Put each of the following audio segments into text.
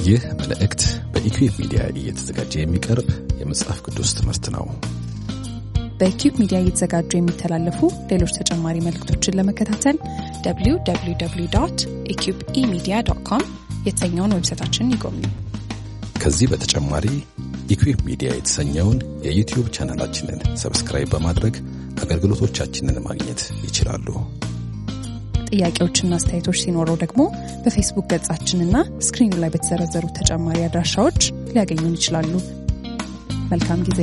ይህ መልእክት በኢኩዌብ ሚዲያ እየተዘጋጀ የሚቀርብ የመጽሐፍ ቅዱስ ትምህርት ነው። በኪዩብ ሚዲያ እየተዘጋጁ የሚተላለፉ ሌሎች ተጨማሪ መልእክቶችን ለመከታተል www ኢኪዩብ ኢሚዲያ ዶት ኮም የተሰኘውን ዌብሳይታችንን ይጎብኙ። ከዚህ በተጨማሪ ኢኩዌብ ሚዲያ የተሰኘውን የዩቲዩብ ቻናላችንን ሰብስክራይብ በማድረግ አገልግሎቶቻችንን ማግኘት ይችላሉ። ጥያቄዎችና አስተያየቶች ሲኖረው ደግሞ በፌስቡክ ገጻችንና ስክሪኑ ላይ በተዘረዘሩ ተጨማሪ አድራሻዎች ሊያገኙን ይችላሉ። መልካም ጊዜ።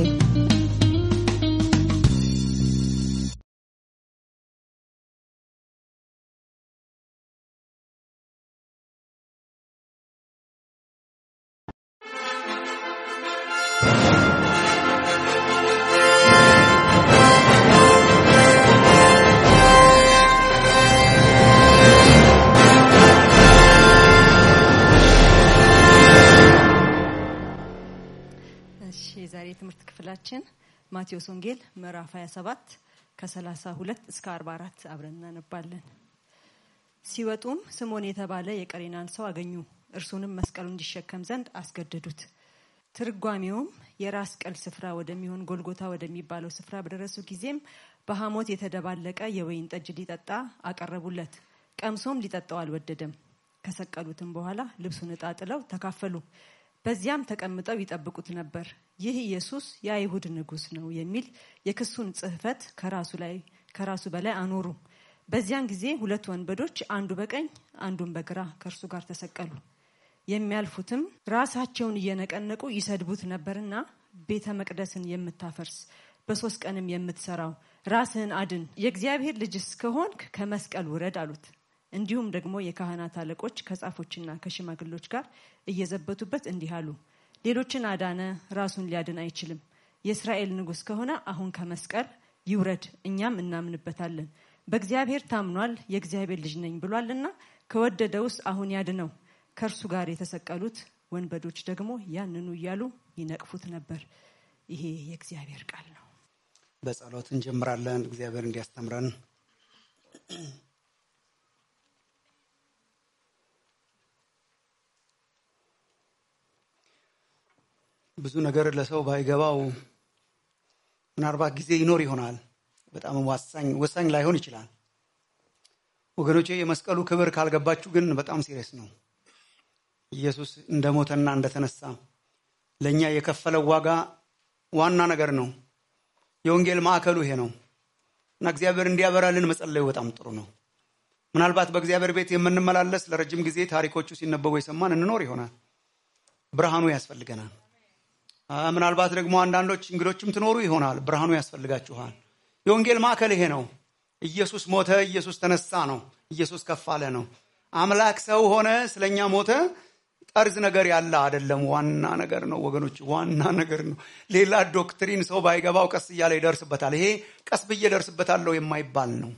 እሺ የዛሬ የትምህርት ክፍላችን ማቴዎስ ወንጌል ምዕራፍ 27 ከ32 እስከ 44 አብረን እናነባለን። ሲወጡም ስምዖን የተባለ የቀሬናን ሰው አገኙ። እርሱንም መስቀሉ እንዲሸከም ዘንድ አስገደዱት። ትርጓሜውም የራስ ቅል ስፍራ ወደሚሆን ጎልጎታ ወደሚባለው ስፍራ በደረሱ ጊዜም በሐሞት የተደባለቀ የወይን ጠጅ ሊጠጣ አቀረቡለት። ቀምሶም ሊጠጣው አልወደደም። ከሰቀሉትም በኋላ ልብሱን ዕጣ ጥለው ተካፈሉ። በዚያም ተቀምጠው ይጠብቁት ነበር። ይህ ኢየሱስ የአይሁድ ንጉሥ ነው የሚል የክሱን ጽሕፈት ከራሱ ላይ ከራሱ በላይ አኖሩ። በዚያን ጊዜ ሁለት ወንበዶች አንዱ በቀኝ አንዱን በግራ ከእርሱ ጋር ተሰቀሉ። የሚያልፉትም ራሳቸውን እየነቀነቁ ይሰድቡት ነበርና ቤተ መቅደስን የምታፈርስ በሶስት ቀንም የምትሰራው ራስህን አድን፣ የእግዚአብሔር ልጅስ ከሆንክ ከመስቀል ውረድ አሉት። እንዲሁም ደግሞ የካህናት አለቆች ከጻፎችና ከሽማግሎች ጋር እየዘበቱበት እንዲህ አሉ፣ ሌሎችን አዳነ፣ ራሱን ሊያድን አይችልም። የእስራኤል ንጉሥ ከሆነ አሁን ከመስቀል ይውረድ፣ እኛም እናምንበታለን። በእግዚአብሔር ታምኗል፣ የእግዚአብሔር ልጅ ነኝ ብሏልና ከወደደውስ አሁን ያድነው። ከእርሱ ጋር የተሰቀሉት ወንበዶች ደግሞ ያንኑ እያሉ ይነቅፉት ነበር። ይሄ የእግዚአብሔር ቃል ነው። በጸሎት እንጀምራለን። እግዚአብሔር እንዲያስተምረን ብዙ ነገር ለሰው ባይገባው ምናልባት ጊዜ ይኖር ይሆናል። በጣም ወሳኝ ወሳኝ ላይሆን ይችላል። ወገኖቼ የመስቀሉ ክብር ካልገባችሁ ግን በጣም ሲሪየስ ነው። ኢየሱስ እንደሞተና እንደተነሳ ለእኛ የከፈለው ዋጋ ዋና ነገር ነው። የወንጌል ማዕከሉ ይሄ ነው እና እግዚአብሔር እንዲያበራልን መጸለዩ በጣም ጥሩ ነው። ምናልባት በእግዚአብሔር ቤት የምንመላለስ ለረጅም ጊዜ ታሪኮቹ ሲነበቡ የሰማን እንኖር ይሆናል። ብርሃኑ ያስፈልገናል። ምናልባት ደግሞ አንዳንዶች እንግዶችም ትኖሩ ይሆናል። ብርሃኑ ያስፈልጋችኋል። የወንጌል ማዕከል ይሄ ነው። ኢየሱስ ሞተ፣ ኢየሱስ ተነሳ ነው። ኢየሱስ ከፍ አለ ነው። አምላክ ሰው ሆነ፣ ስለኛ ሞተ። ጠርዝ ነገር ያለ አይደለም። ዋና ነገር ነው ወገኖች፣ ዋና ነገር ነው። ሌላ ዶክትሪን ሰው ባይገባው ቀስ እያለ ይደርስበታል። ይሄ ቀስ ብዬ ደርስበታለሁ የማይባል ነው።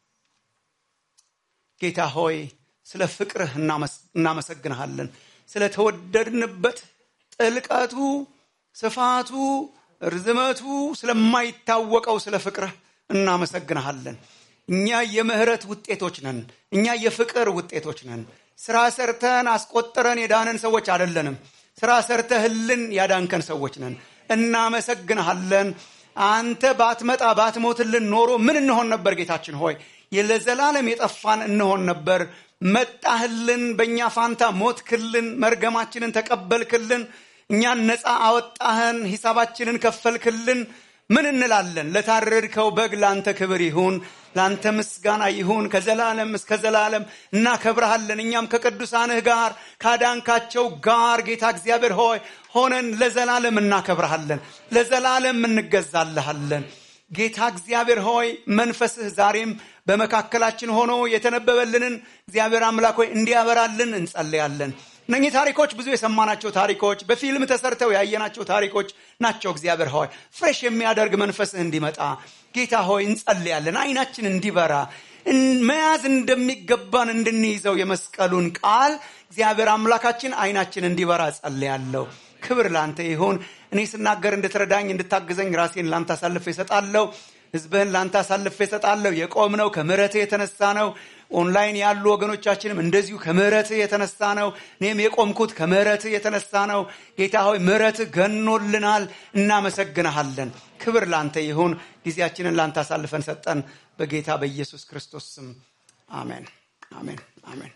ጌታ ሆይ ስለ ፍቅርህ እናመሰግንሃለን። ስለተወደድንበት ጥልቀቱ ስፋቱ ርዝመቱ ስለማይታወቀው ስለ ፍቅርህ እናመሰግንሃለን። እኛ የምህረት ውጤቶች ነን። እኛ የፍቅር ውጤቶች ነን። ስራ ሰርተን አስቆጥረን የዳነን ሰዎች አይደለንም። ስራ ሰርተህልን ያዳንከን ሰዎች ነን። እናመሰግንሃለን። አንተ ባትመጣ ባትሞትልን ኖሮ ምን እንሆን ነበር? ጌታችን ሆይ ለዘላለም የጠፋን እንሆን ነበር። መጣህልን፣ በእኛ ፋንታ ሞትክልን፣ መርገማችንን ተቀበልክልን እኛን ነፃ አወጣህን፣ ሂሳባችንን ከፈልክልን። ምን እንላለን? ለታረድከው በግ ለአንተ ክብር ይሁን፣ ለአንተ ምስጋና ይሁን ከዘላለም እስከ ዘላለም። እናከብረሃለን። እኛም ከቅዱሳንህ ጋር ካዳንካቸው ጋር ጌታ እግዚአብሔር ሆይ ሆነን ለዘላለም እናከብረሃለን፣ ለዘላለም እንገዛልሃለን። ጌታ እግዚአብሔር ሆይ መንፈስህ ዛሬም በመካከላችን ሆኖ የተነበበልንን እግዚአብሔር አምላክ ሆይ እንዲያበራልን እንጸልያለን። እነኚህ ታሪኮች ብዙ የሰማናቸው ታሪኮች በፊልም ተሰርተው ያየናቸው ታሪኮች ናቸው። እግዚአብሔር ሆይ ፍሬሽ የሚያደርግ መንፈስህ እንዲመጣ ጌታ ሆይ እንጸልያለን። አይናችን እንዲበራ መያዝ እንደሚገባን እንድንይዘው የመስቀሉን ቃል እግዚአብሔር አምላካችን አይናችን እንዲበራ ጸልያለሁ። ክብር ላንተ ይሁን። እኔ ስናገር እንድትረዳኝ እንድታግዘኝ ራሴን ላንተ አሳልፌ እሰጣለሁ። ህዝብህን ለአንተ አሳልፌ እሰጣለሁ። የቆምነው ከምሕረትህ የተነሳ ነው። ኦንላይን ያሉ ወገኖቻችንም እንደዚሁ ከምሕረትህ የተነሳ ነው። እኔም የቆምኩት ከምሕረትህ የተነሳ ነው። ጌታ ሆይ ምሕረትህ ገኖልናል፣ እናመሰግንሃለን። ክብር ላንተ ይሁን። ጊዜያችንን ላንተ አሳልፈን ሰጠን። በጌታ በኢየሱስ ክርስቶስ ስም አሜን፣ አሜን፣ አሜን።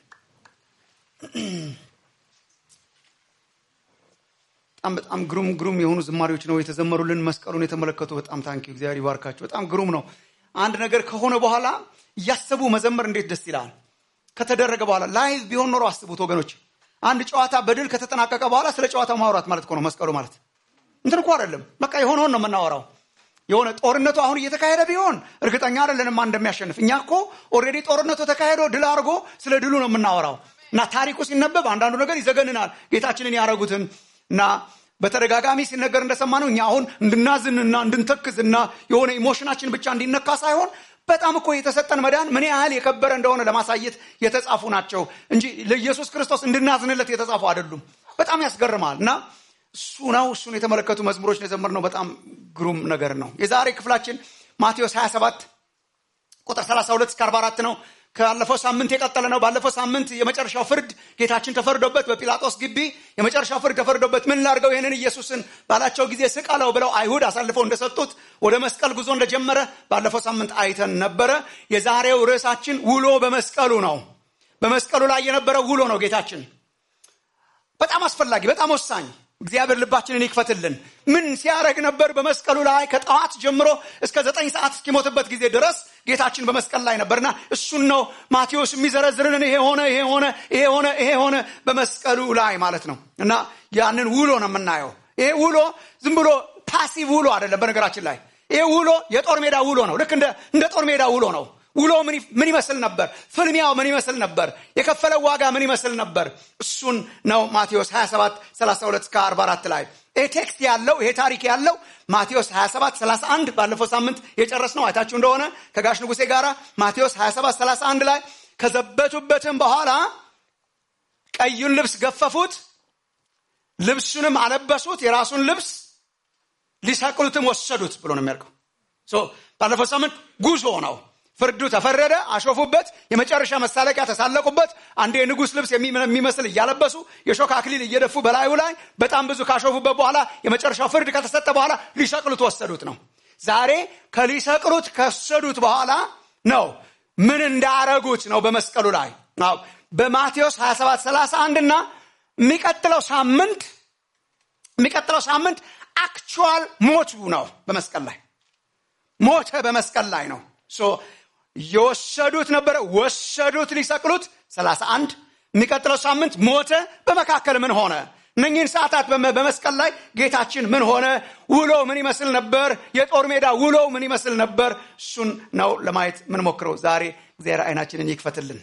በጣም በጣም ግሩም ግሩም የሆኑ ዝማሬዎች ነው የተዘመሩልን። መስቀሉን የተመለከቱ በጣም ታንኪ እግዚአብሔር ይባርካቸው። በጣም ግሩም ነው። አንድ ነገር ከሆነ በኋላ እያሰቡ መዘመር እንዴት ደስ ይላል። ከተደረገ በኋላ ላይቭ ቢሆን ኖሮ አስቡት ወገኖች። አንድ ጨዋታ በድል ከተጠናቀቀ በኋላ ስለ ጨዋታው ማውራት ማለት እኮ ነው መስቀሉ ማለት እንትን እኮ አይደለም። በቃ የሆነውን ነው የምናወራው። የሆነ ጦርነቱ አሁን እየተካሄደ ቢሆን እርግጠኛ አይደለንም ማን እንደሚያሸንፍ። እኛ እኮ ኦልሬዲ ጦርነቱ ተካሄዶ ድል አድርጎ ስለ ድሉ ነው የምናወራው እና ታሪኩ ሲነበብ አንዳንዱ ነገር ይዘገንናል። ጌታችንን ያደረጉትን እና በተደጋጋሚ ሲነገር እንደሰማነው እኛ አሁን እንድናዝንና እንድንተክዝና የሆነ ኢሞሽናችን ብቻ እንዲነካ ሳይሆን በጣም እኮ የተሰጠን መዳን ምን ያህል የከበረ እንደሆነ ለማሳየት የተጻፉ ናቸው እንጂ ለኢየሱስ ክርስቶስ እንድናዝንለት የተጻፉ አይደሉም። በጣም ያስገርማል እና እሱ ነው እሱን የተመለከቱ መዝሙሮች የዘመርነው በጣም ግሩም ነገር ነው። የዛሬ ክፍላችን ማቴዎስ 27 ቁጥር 32 እስከ 44 ነው። ካለፈው ሳምንት የቀጠለ ነው። ባለፈው ሳምንት የመጨረሻው ፍርድ ጌታችን ተፈርዶበት በጲላጦስ ግቢ የመጨረሻው ፍርድ ተፈርዶበት ምን ላድርገው ይህንን ኢየሱስን ባላቸው ጊዜ ስቀለው ብለው አይሁድ አሳልፈው እንደሰጡት ወደ መስቀል ጉዞ እንደጀመረ ባለፈው ሳምንት አይተን ነበረ። የዛሬው ርዕሳችን ውሎ በመስቀሉ ነው። በመስቀሉ ላይ የነበረው ውሎ ነው ጌታችን በጣም አስፈላጊ፣ በጣም ወሳኝ እግዚአብሔር ልባችንን ይክፈትልን። ምን ሲያደርግ ነበር? በመስቀሉ ላይ ከጠዋት ጀምሮ እስከ ዘጠኝ ሰዓት እስኪሞትበት ጊዜ ድረስ ጌታችን በመስቀል ላይ ነበርና እሱን ነው ማቴዎስ የሚዘረዝርልን። ይሄ ሆነ፣ ይሄ ሆነ፣ ይሄ ሆነ፣ ይሄ ሆነ በመስቀሉ ላይ ማለት ነው። እና ያንን ውሎ ነው የምናየው። ይሄ ውሎ ዝም ብሎ ፓሲቭ ውሎ አይደለም። በነገራችን ላይ ይሄ ውሎ የጦር ሜዳ ውሎ ነው። ልክ እንደ ጦር ሜዳ ውሎ ነው። ውሎ ምን ይመስል ነበር? ፍልሚያው ምን ይመስል ነበር? የከፈለው ዋጋ ምን ይመስል ነበር? እሱን ነው ማቴዎስ 27 32 እስከ 44 ላይ ይሄ ቴክስት ያለው ይሄ ታሪክ ያለው ማቴዎስ 27 31 ባለፈው ሳምንት የጨረስ ነው አይታችሁ እንደሆነ ከጋሽ ንጉሴ ጋር ማቴዎስ 27 31 ላይ ከዘበቱበትም በኋላ ቀዩን ልብስ ገፈፉት፣ ልብሱንም አለበሱት፣ የራሱን ልብስ ሊሰቅሉትም ወሰዱት ብሎ ነው የሚያልቀው። ባለፈው ሳምንት ጉዞ ነው። ፍርዱ ተፈረደ፣ አሾፉበት፣ የመጨረሻ መሳለቂያ ተሳለቁበት። አንዴ የንጉሥ ልብስ የሚመስል እያለበሱ የሾክ አክሊል እየደፉ በላዩ ላይ በጣም ብዙ ካሾፉበት በኋላ የመጨረሻው ፍርድ ከተሰጠ በኋላ ሊሰቅሉት ወሰዱት ነው። ዛሬ ከሊሰቅሉት ከወሰዱት በኋላ ነው ምን እንዳረጉት ነው በመስቀሉ ላይ በማቴዎስ 27 31 እና የሚቀጥለው ሳምንት የሚቀጥለው ሳምንት አክቹዋል ሞቱ ነው በመስቀል ላይ ሞተ በመስቀል ላይ ነው የወሰዱት ነበረ ወሰዱት ሊሰቅሉት 31 የሚቀጥለው ሳምንት ሞተ በመካከል ምን ሆነ እነኚህን ሰዓታት በመስቀል ላይ ጌታችን ምን ሆነ ውሎ ምን ይመስል ነበር የጦር ሜዳ ውሎ ምን ይመስል ነበር እሱን ነው ለማየት ምንሞክረው ዛሬ እግዚአብሔር አይናችንን ይክፈትልን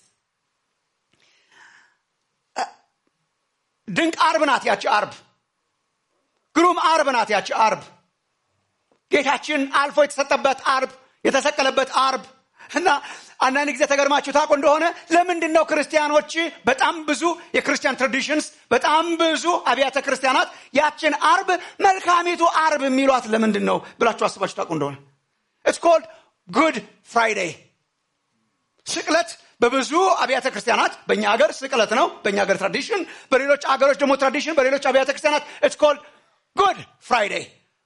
ድንቅ አርብ ናት ያቺ አርብ ግሩም አርብ ናት ያቺ አርብ ጌታችን አልፎ የተሰጠበት አርብ የተሰቀለበት አርብ እና አንዳንድ ጊዜ ተገርማችሁ ታውቁ እንደሆነ ለምንድን ነው ክርስቲያኖች በጣም ብዙ የክርስቲያን ትራዲሽንስ በጣም ብዙ አብያተ ክርስቲያናት ያችን አርብ መልካሚቱ አርብ የሚሏት ለምንድን ነው ብላችሁ አስባችሁ ታውቁ እንደሆነ ኢትስ ኮልድ ጉድ ፍራይዴይ ስቅለት በብዙ አብያተ ክርስቲያናት በእኛ ሀገር ስቅለት ነው በእኛ ሀገር ትራዲሽን በሌሎች አገሮች ደግሞ ትራዲሽን በሌሎች አብያተ ክርስቲያናት ኢትስ ኮልድ ጉድ ፍራይዴይ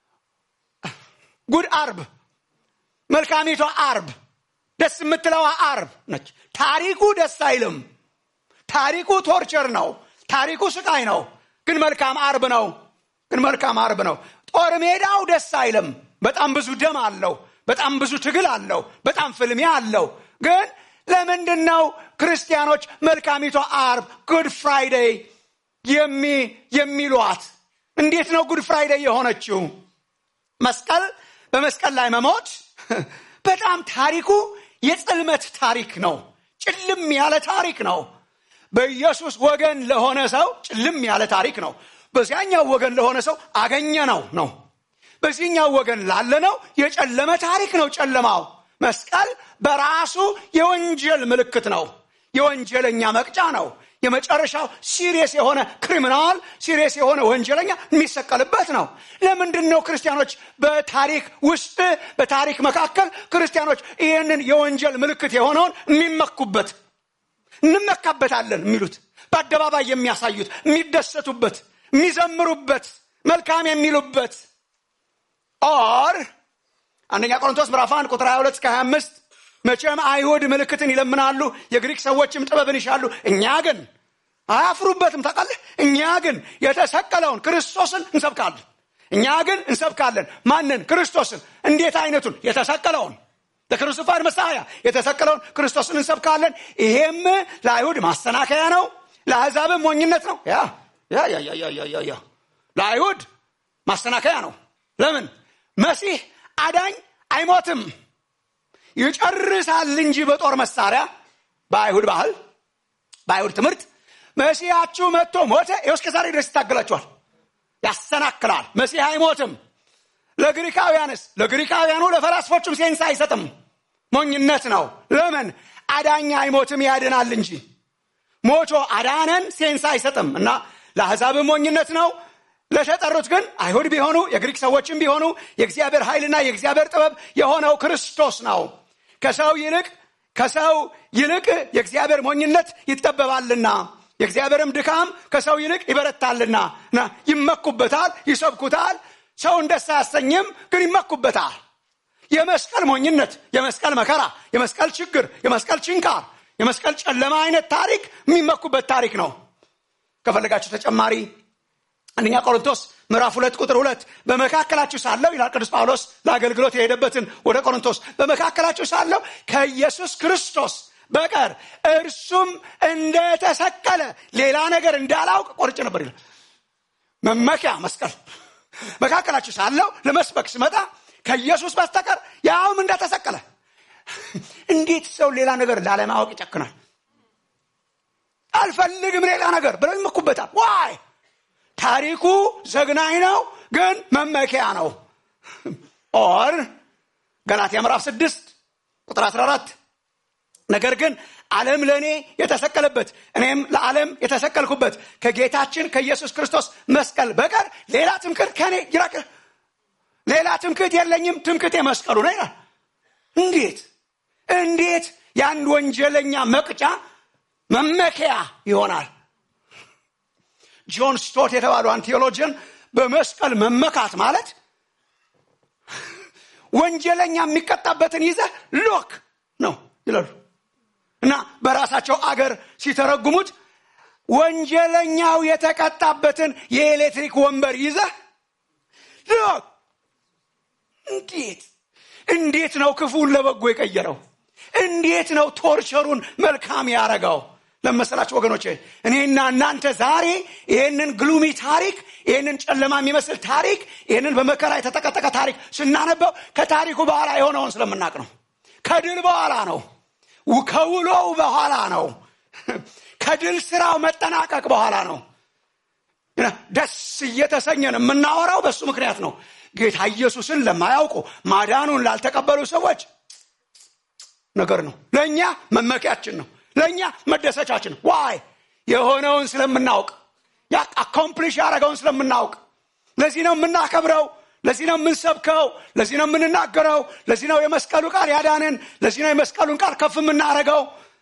ጉድ አርብ መልካሚቷ አርብ ደስ የምትለዋ አርብ ነች ታሪኩ ደስ አይልም ታሪኩ ቶርቸር ነው ታሪኩ ስቃይ ነው ግን መልካም አርብ ነው ግን መልካም አርብ ነው ጦር ሜዳው ደስ አይልም በጣም ብዙ ደም አለው በጣም ብዙ ትግል አለው በጣም ፍልሚያ አለው ግን ለምንድን ነው ክርስቲያኖች መልካሚቷ አርብ ጉድ ፍራይዴይ የሚሏት እንዴት ነው ጉድ ፍራይዴይ የሆነችው መስቀል በመስቀል ላይ መሞት በጣም ታሪኩ የጽልመት ታሪክ ነው ጭልም ያለ ታሪክ ነው በኢየሱስ ወገን ለሆነ ሰው ጭልም ያለ ታሪክ ነው በዚያኛው ወገን ለሆነ ሰው አገኘ ነው ነው በዚህኛው ወገን ላለ ነው የጨለመ ታሪክ ነው ጨለማው መስቀል በራሱ የወንጀል ምልክት ነው የወንጀለኛ መቅጫ ነው የመጨረሻው ሲሪየስ የሆነ ክሪሚናል ሲሪየስ የሆነ ወንጀለኛ የሚሰቀልበት ነው ለምንድን ነው ክርስቲያኖች በታሪክ ውስጥ በታሪክ መካከል ክርስቲያኖች ይህንን የወንጀል ምልክት የሆነውን የሚመኩበት እንመካበታለን የሚሉት በአደባባይ የሚያሳዩት የሚደሰቱበት የሚዘምሩበት መልካም የሚሉበት ኦር አንደኛ ቆሮንቶስ ምዕራፍ 1 ቁጥር 22 እስከ 25 መቼም አይሁድ ምልክትን ይለምናሉ የግሪክ ሰዎችም ጥበብን ይሻሉ እኛ ግን አያፍሩበትም ታውቃለህ እኛ ግን የተሰቀለውን ክርስቶስን እንሰብካለን እኛ ግን እንሰብካለን ማንን ክርስቶስን እንዴት አይነቱን የተሰቀለውን ለክርስቶፋድ መሳያ የተሰቀለውን ክርስቶስን እንሰብካለን ይሄም ለአይሁድ ማሰናከያ ነው ለአሕዛብም ሞኝነት ነው ያ ያ ያ ያ ያ ያ ያ ለአይሁድ ማሰናከያ ነው ለምን መሲህ አዳኝ አይሞትም ይጨርሳል እንጂ በጦር መሳሪያ በአይሁድ ባህል በአይሁድ ትምህርት መሲያችሁ መጥቶ ሞተ ይኸው እስከ ዛሬ ድረስ ይታገላችኋል ያሰናክላል መሲህ አይሞትም ለግሪካውያንስ ለግሪካውያኑ ለፈላስፎቹም ሴንስ አይሰጥም ሞኝነት ነው ለምን አዳኝ አይሞትም ያድናል እንጂ ሞቶ አዳነን ሴንስ አይሰጥም እና ለአሕዛብም ሞኝነት ነው ለተጠሩት ግን አይሁድ ቢሆኑ የግሪክ ሰዎችም ቢሆኑ የእግዚአብሔር ኃይልና የእግዚአብሔር ጥበብ የሆነው ክርስቶስ ነው ከሰው ይልቅ ከሰው ይልቅ የእግዚአብሔር ሞኝነት ይጠበባልና የእግዚአብሔርም ድካም ከሰው ይልቅ ይበረታልና እና ይመኩበታል ይሰብኩታል ሰውን ደስ አያሰኝም ግን ይመኩበታል የመስቀል ሞኝነት የመስቀል መከራ የመስቀል ችግር የመስቀል ችንካር የመስቀል ጨለማ አይነት ታሪክ የሚመኩበት ታሪክ ነው ከፈለጋችሁ ተጨማሪ አንደኛ ቆሮንቶስ ምዕራፍ ሁለት ቁጥር ሁለት በመካከላችሁ ሳለው ይላል ቅዱስ ጳውሎስ ለአገልግሎት የሄደበትን ወደ ቆሮንቶስ በመካከላችሁ ሳለው ከኢየሱስ ክርስቶስ በቀር እርሱም እንደተሰቀለ ሌላ ነገር እንዳላውቅ ቆርጭ ነበር ይላል መመኪያ መስቀል መካከላችሁ ሳለው ለመስበክ ስመጣ ከኢየሱስ በስተቀር ያውም እንደተሰቀለ እንዴት ሰው ሌላ ነገር ላለማወቅ ይጨክናል አልፈልግም ሌላ ነገር ብለው ይመኩበታል ዋይ ታሪኩ ዘግናኝ ነው ግን መመኪያ ነው ኦር ገላትያ ምዕራፍ ስድስት ቁጥር 14 ነገር ግን ዓለም ለእኔ የተሰቀለበት እኔም ለዓለም የተሰቀልኩበት ከጌታችን ከኢየሱስ ክርስቶስ መስቀል በቀር ሌላ ትምክህት ከኔ ይራቅ ሌላ ትምክህት የለኝም ትምክህቴ መስቀሉ ነው ይላል እንዴት እንዴት የአንድ ወንጀለኛ መቅጫ መመኪያ ይሆናል ጆን ስቶት የተባሉ አንድ ቴዎሎጂን በመስቀል መመካት ማለት ወንጀለኛ የሚቀጣበትን ይዘህ ሎክ ነው ይላሉ እና በራሳቸው አገር ሲተረጉሙት ወንጀለኛው የተቀጣበትን የኤሌክትሪክ ወንበር ይዘህ ሎክ እንዴት እንዴት ነው ክፉን ለበጎ የቀየረው እንዴት ነው ቶርቸሩን መልካም ያረጋው ለመሰላችሁ ወገኖች እኔና እናንተ ዛሬ ይህንን ግሉሚ ታሪክ ይህንን ጨለማ የሚመስል ታሪክ ይህንን በመከራ የተጠቀጠቀ ታሪክ ስናነበው ከታሪኩ በኋላ የሆነውን ስለምናቅ ነው ከድል በኋላ ነው ከውሎው በኋላ ነው ከድል ስራው መጠናቀቅ በኋላ ነው ደስ እየተሰኘን የምናወራው በሱ ምክንያት ነው ጌታ ኢየሱስን ለማያውቁ ማዳኑን ላልተቀበሉ ሰዎች ነገር ነው ለእኛ መመኪያችን ነው ለእኛ መደሰቻችን ዋይ የሆነውን ስለምናውቅ አኮምፕሊሽ ያደረገውን ስለምናውቅ ለዚህ ነው የምናከብረው ለዚህ ነው የምንሰብከው ለዚህ ነው የምንናገረው ለዚህ ነው የመስቀሉ ቃል ያዳንን ለዚህ ነው የመስቀሉን ቃል ከፍ የምናደረገው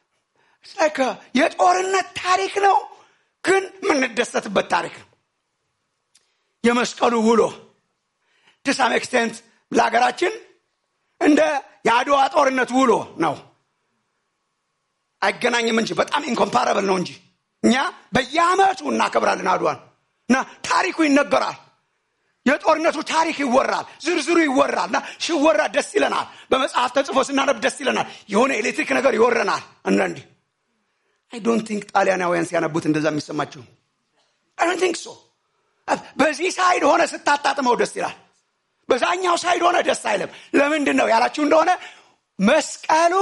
የጦርነት ታሪክ ነው ግን የምንደሰትበት ታሪክ ነው የመስቀሉ ውሎ ትሳም ኤክስቴንት ለሀገራችን እንደ የአድዋ ጦርነት ውሎ ነው አይገናኝም እንጂ በጣም ኢንኮምፓረብል ነው እንጂ እኛ በየአመቱ እናከብራለን አድዋን እና ታሪኩ ይነገራል የጦርነቱ ታሪክ ይወራል ዝርዝሩ ይወራል እና ሲወራ ደስ ይለናል በመጽሐፍ ተጽፎ ስናነብ ደስ ይለናል የሆነ ኤሌክትሪክ ነገር ይወረናል አንዳንዴ አይ ዶንት ቲንክ ጣሊያናውያን ሲያነቡት እንደዛ የሚሰማቸው አይ ዶንት ቲንክ ሶ በዚህ ሳይድ ሆነ ስታጣጥመው ደስ ይላል በዛኛው ሳይድ ሆነ ደስ አይለም ለምንድን ነው ያላችሁ እንደሆነ መስቀሉ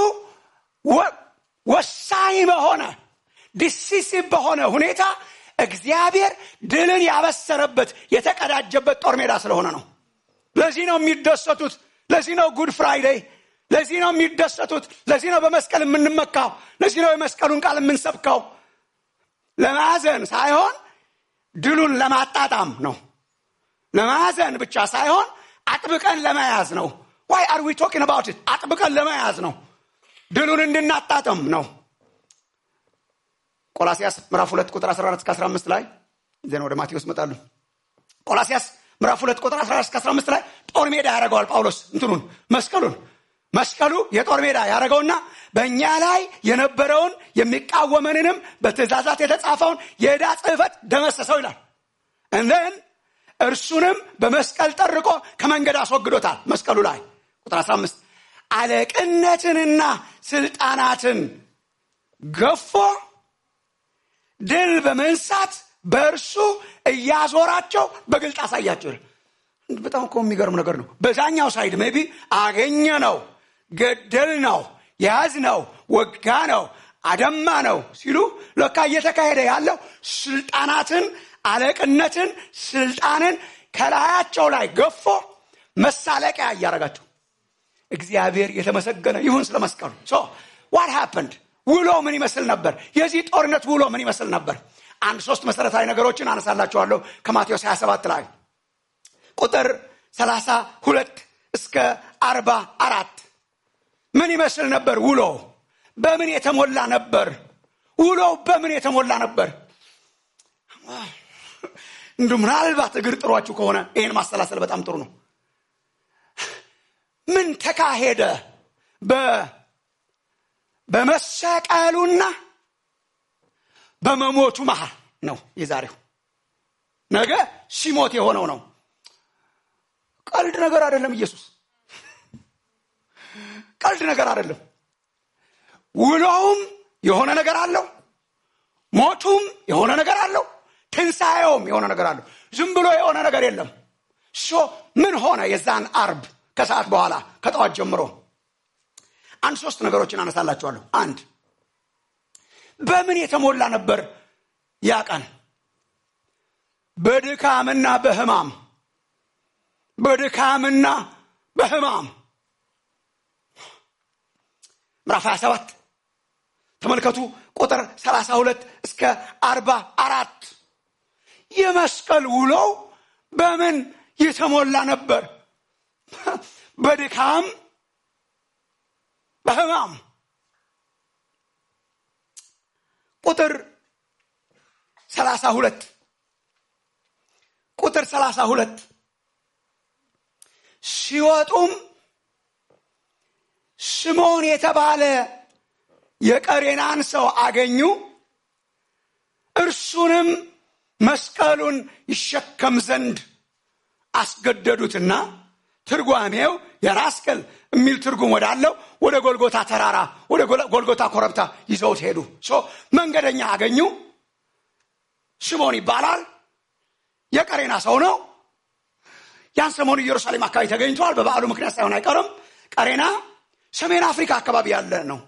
ወሳኝ በሆነ ዲሲሲቭ በሆነ ሁኔታ እግዚአብሔር ድልን ያበሰረበት የተቀዳጀበት ጦር ሜዳ ስለሆነ ነው ለዚህ ነው የሚደሰቱት ለዚህ ነው ጉድ ፍራይዴይ ለዚህ ነው የሚደሰቱት ለዚህ ነው በመስቀል የምንመካው ለዚህ ነው የመስቀሉን ቃል የምንሰብከው ለማዘን ሳይሆን ድሉን ለማጣጣም ነው። ለማዘን ብቻ ሳይሆን አጥብቀን ለመያዝ ነው። ዋይ አር ዊ ቶኪንግ አባውት ኢት? አጥብቀን ለመያዝ ነው። ድሉን እንድናጣጥም ነው። ቆላሲያስ ምዕራፍ ሁለት ቁጥር 14 እስከ 15 ላይ ዜና ወደ ማቴዎስ መጣሉ። ቆላሲያስ ምዕራፍ ሁለት ቁጥር 14 እስከ 15 ላይ ጦር ሜዳ ያደረገዋል ጳውሎስ እንትኑን መስቀሉን መስቀሉ የጦር ሜዳ ያደረገውና በእኛ ላይ የነበረውን የሚቃወመንንም በትእዛዛት የተጻፈውን የዕዳ ጽሕፈት ደመሰሰው ይላል። እንደን እርሱንም በመስቀል ጠርቆ ከመንገድ አስወግዶታል። መስቀሉ ላይ ቁጥር 15 አለቅነትንና ስልጣናትን ገፎ ድል በመንሳት በእርሱ እያዞራቸው በግልጥ አሳያቸው። በጣም እኮ የሚገርም ነገር ነው። በዛኛው ሳይድ ሜቢ አገኘ ነው፣ ገደል ነው፣ ያዝ ነው፣ ወጋ ነው፣ አደማ ነው ሲሉ ለካ እየተካሄደ ያለው ስልጣናትን፣ አለቅነትን፣ ስልጣንን ከላያቸው ላይ ገፎ መሳለቂያ እያደረጋቸው እግዚአብሔር የተመሰገነ ይሁን ስለ መስቀሉ። ዋት ሃፐንድ ውሎ ምን ይመስል ነበር? የዚህ ጦርነት ውሎ ምን ይመስል ነበር? አንድ ሶስት መሰረታዊ ነገሮችን አነሳላችኋለሁ ከማቴዎስ 27 ላይ ቁጥር 32 እስከ 44 ምን ይመስል ነበር ውሎ? በምን የተሞላ ነበር? ውሎው በምን የተሞላ ነበር? እንዱ ምናልባት እግር ጥሯችሁ ከሆነ ይህን ማሰላሰል በጣም ጥሩ ነው። ምን ተካሄደ? በመሰቀሉና በመሞቱ መሃል ነው የዛሬው። ነገ ሲሞት የሆነው ነው። ቀልድ ነገር አይደለም። ኢየሱስ ቀልድ ነገር አይደለም። ውሎውም የሆነ ነገር አለው፣ ሞቱም የሆነ ነገር አለው፣ ትንሣኤውም የሆነ ነገር አለው። ዝም ብሎ የሆነ ነገር የለም። ሶ ምን ሆነ? የዛን አርብ ከሰዓት በኋላ ከጠዋት ጀምሮ አንድ ሶስት ነገሮችን አነሳላችኋለሁ። አንድ በምን የተሞላ ነበር ያ ቀን? በድካምና በህማም በድካምና በህማም ምዕራፍ 27 ተመልከቱ ቁጥር 32 እስከ 44 የመስቀል ውሎው በምን የተሞላ ነበር? በድካም በህማም ቁጥር 32 ቁጥር 32 ሲወጡም ስምዖን የተባለ የቀሬናን ሰው አገኙ። እርሱንም መስቀሉን ይሸከም ዘንድ አስገደዱትና ትርጓሜው የራስ ቅል የሚል ትርጉም ወዳለው ወደ ጎልጎታ ተራራ ወደ ጎልጎታ ኮረብታ ይዘውት ሄዱ። መንገደኛ አገኙ። ስምዖን ይባላል። የቀሬና ሰው ነው። ያን ሰሞኑ ኢየሩሳሌም አካባቢ ተገኝተዋል። በበዓሉ ምክንያት ሳይሆን አይቀርም። ቀሬና ሰሜን አፍሪካ አካባቢ ያለ ነው።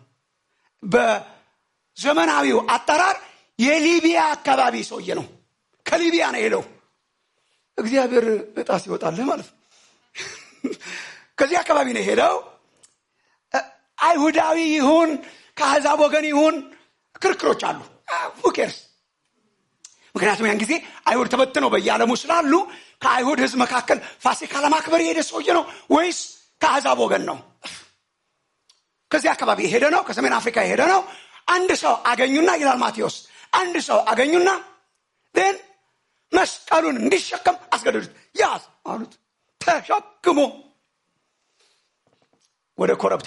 በዘመናዊው አጠራር የሊቢያ አካባቢ ሰውዬ ነው። ከሊቢያ ነው የሄደው። እግዚአብሔር እጣ ሲወጣልህ ማለት ነው። ከዚህ አካባቢ ነው የሄደው። አይሁዳዊ ይሁን ከአሕዛብ ወገን ይሁን ክርክሮች አሉ። ሁኬርስ ምክንያቱም ያን ጊዜ አይሁድ ተበትነው በየዓለሙ ስላሉ ከአይሁድ ሕዝብ መካከል ፋሲካ ለማክበር የሄደ ሰውዬ ነው ወይስ ከአሕዛብ ወገን ነው? ከዚህ አካባቢ የሄደ ነው። ከሰሜን አፍሪካ የሄደ ነው። አንድ ሰው አገኙና ይላል ማቴዎስ፣ አንድ ሰው አገኙና ን መስቀሉን እንዲሸከም አስገደዱት። ያዝ አሉት። ተሸክሞ ወደ ኮረብታ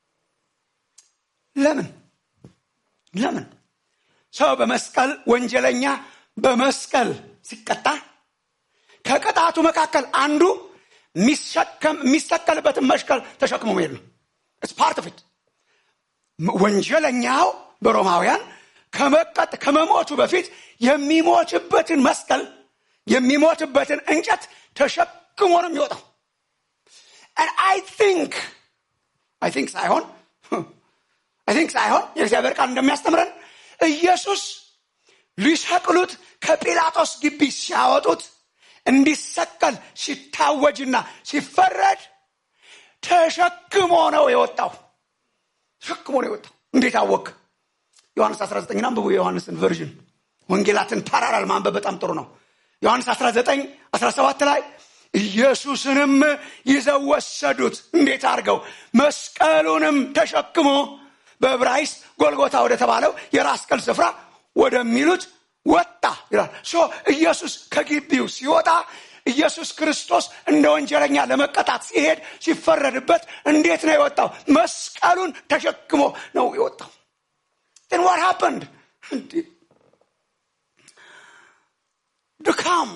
ለምን ለምን ሰው በመስቀል ወንጀለኛ በመስቀል ሲቀጣ ከቅጣቱ መካከል አንዱ የሚሰቀልበትን መስቀል ተሸክሞ መሄድ ነው። ፓርት ኦፍ ኢት ወንጀለኛው በሮማውያን ከመቀጥ ከመሞቱ በፊት የሚሞትበትን መስቀል የሚሞትበትን እንጨት ተሸክሞ ነው የሚወጣው። አይ ቲንክ አይ ቲንክ ሳይሆን አይ ቲንክ ሳይሆን የእግዚአብሔር ቃል እንደሚያስተምረን ኢየሱስ ሊሰቅሉት ከጲላጦስ ግቢ ሲያወጡት እንዲሰቀል ሲታወጅና ሲፈረድ ተሸክሞ ነው የወጣው። ተሸክሞ ነው የወጣው። እንዴት አወቅ? ዮሐንስ 19 አንብቡ። የዮሐንስን ቨርዥን ወንጌላትን ፓራላል ማንበብ በጣም ጥሩ ነው ዮሐንስ 19 17 ላይ ኢየሱስንም ይዘው ወሰዱት እንዴት አድርገው መስቀሉንም ተሸክሞ በዕብራይስጥ ጎልጎታ ወደ ተባለው የራስ ቅል ስፍራ ወደሚሉት ወጣ ይላል ሶ ኢየሱስ ከግቢው ሲወጣ ኢየሱስ ክርስቶስ እንደ ወንጀለኛ ለመቀጣት ሲሄድ ሲፈረድበት እንዴት ነው የወጣው መስቀሉን ተሸክሞ ነው የወጣው then what happened ድካም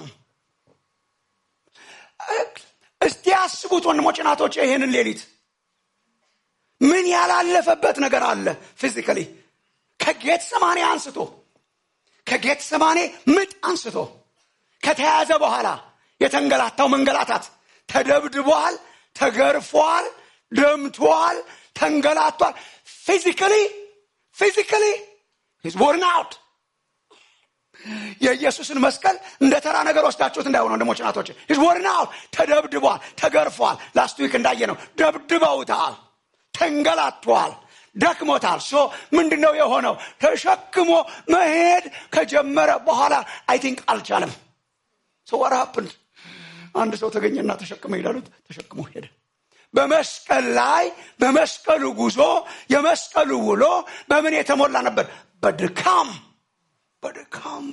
እስቲ ያስቡት ወንድሞች ናቶች ይሄንን ሌሊት ምን ያላለፈበት ነገር አለ ፊዚካሊ ከጌት ሰማኔ አንስቶ ከጌት ሰማኔ ምጥ አንስቶ ከተያዘ በኋላ የተንገላታው መንገላታት ተደብድቧል ተገርፏል ደምቷል ተንገላቷል ፊዚካሊ ፊዚካሊ ሂዝ ቦርን አውት የኢየሱስን መስቀል እንደ ተራ ነገር ወስዳችሁት እንዳይሆነ ወንድሞች ናቶች ሂዝ ቦርን አውት ተደብድቧል ተገርፏል ላስት ዊክ እንዳየ ነው ደብድበውታል ተንገላቷል ደክሞታል ሶ ምንድን ነው የሆነው ተሸክሞ መሄድ ከጀመረ በኋላ አይ ቲንክ አልቻለም ሶ ወር ሀፕንድ አንድ ሰው ተገኘና ተሸክመ ሄዳሉት ተሸክሞ ሄደ በመስቀል ላይ በመስቀሉ ጉዞ የመስቀሉ ውሎ በምን የተሞላ ነበር በድካም በድካም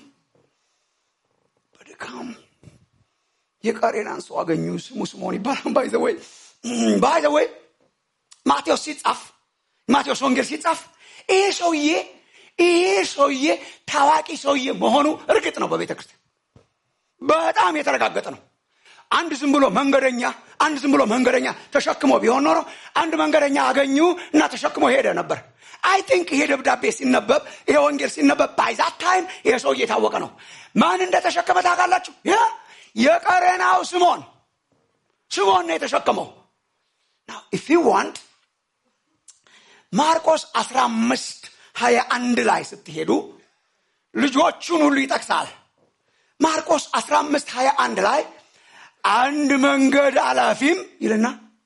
በድካም የቀሬናን ሰው አገኙ ስሙ ስምዖን ይባላል ባይዘወይ ባይዘወይ ማቴዎስ ሲጻፍ ማቴዎስ ወንጌል ሲጻፍ ይሄ ሰውዬ ይሄ ሰውዬ ታዋቂ ሰውዬ መሆኑ እርግጥ ነው በቤተ ክርስቲያን በጣም የተረጋገጠ ነው አንድ ዝም ብሎ መንገደኛ አንድ ዝም ብሎ መንገደኛ ተሸክሞ ቢሆን ኖሮ አንድ መንገደኛ አገኙ እና ተሸክሞ ሄደ ነበር አይ ቲንክ ይሄ ደብዳቤ ሲነበብ ይሄ ወንጌል ሲነበብ ባይዛት ታይም ይሄ ሰውዬ የታወቀ ነው ማን እንደተሸከመ ታውቃላችሁ የቀሬናው ስሞን ስሞን ነው የተሸከመው ኢፍ ዩ ዋንት ማርቆስ 15 21 ላይ ስትሄዱ ልጆቹን ሁሉ ይጠቅሳል ማርቆስ 15 21 ላይ አንድ መንገድ አላፊም ይልና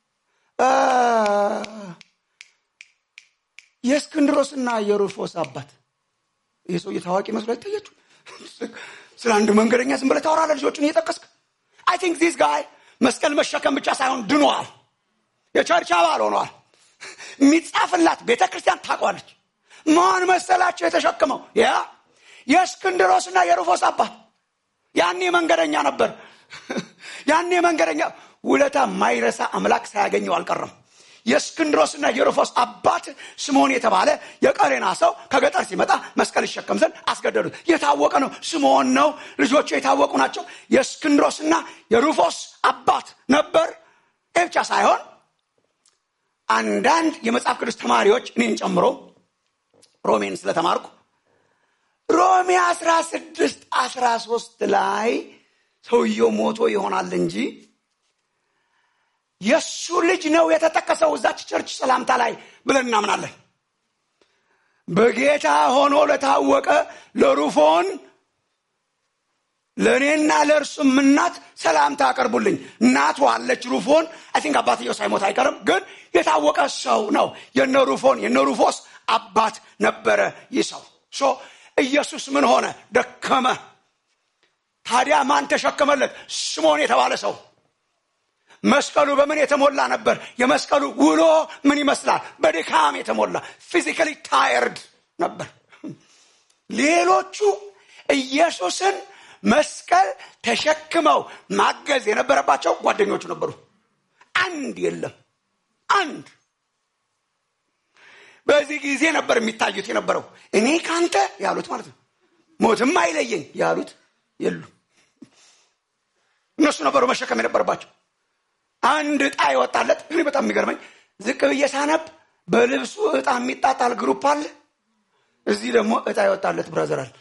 የእስክንድሮስና የሩፎስ አባት ይህ ሰውዬ ታዋቂ መስሎ አይታያችሁ ስለ አንድ መንገደኛ ዝም ብለህ ታወራለህ ልጆቹን እየጠቀስክ አይ ቲንክ ዚስ ጋይ መስቀል መሸከም ብቻ ሳይሆን ድኗል የቸርች አባል ሆኗል የሚጻፍላት ቤተ ክርስቲያን ታቋለች ማን መሰላቸው የተሸክመው ያ የእስክንድሮስና የሩፎስ አባት ያኔ መንገደኛ ነበር ያኔ መንገደኛ ውለታ ማይረሳ አምላክ ሳያገኘው አልቀረም የእስክንድሮስና የሩፎስ አባት ስምዖን የተባለ የቀሬና ሰው ከገጠር ሲመጣ መስቀል ይሸከም ዘንድ አስገደዱት የታወቀ ነው ስምዖን ነው ልጆቹ የታወቁ ናቸው የእስክንድሮስና የሩፎስ አባት ነበር ይህ ብቻ ሳይሆን አንዳንድ የመጽሐፍ ቅዱስ ተማሪዎች እኔን ጨምሮ ሮሜን ስለተማርኩ ሮሜ 16 13 ላይ ሰውየው ሞቶ ይሆናል እንጂ የእሱ ልጅ ነው የተጠቀሰው እዛች ቸርች ሰላምታ ላይ ብለን እናምናለን በጌታ ሆኖ ለታወቀ ለሩፎን ለእኔና ለእርሱም እናት ሰላምታ አቀርቡልኝ እናቱ አለች ሩፎን አይ ቲንክ አባትየው ሳይሞት አይቀርም ግን የታወቀ ሰው ነው የነ ሩፎን የነ ሩፎስ አባት ነበረ ይህ ሰው ሶ ኢየሱስ ምን ሆነ ደከመ ታዲያ ማን ተሸከመለት ስሞን የተባለ ሰው መስቀሉ በምን የተሞላ ነበር የመስቀሉ ውሎ ምን ይመስላል በድካም የተሞላ ፊዚካሊ ታየርድ ነበር ሌሎቹ ኢየሱስን መስቀል ተሸክመው ማገዝ የነበረባቸው ጓደኞቹ ነበሩ አንድ የለም አንድ በዚህ ጊዜ ነበር የሚታዩት የነበረው እኔ ካንተ ያሉት ማለት ነው ሞትም አይለየኝ ያሉት የሉ እነሱ ነበሩ መሸከም የነበረባቸው አንድ እጣ ይወጣለት እኔ በጣም የሚገርመኝ ዝቅ ብዬ ሳነብ በልብሱ እጣ የሚጣጣል ግሩፕ አለ እዚህ ደግሞ እጣ ይወጣለት ብራዘር አለ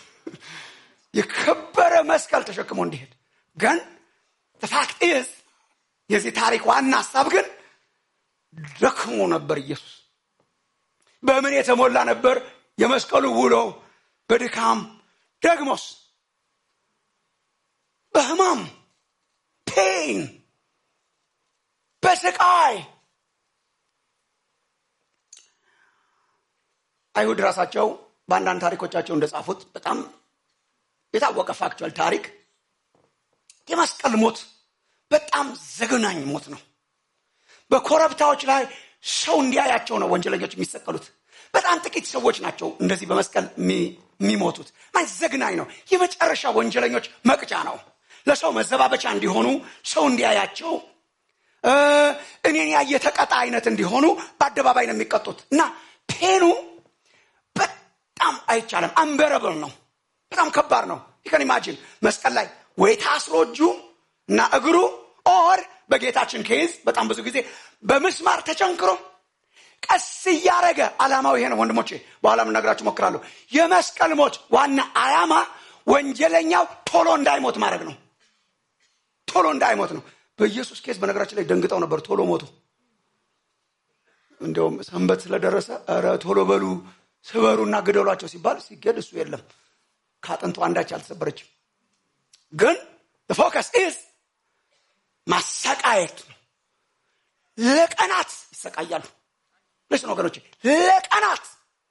የከበረ መስቀል ተሸክሞ እንዲሄድ ግን ፋክት ኢዝ የዚህ ታሪክ ዋና ሀሳብ ግን ደክሞ ነበር ኢየሱስ በምን የተሞላ ነበር የመስቀሉ ውሎ በድካም ደግሞስ በህማም ፔን በስቃይ አይሁድ ራሳቸው በአንዳንድ ታሪኮቻቸው እንደጻፉት በጣም የታወቀ ፋክቹዋል ታሪክ የመስቀል ሞት በጣም ዘግናኝ ሞት ነው። በኮረብታዎች ላይ ሰው እንዲያያቸው ነው ወንጀለኞች የሚሰቀሉት። በጣም ጥቂት ሰዎች ናቸው እንደዚህ በመስቀል የሚሞቱት። ማለት ዘግናኝ ነው። የመጨረሻ ወንጀለኞች መቅጫ ነው። ለሰው መዘባበቻ እንዲሆኑ ሰው እንዲያያቸው እኔን ያየ ተቀጣ አይነት እንዲሆኑ በአደባባይ ነው የሚቀጡት እና ፔኑ በጣም አይቻልም። አንበረብል ነው። በጣም ከባድ ነው። ይከን ኢማጂን መስቀል ላይ ወይ ታስሮ እጁ እና እግሩ ኦር በጌታችን ኬዝ በጣም ብዙ ጊዜ በምስማር ተቸንክሮ ቀስ እያረገ ዓላማው ይሄ ነው ወንድሞቼ። በኋላ የምነግራችሁ ሞክራለሁ። የመስቀል ሞት ዋና ዓላማ ወንጀለኛው ቶሎ እንዳይሞት ማድረግ ነው። ቶሎ እንዳይሞት ነው። በኢየሱስ ኬዝ በነገራችን ላይ ደንግጠው ነበር። ቶሎ ሞቱ። እንዲያውም ሰንበት ስለደረሰ ኧረ ቶሎ በሉ ስበሩና ግደሏቸው ሲባል ሲገድ እሱ የለም ከአጥንቱ አንዳች አልተሰበረችም። ግን ፎከስ ኢዝ ማሰቃየት ነው። ለቀናት ይሰቃያሉ። ልስን ወገኖች፣ ለቀናት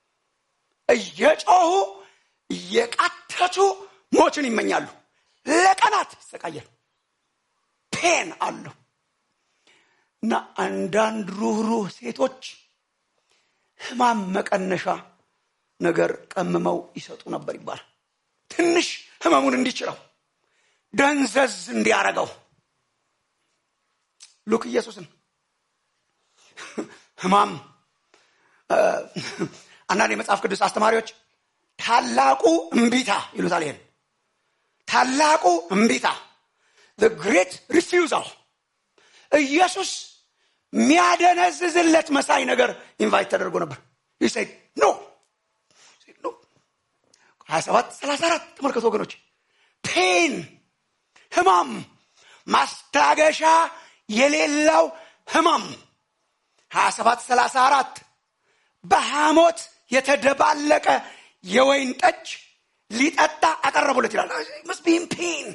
እየጮሁ እየቃተቱ ሞትን ይመኛሉ። ለቀናት ይሰቃያሉ። ፔን አለው እና አንዳንድ ሩህሩህ ሴቶች ህማም መቀነሻ ነገር ቀምመው ይሰጡ ነበር ይባላል። ትንሽ ህመሙን እንዲችለው ደንዘዝ እንዲያረገው ሉክ ኢየሱስን ህማም አንዳንድ የመጽሐፍ ቅዱስ አስተማሪዎች ታላቁ እምቢታ ይሉታል። ይሄን ታላቁ እምቢታ ግሬት ሪፊውዛል ኢየሱስ የሚያደነዝዝለት መሳይ ነገር ኢንቫይት ተደርጎ ነበር። ይሰድ ኖ ኖ 27 34 ተመልከቱ ወገኖች ፔን ህማም ማስታገሻ የሌለው ህማም 27 34 በሐሞት የተደባለቀ የወይን ጠጅ ሊጠጣ አቀረቡለት ይላል። መስቢን ፔን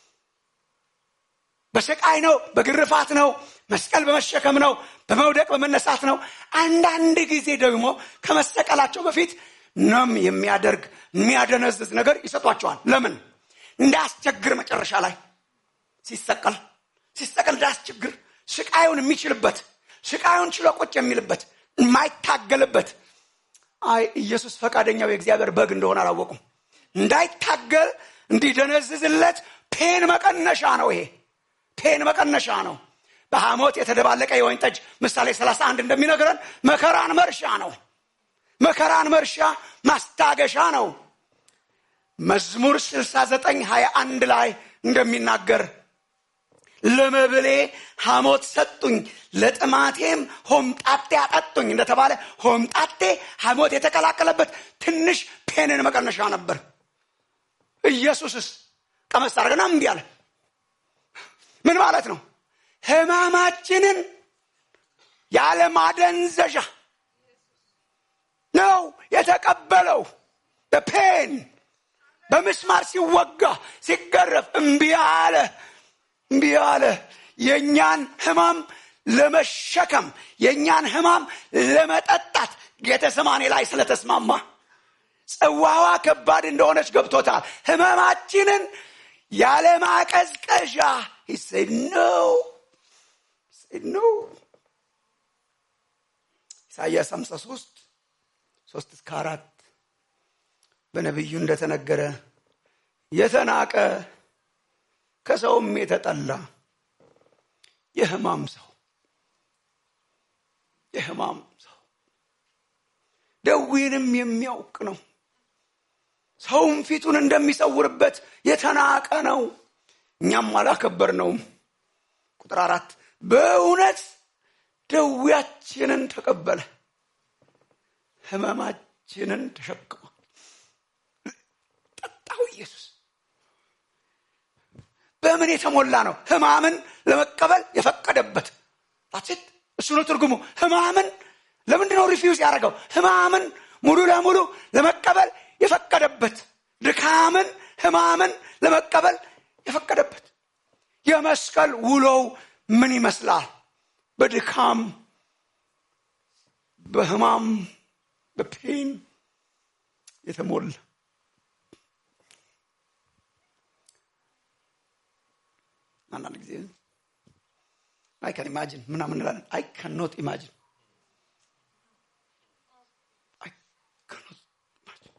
በስቃይ ነው፣ በግርፋት ነው፣ መስቀል በመሸከም ነው፣ በመውደቅ በመነሳት ነው። አንዳንድ ጊዜ ደግሞ ከመሰቀላቸው በፊት ነም የሚያደርግ የሚያደነዝዝ ነገር ይሰጧቸዋል። ለምን? እንዳያስቸግር መጨረሻ ላይ ሲሰቀል ሲሰቀል እንዳያስቸግር ስቃዩን የሚችልበት ስቃዩን ችሎ ቁጭ የሚልበት የማይታገልበት አይ ኢየሱስ ፈቃደኛው የእግዚአብሔር በግ እንደሆነ አላወቁም። እንዳይታገል እንዲደነዝዝለት ፔን መቀነሻ ነው። ይሄ ፔን መቀነሻ ነው። በሐሞት የተደባለቀ የወይን ጠጅ ምሳሌ 31 እንደሚነግረን መከራን መርሻ ነው። መከራን መርሻ ማስታገሻ ነው። መዝሙር 69 21 ላይ እንደሚናገር ለመብሌ ሐሞት ሰጡኝ፣ ለጥማቴም ሆምጣጤ አጠጡኝ እንደተባለ ሆምጣጤ ሐሞት የተቀላቀለበት ትንሽ ፔንን መቀነሻ ነበር። ኢየሱስስ ቀመስ አድርገና እምቢ አለ። ምን ማለት ነው? ህማማችንን ያለማደንዘዣ ነው የተቀበለው። በፔን በምስማር ሲወጋ ሲገረፍ እምቢ አለ። እምቢ አለ። የእኛን ህማም ለመሸከም የእኛን ህማም ለመጠጣት ጌተሰማኔ ላይ ስለተስማማ ጽዋዋ ከባድ እንደሆነች ገብቶታል። ህመማችንን ያለማቀዝቀዣ ይሰድ ነው ነው ኢሳያስ 53 ሶስት እስከ አራት በነቢዩ እንደተነገረ የተናቀ ከሰውም የተጠላ የህማም ሰው የህማም ሰው ደዌንም የሚያውቅ ነው። ሰውም ፊቱን እንደሚሰውርበት የተናቀ ነው። እኛም አላከበር ነውም። ቁጥር አራት በእውነት ደዌያችንን ተቀበለ፣ ህመማችንን ተሸክሟል። ጠጣው ኢየሱስ በምን የተሞላ ነው? ህማምን ለመቀበል የፈቀደበት ት እሱ ነው ትርጉሙ። ህማምን ለምንድን ነው ሪፊውዝ ያደረገው? ህማምን ሙሉ ለሙሉ ለመቀበል የፈቀደበት ድካምን፣ ህማምን ለመቀበል የፈቀደበት የመስቀል ውሎው ምን ይመስላል? በድካም በህማም በፔን የተሞላ አንዳንድ ጊዜ አይ ካን ኢማጂን ምናምን እንላለን አይ ካን ኖት ኢማጂን አይ ካን ኖት ኢማጂን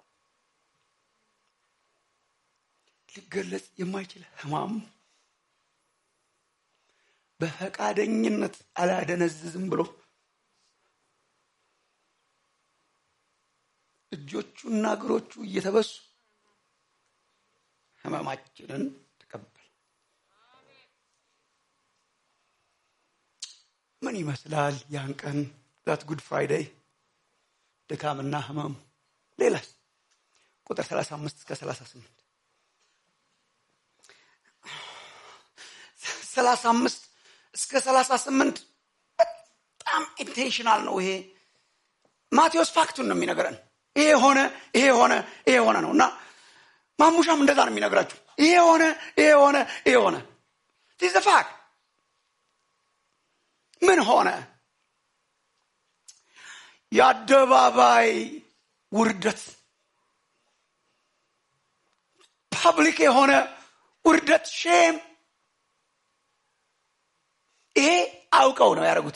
ሊገለጽ የማይችል ህማም በፈቃደኝነት አላደነዝዝም ብሎ እጆቹና እግሮቹ እየተበሱ ህመማችንን ተቀበል። ምን ይመስላል ያን ቀን ዛት ጉድ ፍራይዴይ ድካምና ህመሙ። ሌላስ ቁጥር 35 እስከ 38 35 እስከ 38 በጣም ኢንቴንሽናል ነው ይሄ። ማቴዎስ ፋክቱን ነው የሚነግረን። ይሄ ሆነ ይሄ ሆነ ይሄ ሆነ ነው እና ማሙሻም እንደዛ ነው የሚነግራችሁ። ይሄ ሆነ ይሄ ሆነ ይሄ ሆነ ቲዝ ፋክት ምን ሆነ? የአደባባይ ውርደት፣ ፐብሊክ የሆነ ውርደት፣ ሼም። ይሄ አውቀው ነው ያደረጉት፣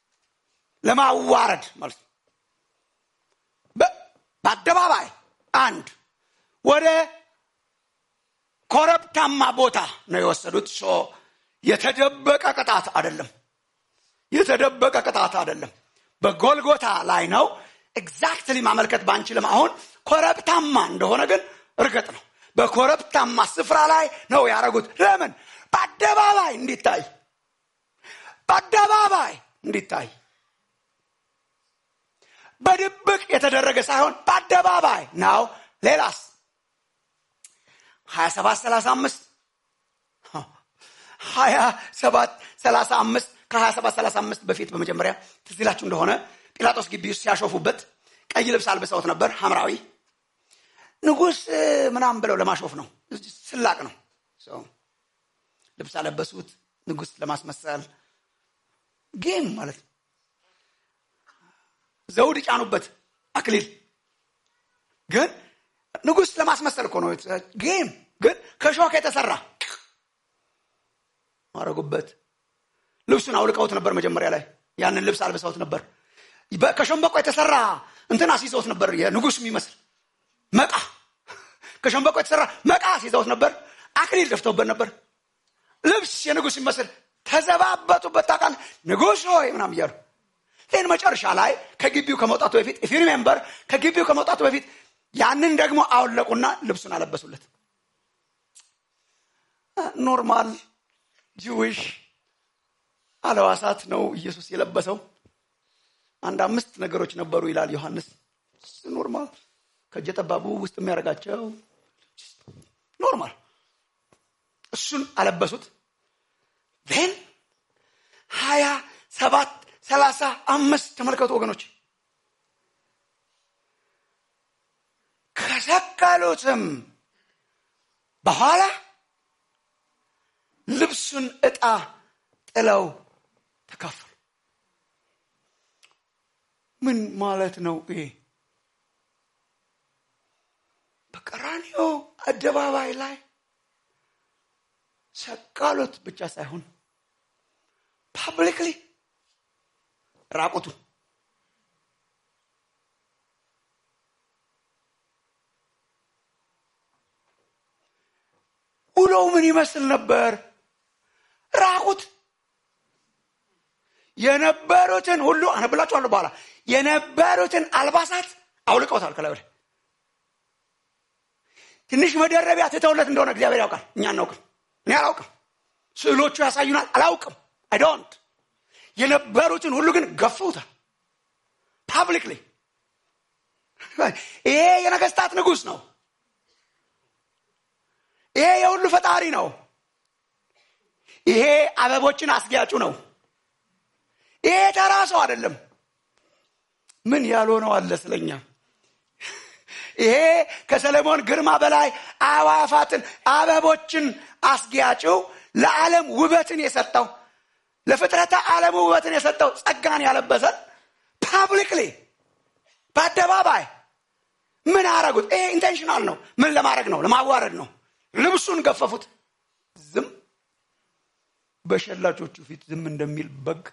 ለማዋረድ ማለት ነው። በአደባባይ አንድ ወደ ኮረብታማ ቦታ ነው የወሰዱት። ሶ የተደበቀ ቅጣት አይደለም። የተደበቀ ቅጣት አይደለም። በጎልጎታ ላይ ነው። ኤግዛክትሊ ማመልከት ባንችልም አሁን ኮረብታማ እንደሆነ ግን እርግጥ ነው። በኮረብታማ ስፍራ ላይ ነው ያደረጉት። ለምን? በአደባባይ እንዲታይ፣ በአደባባይ እንዲታይ በድብቅ የተደረገ ሳይሆን በአደባባይ ነው። ሌላስ ሀያ ሰባት ሰላሳ አምስት ሀያ ሰባት ሰላሳ አምስት ከሀያ ሰባት ሰላሳ አምስት በፊት በመጀመሪያ ትዝ ይላችሁ እንደሆነ ጲላጦስ ግቢ ውስጥ ሲያሾፉበት ቀይ ልብስ አልብሰውት ነበር፣ ሐምራዊ ንጉሥ ምናምን ብለው ለማሾፍ ነው። ስላቅ ነው። ልብስ አለበሱት ንጉሥ ለማስመሰል ጌም ማለት ነው። ዘውድ ጫኑበት አክሊል ግን ንጉሥ ለማስመሰል እኮ ነው። ጌም ግን ከሾክ የተሰራ ማረጉበት። ልብሱን አውልቀውት ነበር መጀመሪያ ላይ ያንን ልብስ አልብሰውት ነበር። ከሸንበቆ የተሰራ እንትን አስይዘውት ነበር፣ የንጉሥ የሚመስል መቃ። ከሸንበቆ የተሰራ መቃ አስይዘውት ነበር። አክሊል ደፍተውበት ነበር። ልብስ የንጉሥ የሚመስል ተዘባበቱበት። ታውቃለህ ንጉሥ ሆይ ምናምን እያሉ ይህን መጨረሻ ላይ ከግቢው ከመውጣቱ በፊት ኢፍ ሪሜምበር ከግቢው ከመውጣቱ በፊት ያንን ደግሞ አወለቁና ልብሱን አለበሱለት። ኖርማል ጂዊሽ አለዋሳት ነው ኢየሱስ የለበሰው። አንድ አምስት ነገሮች ነበሩ ይላል ዮሐንስ። ኖርማል ከእጀ ጠባቡ ውስጥ የሚያደርጋቸው ኖርማል፣ እሱን አለበሱት። ን ሀያ ሰባት ሰላሳ አምስት ተመልከቱ ወገኖች። ከሰቀሉትም በኋላ ልብሱን ዕጣ ጥለው ተካፈሉ። ምን ማለት ነው ይሄ? በቀራንዮ አደባባይ ላይ ሰቀሉት ብቻ ሳይሆን ፓብሊክሊ ራቁቱ ውሎው ምን ይመስል ነበር? ራቁት የነበሩትን ሁሉ አነብላችኋለሁ በኋላ የነበሩትን አልባሳት አውልቀውታል። ከላይ ወዲህ ትንሽ መደረቢያ ትተውለት እንደሆነ እግዚአብሔር ያውቃል። እኛ አናውቅም። እኔ አላውቅም። ስዕሎቹ ያሳዩናል። አላውቅም። አይዶንት የነበሩትን ሁሉ ግን ገፉታል። ፓብሊክሊ ይሄ የነገስታት ንጉሥ ነው። ይሄ የሁሉ ፈጣሪ ነው። ይሄ አበቦችን አስጊያጩ ነው። ይሄ ተራ ሰው አይደለም። ምን ያልሆነው አለ ስለኛ? ይሄ ከሰለሞን ግርማ በላይ አዋፋትን አበቦችን አስጊያጭው ለዓለም ውበትን የሰጠው ለፍጥረተ ዓለም ውበትን የሰጠው ጸጋን ያለበሰን ፓብሊክሊ በአደባባይ ምን አረጉት? ይሄ ኢንቴንሽናል ነው። ምን ለማድረግ ነው? ለማዋረድ ነው። ልብሱን ገፈፉት። ዝም በሸላቾቹ ፊት ዝም እንደሚል በግ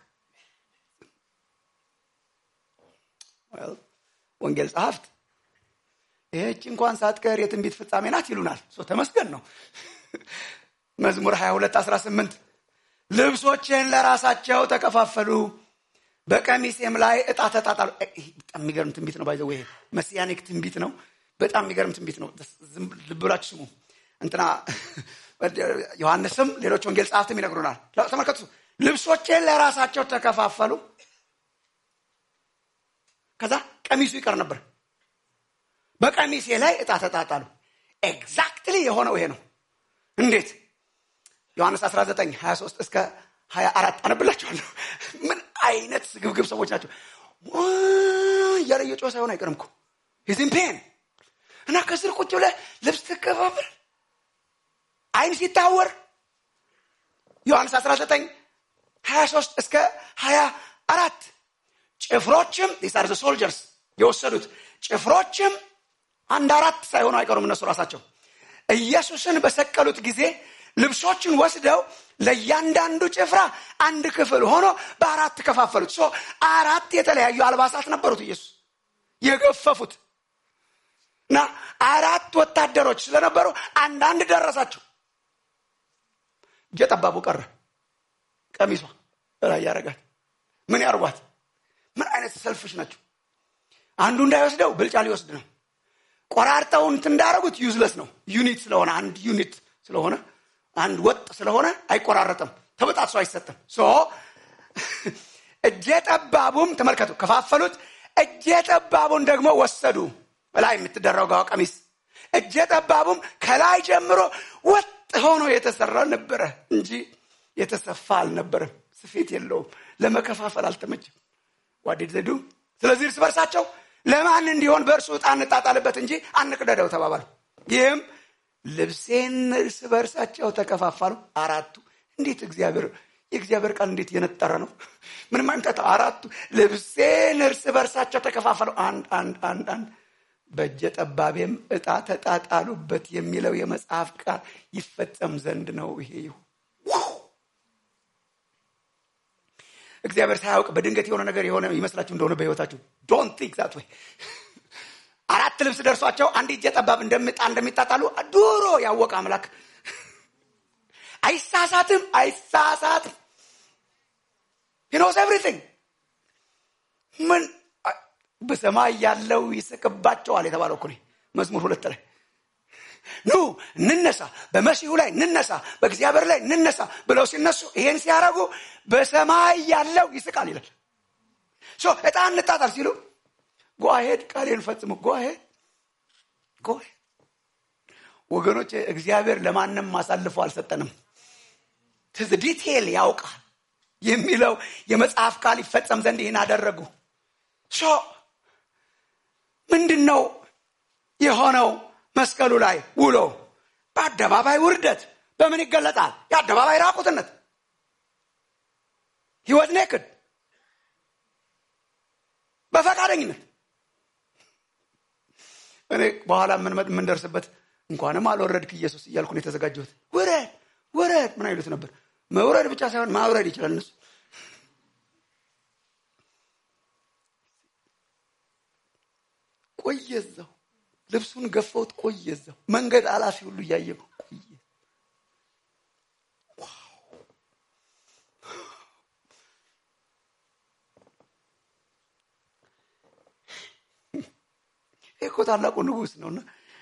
Well, ወንጌል ጸሐፍት ይህች እንኳን ሳትቀር የትንቢት ፍጻሜ ናት ይሉናል። ሶ ተመስገን ነው። መዝሙር 22 18 ልብሶችን ለራሳቸው ተከፋፈሉ፣ በቀሚሴም ላይ እጣ ተጣጣሉ። እ- ይሄ በጣም የሚገርም ትንቢት ነው። ባይዘ ይሄ መሲያኒክ ትንቢት ነው። በጣም የሚገርም ትንቢት ነው። ዝም ልብ ብላችሁ ስሙ። እንትና ዮሐንስም ሌሎች ወንጌል ጸሐፍትም ይነግሩናል። ተመልከቱ። ልብሶቼን ለራሳቸው ተከፋፈሉ፣ ከዛ ቀሚሱ ይቀር ነበር። በቀሚሴ ላይ እጣ ተጣጣሉ። ኤግዛክትሊ የሆነው ይሄ ነው። እንዴት? ዮሐንስ 19 23 እስከ 24 አነብላችኋለሁ። ምን አይነት ስግብግብ ሰዎች ናቸው! ዋ እያለ እየጮኸ ሳይሆን አይቀርም እኮ ሂዝን ፔን እና ከስር ቁጭ ብለህ ልብስ ትከፋፍል አይን ሲታወር ዮሐንስ 19 23 እስከ 24 ጭፍሮችም ዲሳር ሶልጀርስ የወሰዱት ጭፍሮችም አንድ አራት ሳይሆኑ አይቀሩም እነሱ ራሳቸው ኢየሱስን በሰቀሉት ጊዜ ልብሶችን ወስደው ለእያንዳንዱ ጭፍራ አንድ ክፍል ሆኖ በአራት ከፋፈሉት ሶ አራት የተለያዩ አልባሳት ነበሩት ኢየሱስ የገፈፉት እና አራት ወታደሮች ስለነበሩ አንዳንድ ደረሳቸው እጀጠባቡ ቀረ ቀሚሷ ላይ ያደረጋል ምን ያርጓት ምን አይነት ሰልፍሽ ናቸው አንዱ እንዳይወስደው ብልጫ ሊወስድ ነው ቆራርጠው እንትን እንዳደረጉት ዩዝለስ ነው ዩኒት ስለሆነ አንድ ዩኒት ስለሆነ አንድ ወጥ ስለሆነ አይቆራረጥም ተበጣጥሶ አይሰጥም ሶ እጀ ጠባቡም ተመልከቱ ከፋፈሉት እጀ ጠባቡን ደግሞ ወሰዱ በላይ የምትደረገው ቀሚስ እጀ ጠባቡም ከላይ ጀምሮ ወጥ ሆኖ የተሰራ ነበረ እንጂ የተሰፋ አልነበረም ስፌት የለውም ለመከፋፈል አልተመቸም ዋዴድ ዘዱ ስለዚህ እርስ በርሳቸው ለማን እንዲሆን በእርሱ ዕጣ እንጣጣልበት እንጂ አንቅደደው ተባባሉ ይህም ልብሴን እርስ በርሳቸው ተከፋፋሉ አራቱ እንዴት እግዚአብሔር የእግዚአብሔር ቃል እንዴት የነጠረ ነው ምንም አይምጠጣ አራቱ ልብሴን እርስ በርሳቸው ተከፋፈሉ አንድ አንድ አንድ አንድ በእጀ ጠባቤም ዕጣ ተጣጣሉበት የሚለው የመጽሐፍ ቃል ይፈጸም ዘንድ ነው ይሄ ይሁን እግዚአብሔር ሳያውቅ በድንገት የሆነ ነገር የሆነ ይመስላችሁ እንደሆነ በህይወታችሁ ዶንት ቲንክ ዛት ወይ አራት ልብስ ደርሷቸው አንድ እጀ ጠባብ እንደምጣ እንደሚጣጣሉ ድሮ ያወቀ አምላክ አይሳሳትም አይሳሳትም ሂኖስ ኤቭሪቲንግ ምን በሰማይ ያለው ይስቅባቸዋል የተባለው እኮ መዝሙር ሁለት ላይ ኑ እንነሳ በመሲሁ ላይ እንነሳ በእግዚአብሔር ላይ እንነሳ ብለው ሲነሱ ይሄን ሲያደረጉ በሰማይ ያለው ይስቃል ይላል እጣ እንጣጣል ሲሉ ጓሄድ ቃሌን ፈጽሙ ጓሄድ ጓሄድ ወገኖች እግዚአብሔር ለማንም አሳልፎ አልሰጠንም ትዝ ዲቴል ያውቃል የሚለው የመጽሐፍ ቃል ይፈጸም ዘንድ ይህን አደረጉ ሶ ምንድን ነው የሆነው መስቀሉ ላይ ውሎ በአደባባይ ውርደት በምን ይገለጣል የአደባባይ ራቁትነት ህይወት ኔክድ በፈቃደኝነት እኔ በኋላ የምንደርስበት እንኳንም አልወረድክ ኢየሱስ እያልኩ ነው የተዘጋጀሁት ውረድ ውረድ ምን አይሉት ነበር መውረድ ብቻ ሳይሆን ማውረድ ይችላል እነሱ ቆየዛው ልብሱን ገፈውት ቆየዛው መንገድ አላፊ ሁሉ እያየው ቆየ ይህ እኮ ታላቁ ንጉስ ነውና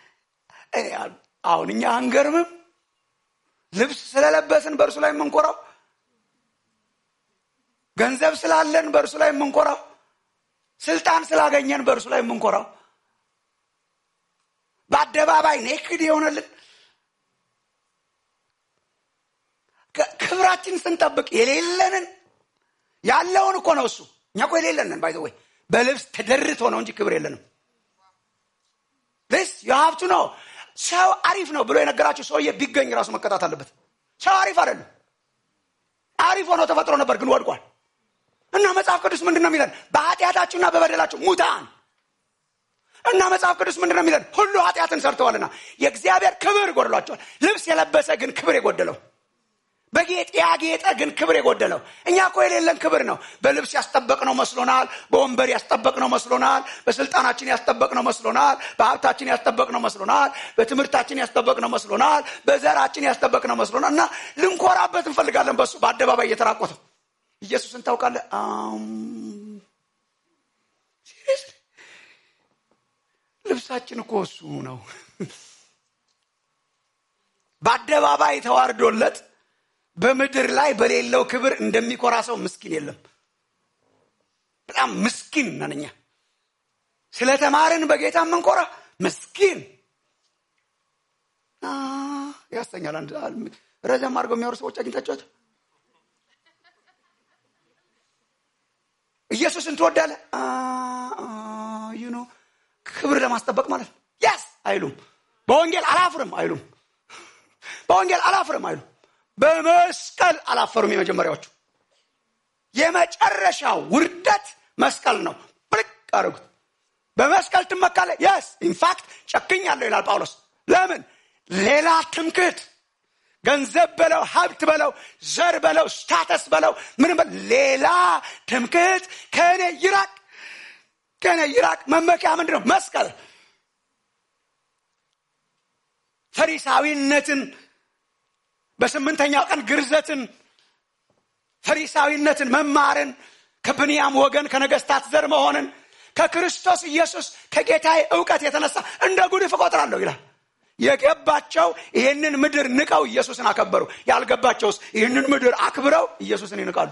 አሁን እኛ አንገርምም ልብስ ስለለበስን በእርሱ ላይ የምንኮራው ገንዘብ ስላለን በእርሱ ላይ የምንኮራው ስልጣን ስላገኘን በእርሱ ላይ የምንኮራው በአደባባይ ኔክድ የሆነልን ክብራችን ስንጠብቅ የሌለንን ያለውን እኮ ነው እሱ እኛ እኮ የሌለንን ባይዘ ወይ በልብስ ተደርቶ ነው እንጂ ክብር የለንም ስ የሀብቱ ነው ሰው አሪፍ ነው ብሎ የነገራቸው ሰውዬ ቢገኝ ራሱ መቀጣት አለበት ሰው አሪፍ አይደለም አሪፍ ሆኖ ተፈጥሮ ነበር ግን ወድቋል እና መጽሐፍ ቅዱስ ምንድን ነው የሚለን በኃጢአታችሁና በበደላችሁ ሙታን እና መጽሐፍ ቅዱስ ምንድን ነው የሚለን ሁሉ ኃጢአትን ሰርተዋልና የእግዚአብሔር ክብር ጎድሏቸዋል ልብስ የለበሰ ግን ክብር የጎደለው በጌጥ ያጌጠ ግን ክብር የጎደለው እኛ እኮ የሌለን ክብር ነው በልብስ ያስጠበቅነው መስሎናል በወንበር ያስጠበቅነው መስሎናል በስልጣናችን ያስጠበቅነው መስሎናል በሀብታችን ያስጠበቅነው መስሎናል በትምህርታችን ያስጠበቅነው መስሎናል በዘራችን ያስጠበቅነው መስሎናል እና ልንኮራበት እንፈልጋለን በሱ በአደባባይ እየተራቆተው ኢየሱስን ታውቃለህ ልብሳችን እኮ እሱ ነው በአደባባይ ተዋርዶለት በምድር ላይ በሌለው ክብር እንደሚኮራ ሰው ምስኪን የለም በጣም ምስኪን ነን እኛ ስለተማርን በጌታ የምንኮራ ምስኪን ያሰኛል አንድ ረዘም አድርገው የሚያወሩ ሰዎች አግኝታችኋቸው ኢየሱስን ትወዳለ ዩኖ ክብር ለማስጠበቅ ማለት ነው ያስ አይሉም በወንጌል አላፍርም አይሉም በወንጌል አላፍርም አይሉም በመስቀል አላፈሩም የመጀመሪያዎቹ የመጨረሻው ውርደት መስቀል ነው ብልቅ አድርጉት በመስቀል ትመካለ የስ ኢንፋክት ጨክኛለሁ ይላል ጳውሎስ ለምን ሌላ ትምክህት ገንዘብ በለው ሀብት በለው ዘር በለው ስታተስ በለው ምንም ሌላ ትምክህት ከእኔ ይራቅ ከእኔ ይራቅ መመኪያ ምንድን ነው መስቀል ፈሪሳዊነትን በስምንተኛው ቀን ግርዘትን ፈሪሳዊነትን መማርን ከብንያም ወገን ከነገስታት ዘር መሆንን ከክርስቶስ ኢየሱስ ከጌታዬ እውቀት የተነሳ እንደ ጉድፍ እቆጥራለሁ ይላል የገባቸው ይህንን ምድር ንቀው ኢየሱስን አከበሩ ያልገባቸውስ ይህንን ምድር አክብረው ኢየሱስን ይንቃሉ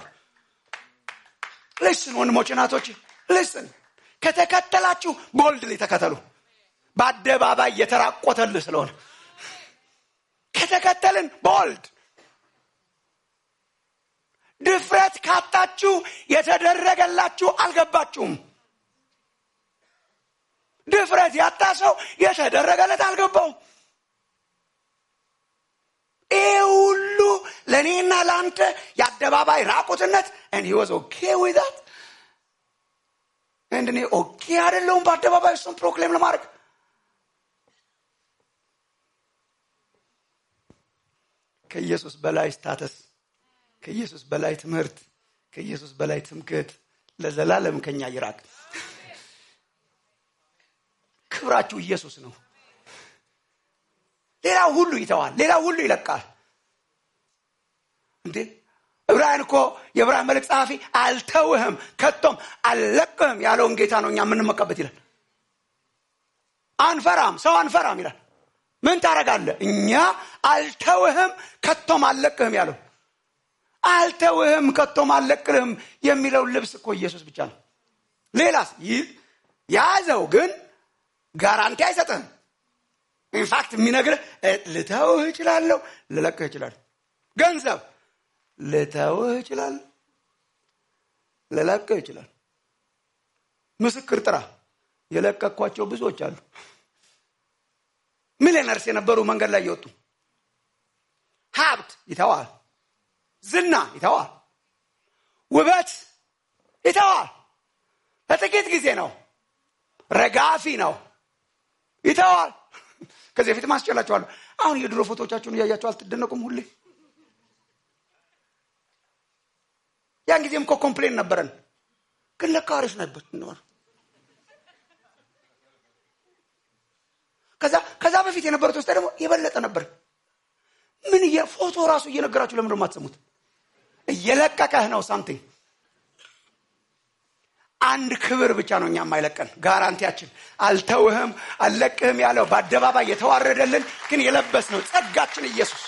ልስን ወንድሞች ናቶች ልስን ከተከተላችሁ ቦልድ ተከተሉ በአደባባይ የተራቆተልህ ስለሆነ ከተከተልን ቦልድ ድፍረት ካጣችሁ የተደረገላችሁ አልገባችሁም ድፍረት ያጣ ሰው የተደረገለት አልገባውም ይህ ሁሉ ለእኔና ለአንተ የአደባባይ ራቁትነት and he was okay with that and እኔ ኦኬ አይደለሁም በአደባባይ እሱን ፕሮክሌም ለማድረግ ከኢየሱስ በላይ ስታተስ ከኢየሱስ በላይ ትምህርት ከኢየሱስ በላይ ትምክህት ለዘላለም ከኛ ይራቅ ክብራችሁ ኢየሱስ ነው ሌላው ሁሉ ይተዋል ሌላው ሁሉ ይለቃል እንዴ ዕብራውያን እኮ የዕብራውያን መልእክት ጸሐፊ አልተውህም ከቶም አልለቅህም ያለውን ጌታ ነው እኛ የምንመቀበት ይላል አንፈራም ሰው አንፈራም ይላል ምን ታረጋለ እኛ አልተውህም ከቶም አልለቅህም ያለው አልተውህም ከቶም አልለቅህም የሚለው ልብስ እኮ ኢየሱስ ብቻ ነው ሌላስ ያዘው ግን ጋራንቲ አይሰጥህም ኢንፋክት የሚነግርህ ልተውህ እችላለሁ ልለቅህ እችላለሁ ገንዘብ ልተውህ እችላለሁ ልለቅህ እችላለሁ ምስክር ጥራ የለቀኳቸው ብዙዎች አሉ ሚሊነርስ የነበሩ መንገድ ላይ እየወጡ ሀብት ይተዋል ዝና ይተዋል ውበት ይተዋል ለጥቂት ጊዜ ነው ረጋፊ ነው ይተዋል ከዚህ በፊት ማስጨላቸዋለሁ አሁን የድሮ ፎቶቻችሁን እያያቸው አልትደነቁም ሁሌ ያን ጊዜም እኮ ኮምፕሌን ነበረን ግን ለካ አሪፍ ነበር ከዛ ከዛ በፊት የነበሩት ውስጥ ደግሞ የበለጠ ነበር ምን ፎቶ ራሱ እየነገራችሁ ለምንድን የማትሰሙት እየለቀቀህ ነው ሳምቲንግ አንድ ክብር ብቻ ነው እኛ የማይለቀን ጋራንቲያችን አልተውህም አልለቅህም ያለው በአደባባይ የተዋረደልን ግን የለበስ ነው ጸጋችን ኢየሱስ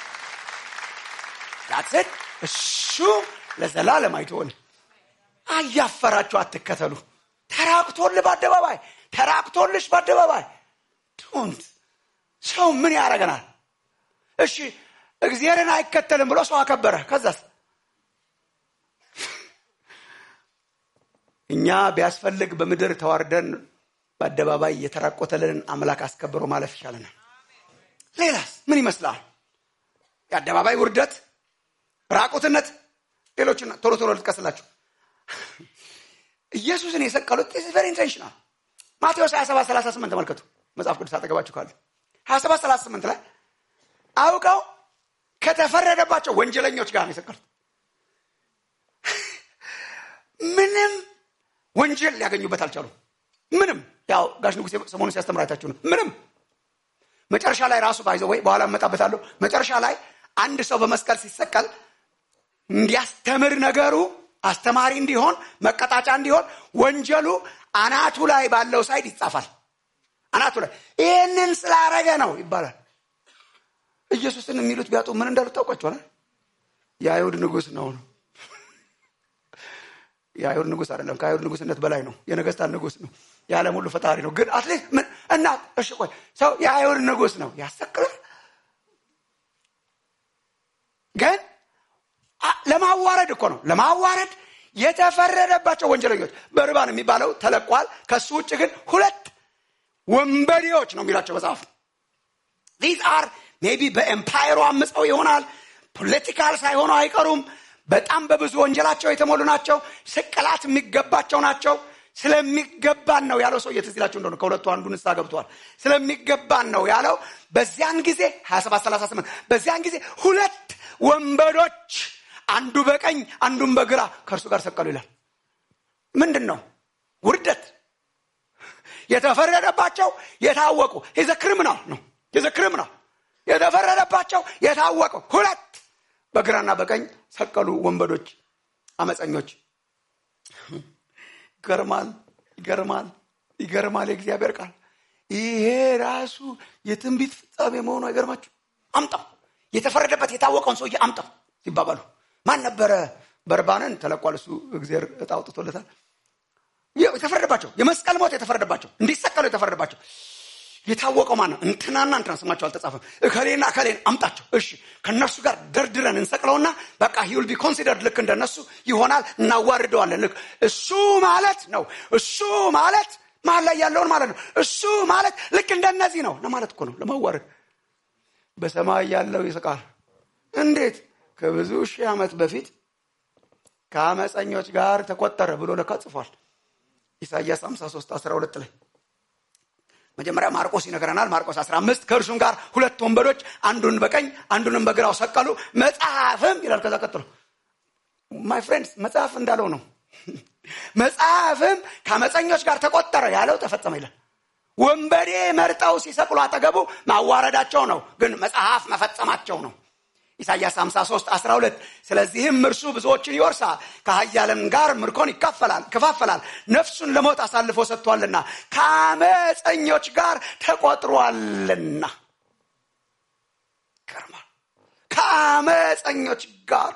ዳትት እሱ ለዘላለም አይትሆን አያፈራችሁ አትከተሉ ተራቅቶልህ በአደባባይ ተራቅቶልሽ በአደባባይ ዶንት ሰው ምን ያደረገናል እሺ እግዚአብሔርን አይከተልም ብሎ ሰው አከበረ ከዛስ እኛ ቢያስፈልግ በምድር ተዋርደን በአደባባይ የተራቆተልንን አምላክ አስከብሮ ማለፍ ይሻለናል ሌላስ ምን ይመስላል የአደባባይ ውርደት ራቁትነት ሌሎችን ቶሎ ቶሎ ልጥቀስላችሁ ኢየሱስን የሰቀሉት ቨሪ ኢንቴንሽናል ማቴዎስ 27 38 ተመልከቱ መጽሐፍ ቅዱስ አጠገባችሁ ካለ 27 38 ላይ አውቀው ከተፈረደባቸው ወንጀለኞች ጋር ነው የሰቀሉት። ምንም ወንጀል ሊያገኙበት አልቻሉም። ምንም ያው ጋሽ ንጉሴ ሰሞኑን ሲያስተምር አይታችሁ ነው። ምንም መጨረሻ ላይ ራሱ ባይዘ ወይ በኋላ እመጣበታለሁ። መጨረሻ ላይ አንድ ሰው በመስቀል ሲሰቀል እንዲያስተምር ነገሩ አስተማሪ እንዲሆን መቀጣጫ እንዲሆን ወንጀሉ አናቱ ላይ ባለው ሳይድ ይጻፋል። አናቱ ላይ ይህንን ስላረገ ነው ይባላል። ኢየሱስን የሚሉት ቢያጡ ምን እንዳሉት ታውቋቸዋል? የአይሁድ ንጉሥ ነው ነው የአይሁድ ንጉሥ አይደለም። ከአይሁድ ንጉሥነት በላይ ነው። የነገስታት ንጉሥ ነው። የዓለም ሁሉ ፈጣሪ ነው። ግን አትሊስት ምን እና እሺ ቆይ ሰው የአይሁድ ንጉሥ ነው ያሰቅላል። ግን ለማዋረድ እኮ ነው ለማዋረድ የተፈረደባቸው ወንጀለኞች በርባን የሚባለው ተለቋል። ከሱ ውጭ ግን ሁለት ወንበዴዎች ነው የሚላቸው መጽሐፍ። ዚዝ አር ሜቢ በኤምፓየሩ አምፀው ይሆናል። ፖለቲካል ሳይሆኑ አይቀሩም። በጣም በብዙ ወንጀላቸው የተሞሉ ናቸው። ስቅላት የሚገባቸው ናቸው። ስለሚገባን ነው ያለው ሰው ትዝ ይላችሁ እንደሆነ ከሁለቱ አንዱ ንስሐ ገብተዋል። ስለሚገባን ነው ያለው። በዚያን ጊዜ 27 38 በዚያን ጊዜ ሁለት ወንበዶች አንዱ በቀኝ አንዱን በግራ ከእርሱ ጋር ሰቀሉ ይላል። ምንድን ነው ውርደት? የተፈረደባቸው የታወቁ የዘ ክሪሚናል ነው የዘ ክሪሚናል የተፈረደባቸው የታወቁ ሁለት በግራና በቀኝ ሰቀሉ ወንበዶች፣ አመፀኞች። ይገርማል፣ ይገርማል፣ ይገርማል። የእግዚአብሔር ቃል ይሄ ራሱ የትንቢት ፍጻሜ መሆኑ አይገርማችሁ? አምጣው የተፈረደበት የታወቀውን ሰውዬ አምጣው ሲባባሉ ማን ነበረ? በርባንን ተለቋል። እሱ እግዚአብሔር እጣ አውጥቶለታል። የተፈረደባቸው የመስቀል ሞት የተፈረደባቸው እንዲሰቀሉ የተፈረደባቸው የታወቀው ማን ነው? እንትናና እንትና ስማቸው አልተጻፈም። እከሌና እከሌን አምጣቸው። እሺ ከእነርሱ ጋር ደርድረን እንሰቅለውና በቃ ሂውል ቢ ኮንሲደርድ ልክ እንደነሱ ይሆናል። እናዋርደዋለን። ልክ እሱ ማለት ነው። እሱ ማለት መሀል ላይ ያለውን ማለት ነው። እሱ ማለት ልክ እንደነዚህ ነው ለማለት እኮ ነው። ለማዋረድ በሰማይ ያለው ይስቃል። እንዴት ከብዙ ሺህ ዓመት በፊት ከአመፀኞች ጋር ተቆጠረ ብሎ ለካ ጽፏል። ኢሳይያስ 53 12 ላይ መጀመሪያ ማርቆስ ይነግረናል። ማርቆስ 15 ከእርሱም ጋር ሁለት ወንበዶች አንዱን በቀኝ አንዱንም በግራው ሰቀሉ፣ መጽሐፍም ይላል። ከዛ ቀጥሎ ማይ ፍሬንድስ መጽሐፍ እንዳለው ነው። መጽሐፍም ከአመፀኞች ጋር ተቆጠረ ያለው ተፈጸመ ይላል። ወንበዴ መርጠው ሲሰቅሉ አጠገቡ ማዋረዳቸው ነው፣ ግን መጽሐፍ መፈጸማቸው ነው። ኢሳይያስ 53 12 ስለዚህም እርሱ ብዙዎችን ይወርሳል፣ ከኃያላን ጋር ምርኮን ይካፈላል ከፋፈላል፣ ነፍሱን ለሞት አሳልፎ ሰጥቷልና ከአመፀኞች ጋር ተቆጥሯልና። ይገርማል። ከአመፀኞች ጋር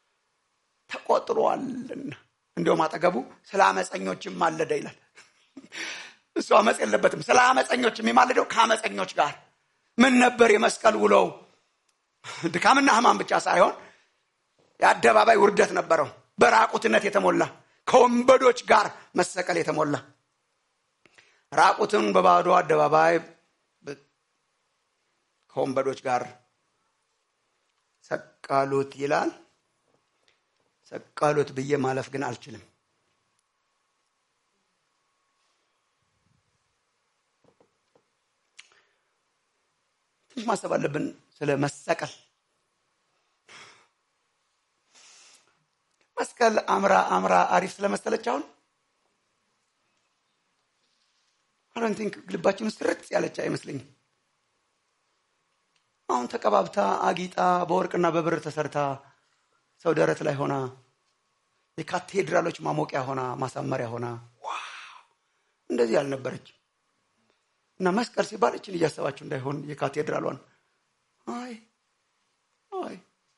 ተቆጥሯልና። እንዲሁም አጠገቡ ስለ አመፀኞችም ማለደ ይላል። እሱ አመፅ የለበትም። ስለ አመፀኞች የሚማልደው ከአመፀኞች ጋር ምን ነበር የመስቀል ውሎው? ድካምና ሕማም ብቻ ሳይሆን የአደባባይ ውርደት ነበረው። በራቁትነት የተሞላ ከወንበዶች ጋር መሰቀል የተሞላ ራቁትን በባዶ አደባባይ ከወንበዶች ጋር ሰቀሉት ይላል። ሰቀሉት ብዬ ማለፍ ግን አልችልም። ትንሽ ማሰብ አለብን ስለ መሰቀል። መስቀል አምራ አምራ አሪፍ ስለመሰለች አሁን አሁን ቲንክ ልባችን ውስጥ ርጭ ያለች አይመስለኝም። አሁን ተቀባብታ አጊጣ በወርቅና በብር ተሰርታ ሰው ደረት ላይ ሆና የካቴድራሎች ማሞቂያ ሆና ማሳመሪያ ሆና ዋው እንደዚህ ያልነበረች እና መስቀል ሲባል እችን እያሰባችሁ እንዳይሆን የካቴድራሏን አይ አይ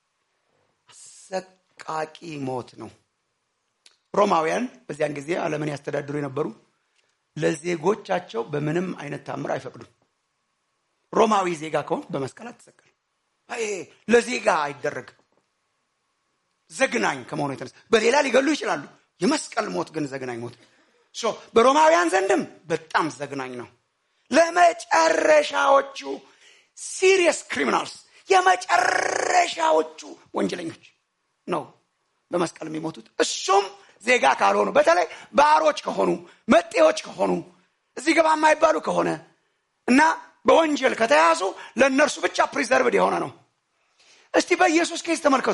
አሰቃቂ ሞት ነው። ሮማውያን በዚያን ጊዜ ዓለምን ያስተዳድሩ የነበሩ ለዜጎቻቸው በምንም አይነት ታምር አይፈቅዱም። ሮማዊ ዜጋ ከሆን በመስቀል አትሰቀል። ለዜጋ አይደረግም። ዘግናኝ ከመሆኑ የተነሳ በሌላ ሊገሉ ይችላሉ። የመስቀል ሞት ግን ዘግናኝ ሞት ነው። በሮማውያን ዘንድም በጣም ዘግናኝ ነው። ለመጨረሻዎቹ ሲሪየስ ክሪሚናልስ የመጨረሻዎቹ ወንጀለኞች ነው በመስቀል የሚሞቱት። እሱም ዜጋ ካልሆኑ በተለይ ባሮች ከሆኑ መጤዎች ከሆኑ እዚህ ገባ የማይባሉ ከሆነ እና በወንጀል ከተያዙ ለእነርሱ ብቻ ፕሪዘርቭድ የሆነ ነው። እስቲ በኢየሱስ ኬስ ተመልከቱ።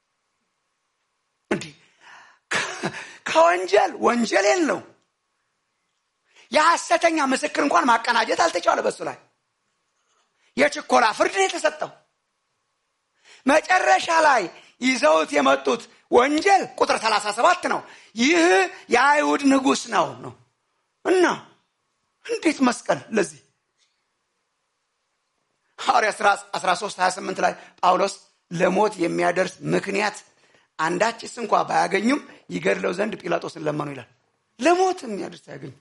እንዲህ ከወንጀል ወንጀል የለው የሐሰተኛ ምስክር እንኳን ማቀናጀት አልተቻለ። በሱ ላይ የችኮላ ፍርድ ነው የተሰጠው። መጨረሻ ላይ ይዘውት የመጡት ወንጀል ቁጥር 37 ነው። ይህ የአይሁድ ንጉሥ ነው ነው እና እንዴት መስቀል ለዚህ ሐዋርያ ሥራ 13 28 ላይ ጳውሎስ ለሞት የሚያደርስ ምክንያት አንዳችስ እንኳ ባያገኙም ይገድለው ዘንድ ጲላጦስን ለመኑ ይላል። ለሞት የሚያደርስ አያገኙ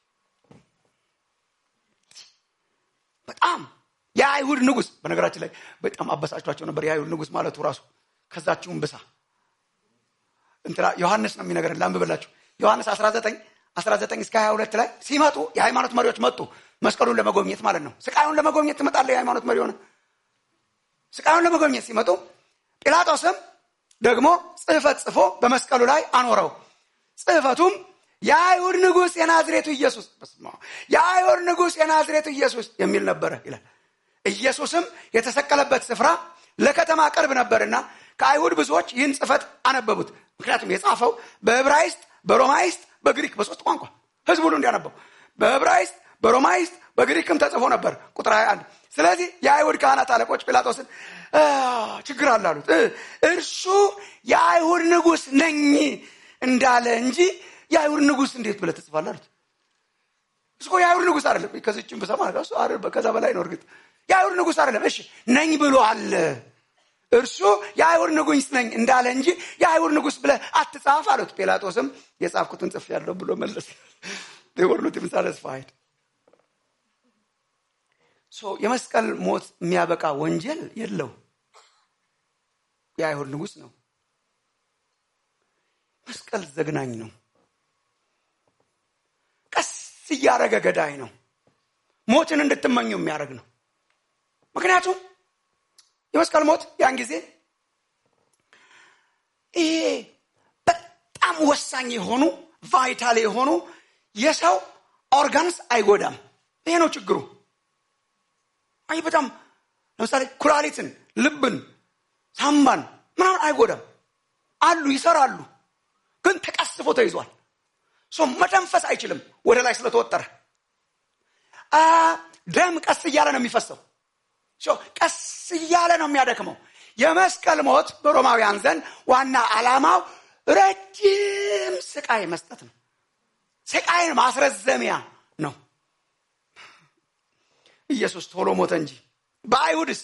በጣም የአይሁድ ንጉሥ በነገራችን ላይ በጣም አበሳጭቷቸው ነበር። የአይሁድ ንጉሥ ማለቱ ራሱ ከዛችሁም ብሳ እንትና ዮሐንስ ነው የሚነገረን። ላንብብላችሁ ዮሐንስ 19 19 እስከ 22 ላይ ሲመጡ የሃይማኖት መሪዎች መጡ። መስቀሉን ለመጎብኘት ማለት ነው። ስቃዩን ለመጎብኘት ትመጣለ። የሃይማኖት መሪ ሆነ ስቃዩን ለመጎብኘት ሲመጡ ጲላጦስም ደግሞ ጽሕፈት ጽፎ በመስቀሉ ላይ አኖረው። ጽሕፈቱም የአይሁድ ንጉሥ የናዝሬቱ ኢየሱስ የአይሁድ ንጉሥ የናዝሬቱ ኢየሱስ የሚል ነበረ ይላል። ኢየሱስም የተሰቀለበት ስፍራ ለከተማ ቅርብ ነበርና ከአይሁድ ብዙዎች ይህን ጽሕፈት አነበቡት። ምክንያቱም የጻፈው በዕብራይስጥ፣ በሮማይስጥ፣ በግሪክ በሶስት ቋንቋ ህዝብ ሁሉ እንዲያነበው በዕብራይስጥ፣ በሮማይስጥ፣ በግሪክም ተጽፎ ነበር። ቁጥር 21 ስለዚህ የአይሁድ ካህናት አለቆች ጲላጦስን ችግር አለ አሉት። እርሱ የአይሁድ ንጉሥ ነኝ እንዳለ እንጂ የአይሁድ ንጉሥ እንዴት ብለህ ትጽፋለህ አሉት። እሱ እኮ የአይሁድ ንጉሥ አይደለም። ከዚችም ብሰማ እሱ ከዛ በላይ ነው። እርግጥ የአይሁድ ንጉሥ አይደለም። እሺ ነኝ ብሎአል። እርሱ የአይሁድ ንጉሥ ነኝ እንዳለ እንጂ የአይሁድ ንጉሥ ብለህ አትጻፍ አሉት። ጲላጦስም የጻፍኩትን ጽፌአለሁ ብሎ መለስ። ወርሉት ሳለስፋይድ የመስቀል ሞት የሚያበቃ ወንጀል የለው። የአይሁድ ንጉሥ ነው። መስቀል ዘግናኝ ነው። ቀስ እያደረገ ገዳይ ነው። ሞትን እንድትመኙ የሚያደርግ ነው። ምክንያቱም የመስቀል ሞት ያን ጊዜ ይሄ በጣም ወሳኝ የሆኑ ቫይታል የሆኑ የሰው ኦርጋንስ አይጎዳም። ይሄ ነው ችግሩ። አይ በጣም ለምሳሌ ኩላሊትን፣ ልብን፣ ሳምባን ምናምን አይጎዳም። አሉ ይሰራሉ፣ ግን ተቀስፎ ተይዟል። ሰው መተንፈስ አይችልም ወደ ላይ ስለተወጠረ። ደም ቀስ እያለ ነው የሚፈሰው። ቀስ እያለ ነው የሚያደክመው። የመስቀል ሞት በሮማውያን ዘንድ ዋና ዓላማው ረጅም ስቃይ መስጠት ነው። ስቃይን ማስረዘሚያ ነው። ኢየሱስ ቶሎ ሞተ እንጂ በአይሁድስ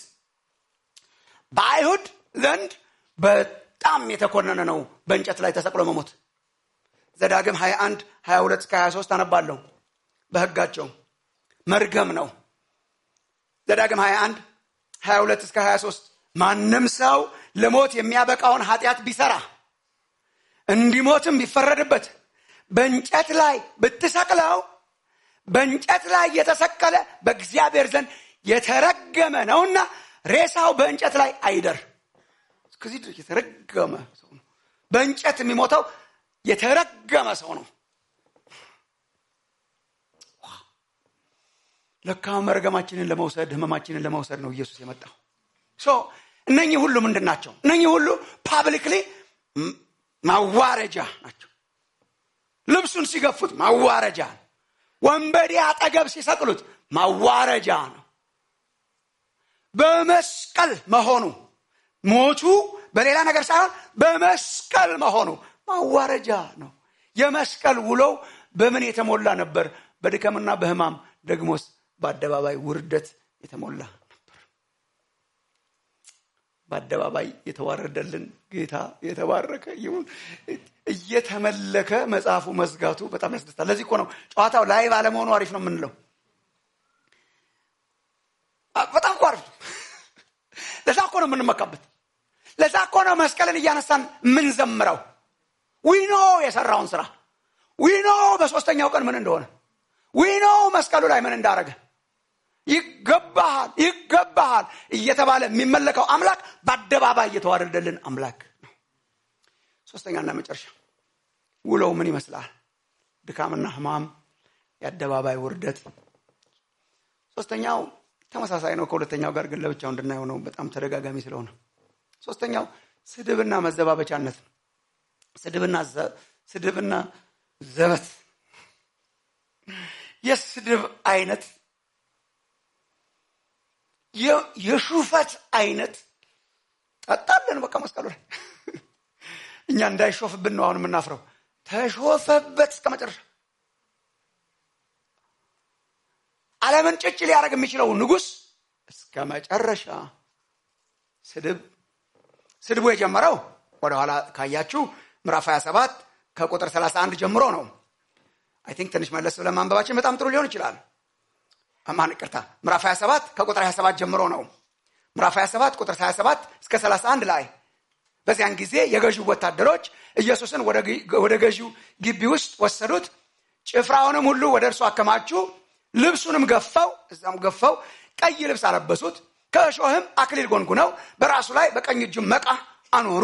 በአይሁድ ዘንድ በጣም የተኮነነ ነው በእንጨት ላይ ተሰቅሎ መሞት። ዘዳግም 21 22 እስከ 23 አነባለሁ። በሕጋቸው መርገም ነው። ዘዳግም 21 22 እስከ 23 ማንም ሰው ለሞት የሚያበቃውን ኃጢአት ቢሰራ እንዲሞትም ቢፈረድበት በእንጨት ላይ ብትሰቅለው በእንጨት ላይ የተሰቀለ በእግዚአብሔር ዘንድ የተረገመ ነውና ሬሳው በእንጨት ላይ አይደር። እስከዚህ ድረስ የተረገመ ሰው ነው። በእንጨት የሚሞተው የተረገመ ሰው ነው። ለካ መርገማችንን ለመውሰድ ህመማችንን ለመውሰድ ነው ኢየሱስ የመጣው። እነኚህ ሁሉ ምንድን ናቸው? እነኚህ ሁሉ ፓብሊክሊ ማዋረጃ ናቸው። ልብሱን ሲገፉት ማዋረጃ ነው። ወንበዴ አጠገብ ሲሰቅሉት ማዋረጃ ነው። በመስቀል መሆኑ ሞቱ በሌላ ነገር ሳይሆን በመስቀል መሆኑ ማዋረጃ ነው። የመስቀል ውሎው በምን የተሞላ ነበር? በድከምና በህማም ደግሞስ በአደባባይ ውርደት የተሞላ ነበር። በአደባባይ የተዋረደልን ጌታ የተባረከ ይሁን። እየተመለከ መጽሐፉ መዝጋቱ በጣም ያስደስታል። ለዚህ እኮ ነው ጨዋታው ላይ ባለመሆኑ አሪፍ ነው የምንለው። በጣም እኮ አሪፍ ነው። ለዛ እኮ ነው የምንመካበት። ለዛ እኮ ነው መስቀልን እያነሳን የምንዘምረው። ዊኖ የሰራውን ስራ ዊኖ በሶስተኛው ቀን ምን እንደሆነ ዊኖ መስቀሉ ላይ ምን እንዳረገ ይገባሃል ይገባሃል እየተባለ የሚመለከው አምላክ በአደባባይ እየተዋረደልን አምላክ ነው። ሶስተኛና መጨረሻ ውሎው ምን ይመስላል? ድካምና ህማም፣ የአደባባይ ውርደት። ሶስተኛው ተመሳሳይ ነው ከሁለተኛው ጋር ግን ለብቻው እንድናየው ነው፣ በጣም ተደጋጋሚ ስለሆነ ሶስተኛው ስድብና መዘባበቻነት ነው። ስድብና ስድብና ዘበት የስድብ አይነት የሹፈት አይነት ጠጣለን። በቃ መስቀሉ ላይ እኛ እንዳይሾፍብን ነው አሁን የምናፍረው። ተሾፈበት እስከ መጨረሻ። ዓለምን ጭጭ ሊያደርግ የሚችለው ንጉሥ እስከ መጨረሻ ስድብ ስድቡ የጀመረው ወደኋላ ካያችሁ ምዕራፍ 27 ከቁጥር 31 ጀምሮ ነው። አይ ቲንክ ትንሽ መለስ ብለን ማንበባችን በጣም ጥሩ ሊሆን ይችላል። ማን ይቅርታ፣ ምዕራፍ 27 ከቁጥር 27 ጀምሮ ነው። ምዕራፍ 27 ቁጥር 27 እስከ 31 ላይ በዚያን ጊዜ የገዢው ወታደሮች ኢየሱስን ወደ ገዢው ግቢ ውስጥ ወሰዱት። ጭፍራውንም ሁሉ ወደ እርሱ አከማቹ። ልብሱንም ገፈው እዛም ገፈው ቀይ ልብስ አለበሱት። ከእሾህም አክሊል ጎንጉነው በራሱ ላይ በቀኝ እጁ መቃ አኖሩ።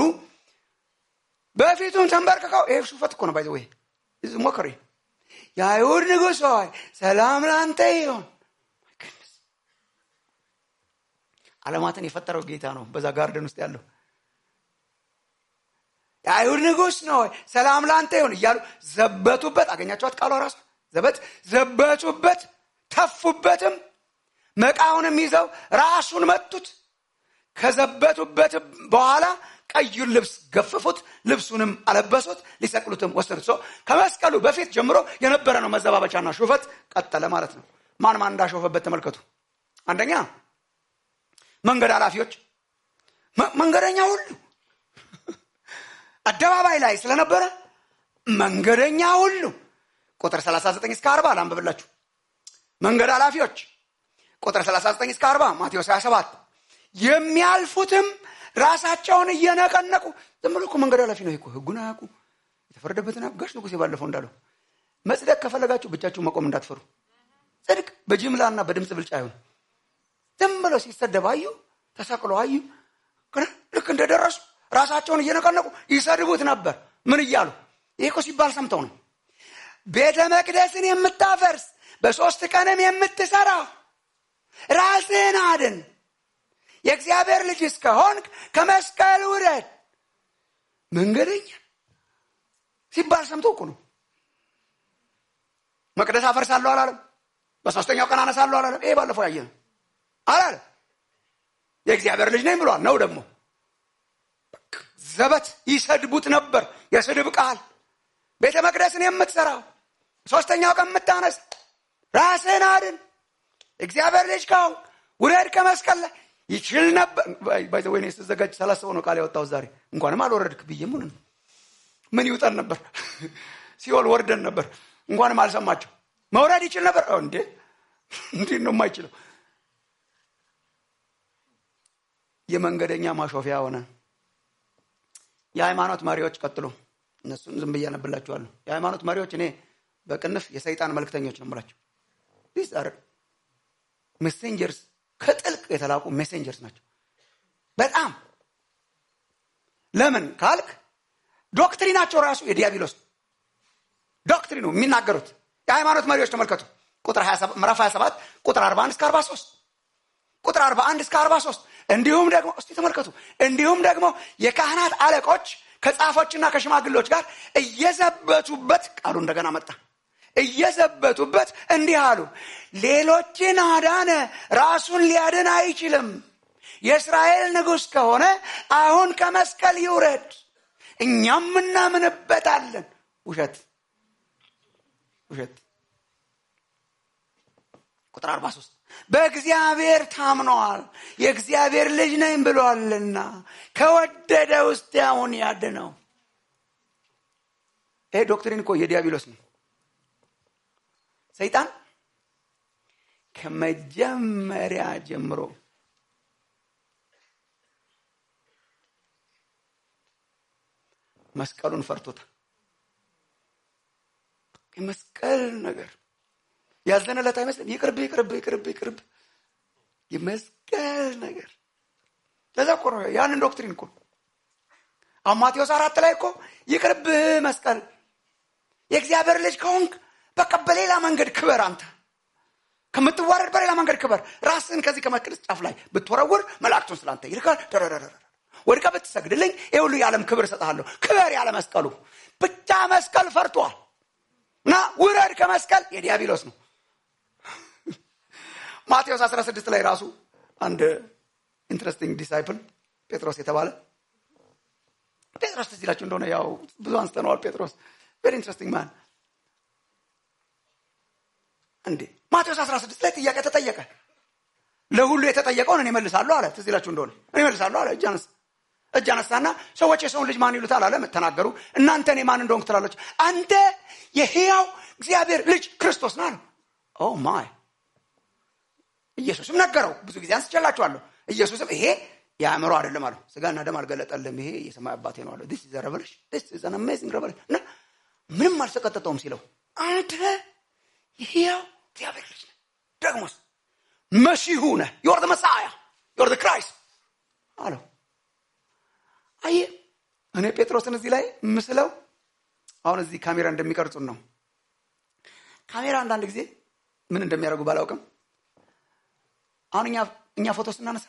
በፊቱም ተንበርክከው ይሄ ሹፈት እኮ ነው ባይዘ ወይ ሞከሪ የአይሁድ ንጉሥ ሆይ ሰላም ለአንተ ይሆን። ዓለማትን የፈጠረው ጌታ ነው በዛ ጋርደን ውስጥ ያለው የአይሁድ ንጉሥ ነው ሰላም ለአንተ ይሁን እያሉ ዘበቱበት። አገኛቸዋት ቃሏ ራሱ ዘበት ዘበቱበት፣ ተፉበትም፣ መቃውንም ይዘው ራሱን መቱት። ከዘበቱበት በኋላ ቀዩን ልብስ ገፈፉት፣ ልብሱንም አለበሱት፣ ሊሰቅሉትም ወሰዱት። ሰው ከመስቀሉ በፊት ጀምሮ የነበረ ነው መዘባበቻና ሹፈት ቀጠለ ማለት ነው። ማን ማን እንዳሾፈበት ተመልከቱ። አንደኛ መንገድ ኃላፊዎች፣ መንገደኛ ሁሉ አደባባይ ላይ ስለነበረ መንገደኛ ሁሉ ቁጥር 39 እስከ 40 ላንብብላችሁ። መንገድ ኃላፊዎች ቁጥር 39 እስከ 40 ማቴዎስ 27 የሚያልፉትም ራሳቸውን እየነቀነቁ ዝም ብሎ እኮ መንገድ ኃላፊ ነው እኮ ህጉን አያውቁ የተፈረደበትን ጋሽ ንጉሴ ባለፈው እንዳለው መጽደቅ ከፈለጋችሁ ብቻችሁ መቆም እንዳትፈሩ። ጽድቅ በጅምላና በድምፅ ብልጫ አይሆን። ዝም ብለው ሲሰደብ አዩ፣ ተሰቅሎ አዩ። ልክ እንደደረሱ ራሳቸውን እየነቀነቁ ይሰድቡት ነበር። ምን እያሉ ይህ እኮ ሲባል ሰምተው ነው። ቤተ መቅደስን የምታፈርስ በሶስት ቀንም የምትሰራ ራስህን አድን፣ የእግዚአብሔር ልጅ እስከሆንክ ከመስቀል ውረድ። መንገደኛ ሲባል ሰምተው እኮ ነው። መቅደስ አፈርሳለሁ አላለም። በሶስተኛው ቀን አነሳለሁ አላለም። ይሄ ባለፈው ያየ ነው አላለም። የእግዚአብሔር ልጅ ነኝ ብሏል። ነው ደግሞ ዘበት ይሰድቡት ነበር። የስድብ ቃል ቤተ መቅደስን የምትሰራው ሶስተኛው ቀን የምታነስ ራስህን አድን እግዚአብሔር ልጅ ካሁን ውረድ ከመስቀል ላይ ይችል ነበር። ወይኔ ስዘጋጅ ሳላስበው ነው ቃል ያወጣሁት ዛሬ። እንኳንም አልወረድክ ብዬ ምን ምን ይውጠን ነበር? ሲኦል ወርደን ነበር። እንኳንም አልሰማቸው መውረድ ይችል ነበር። እንዴ እንዴት ነው የማይችለው? የመንገደኛ ማሾፊያ ሆነ። የሃይማኖት መሪዎች ቀጥሎ እነሱን ዝም ብዬ አነብላችኋለሁ። የሃይማኖት መሪዎች እኔ በቅንፍ የሰይጣን መልክተኞች ነው የምላቸው። ዲስ አር ሜሴንጀርስ ከጥልቅ የተላቁ ሜሴንጀርስ ናቸው። በጣም ለምን ካልክ ዶክትሪናቸው ራሱ የዲያብሎስ ዶክትሪኑ የሚናገሩት የሃይማኖት መሪዎች ተመልከቱ። ቁጥር ምዕራፍ 27 ቁጥር 41 እስከ 43 ቁጥር 41 እስከ 43 እንዲሁም ደግሞ እስቲ ተመልከቱ። እንዲሁም ደግሞ የካህናት አለቆች ከጻፎችና ከሽማግሌዎች ጋር እየዘበቱበት ቃሉ እንደገና መጣ። እየዘበቱበት እንዲህ አሉ፣ ሌሎችን አዳነ፣ ራሱን ሊያድን አይችልም። የእስራኤል ንጉሥ ከሆነ አሁን ከመስቀል ይውረድ፣ እኛም እናምንበታለን። ውሸት ውሸት። ቁጥር 43 በእግዚአብሔር ታምነዋል፣ የእግዚአብሔር ልጅ ነኝ ብሏልና ከወደደ ውስጥ ያሁን ያድነው። ይሄ ዶክትሪን እኮ የዲያብሎስ ነው። ሰይጣን ከመጀመሪያ ጀምሮ መስቀሉን ፈርቶታል። የመስቀል ነገር ያዘነለት አይመስልም። ይቅርብ ይቅርብ ይቅርብ ይቅርብ የመስቀል ነገር ለዛ እኮ ነው ያንን ዶክትሪን እኮ አሁን ማቴዎስ አራት ላይ እኮ ይቅርብ መስቀል የእግዚአብሔር ልጅ ከሆንክ በቃ በሌላ መንገድ ክበር አንተ ከምትዋረድ በሌላ መንገድ ክበር ራስን ከዚህ ከመቅደስ ጫፍ ላይ ብትወረውር መላእክቱን ስላንተ ይልካል ወድቀ ብትሰግድልኝ ይህ ሁሉ የዓለም ክብር እሰጥሃለሁ ክበር ያለ መስቀሉ ብቻ መስቀል ፈርቷል እና ውረድ ከመስቀል የዲያብሎስ ነው ማቴዎስ 16 ላይ ራሱ አንድ ኢንትረስቲንግ ዲሳይፕል ጴጥሮስ የተባለ ጴጥሮስ ትዝ ይላችሁ እንደሆነ ያው ብዙ አንስተነዋል ጴጥሮስ ቬሪ ኢንትረስቲንግ ማን እንዴ ማቴዎስ 16 ላይ ጥያቄ ተጠየቀ ለሁሉ የተጠየቀውን እኔ መልሳለሁ አለ ትዝ ይላችሁ እንደሆነ እኔ መልሳለሁ አለ እጅ አነሳ እጅ አነሳና ሰዎች የሰውን ልጅ ማን ይሉታል አለ ተናገሩ እናንተ እኔ ማን እንደሆንክ ትላላች አንተ የህያው እግዚአብሔር ልጅ ክርስቶስ ና ነው ኦ ማይ ኢየሱስም ነገረው ብዙ ጊዜ አንስቼላችኋለሁ ኢየሱስም ይሄ የአእምሮ አይደለም አለው ስጋና ደም አልገለጠልም ይሄ የሰማይ አባቴ ነው አለው ዲስ ኢዝ ሬቨሌሽን ዲስ ኢዝ አን አሜዚንግ ሬቨሌሽን እና ምንም አልሰቀጠጠውም ሲለው አንተ የህያው እግዚአብሔር ልጅ ነህ ደግሞስ መሲሁ ነህ ዮር መሳያ ዮር ክራይስት አለው አየ እኔ ጴጥሮስን እዚህ ላይ ምስለው አሁን እዚህ ካሜራ እንደሚቀርጹን ነው ካሜራ አንዳንድ ጊዜ ምን እንደሚያደርጉ ባላውቅም አሁን እኛ እኛ ፎቶ ስናነሳ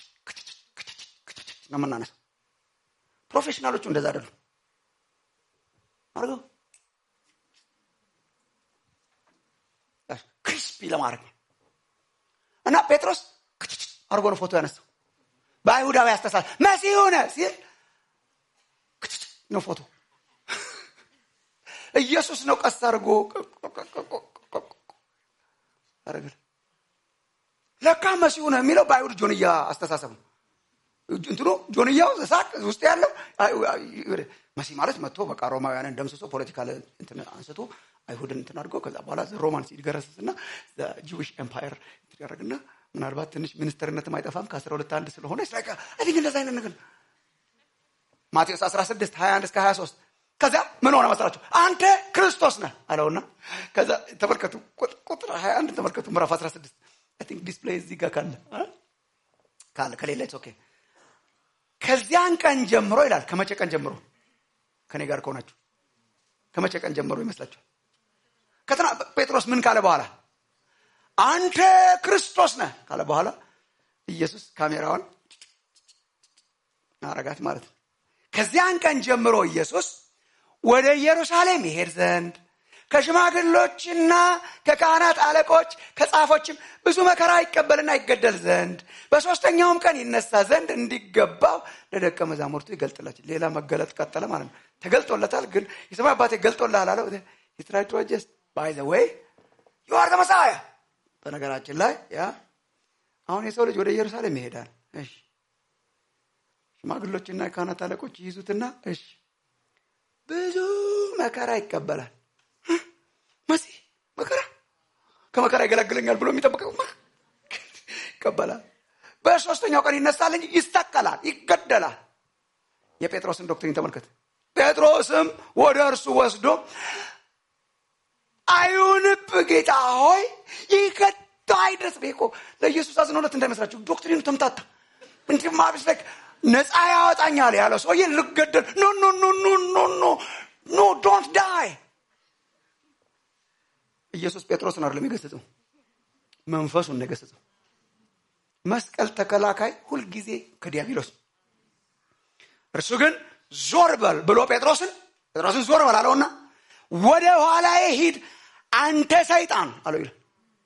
ነው የምናነሳው ፕሮፌሽናሎቹ እንደዛ አይደሉም አድርገው ክሪስፒ ለማድረግ ነው እና ጴጥሮስ አድርጎ ነው ፎቶ ያነሳው በአይሁዳዊ አስተሳሰብ መሲሁ ነህ ሲል ነው ፎቶ ኢየሱስ ነው ቀስ አድርጎ አረግል ለካ መሲሁ ነው የሚለው በአይሁድ ጆንያ አስተሳሰብ ነው እንትኑ ጆንያው ሳቅ ውስጥ ያለው መሲ ማለት መጥቶ በቃ ሮማውያንን ደምስሶ ፖለቲካል እንትን አንስቶ አይሁድን እንትን አድርጎ ከዛ በኋላ ሮማን ሲገረስስና ጂዊሽ ኤምፓየር ያደረግና ምናልባት ትንሽ ሚኒስትርነትም አይጠፋም ከአስራ ሁለት አንድ ስለሆነ ቲንክ እንደዛ አይነት ነገር ማቴዎስ 16 21 እስከ 23 ከዚያ ምን ሆነ መስላችሁ አንተ ክርስቶስ ነህ አለውና ከዛ ተመልከቱ ቁጥር 21 ተመልከቱ ምዕራፍ 16 ቲንክ ዲስፕሌይ እዚህ ጋር ካለ ካለ ከሌለ ኦኬ ከዚያን ቀን ጀምሮ ይላል ከመቼ ቀን ጀምሮ ከኔ ጋር ከሆናችሁ ከመቼ ቀን ጀምሮ ይመስላችኋል ከትና ጴጥሮስ ምን ካለ በኋላ አንተ ክርስቶስ ነህ ካለ በኋላ ኢየሱስ ካሜራዋን አረጋት ማለት ነው ከዚያን ቀን ጀምሮ ኢየሱስ ወደ ኢየሩሳሌም ይሄድ ዘንድ ከሽማግሎችና ከካህናት አለቆች ከጻፎችም ብዙ መከራ ይቀበልና ይገደል ዘንድ በሶስተኛውም ቀን ይነሳ ዘንድ እንዲገባው ለደቀ መዛሙርቱ ይገልጥላቸው ሌላ መገለጥ ቀጠለ ማለት ነው ተገልጦለታል ግን የሰማይ አባቴ ገልጦልሃል አለው የትራይቶጀስ ባይ ዘ ወይ ዩአር ተመሳያ በነገራችን ላይ ያ አሁን የሰው ልጅ ወደ ኢየሩሳሌም ይሄዳል እሺ ሽማግሎችና የካህናት አለቆች ይይዙትና እሺ ብዙ መከራ ይቀበላል መሲህ መከራ ከመከራ ይገለግለኛል ብሎ የሚጠብቀው ይቀበላል በሶስተኛው ቀን ይነሳል እንጂ ይሰቀላል ይገደላል የጴጥሮስን ዶክትሪን ተመልከት ጴጥሮስም ወደ እርሱ ወስዶ አይሁንብ ጌታ ሆይ ይከቶ አይድረስ ቤኮ ለኢየሱስ አዝኖለት እንዳይመስላችሁ ዶክትሪኑ ተምታታ እንዲህ ማብስ ላይ ነፃ ያወጣኛል ያለው ሰውዬ ልገደል ኖ ኖ ኖ ኖ ኖ ኖ ኖ ዶንት ዳይ ኢየሱስ ጴጥሮስን አይደለም የገሰጸው መንፈሱን ነው የገሰጸው መስቀል ተከላካይ ሁልጊዜ ከዲያብሎስ እርሱ ግን ዞር በል ብሎ ጴጥሮስን ጴጥሮስን ዞር በል አለውና ወደ ኋላዬ ሂድ አንተ ሰይጣን አለው ይላል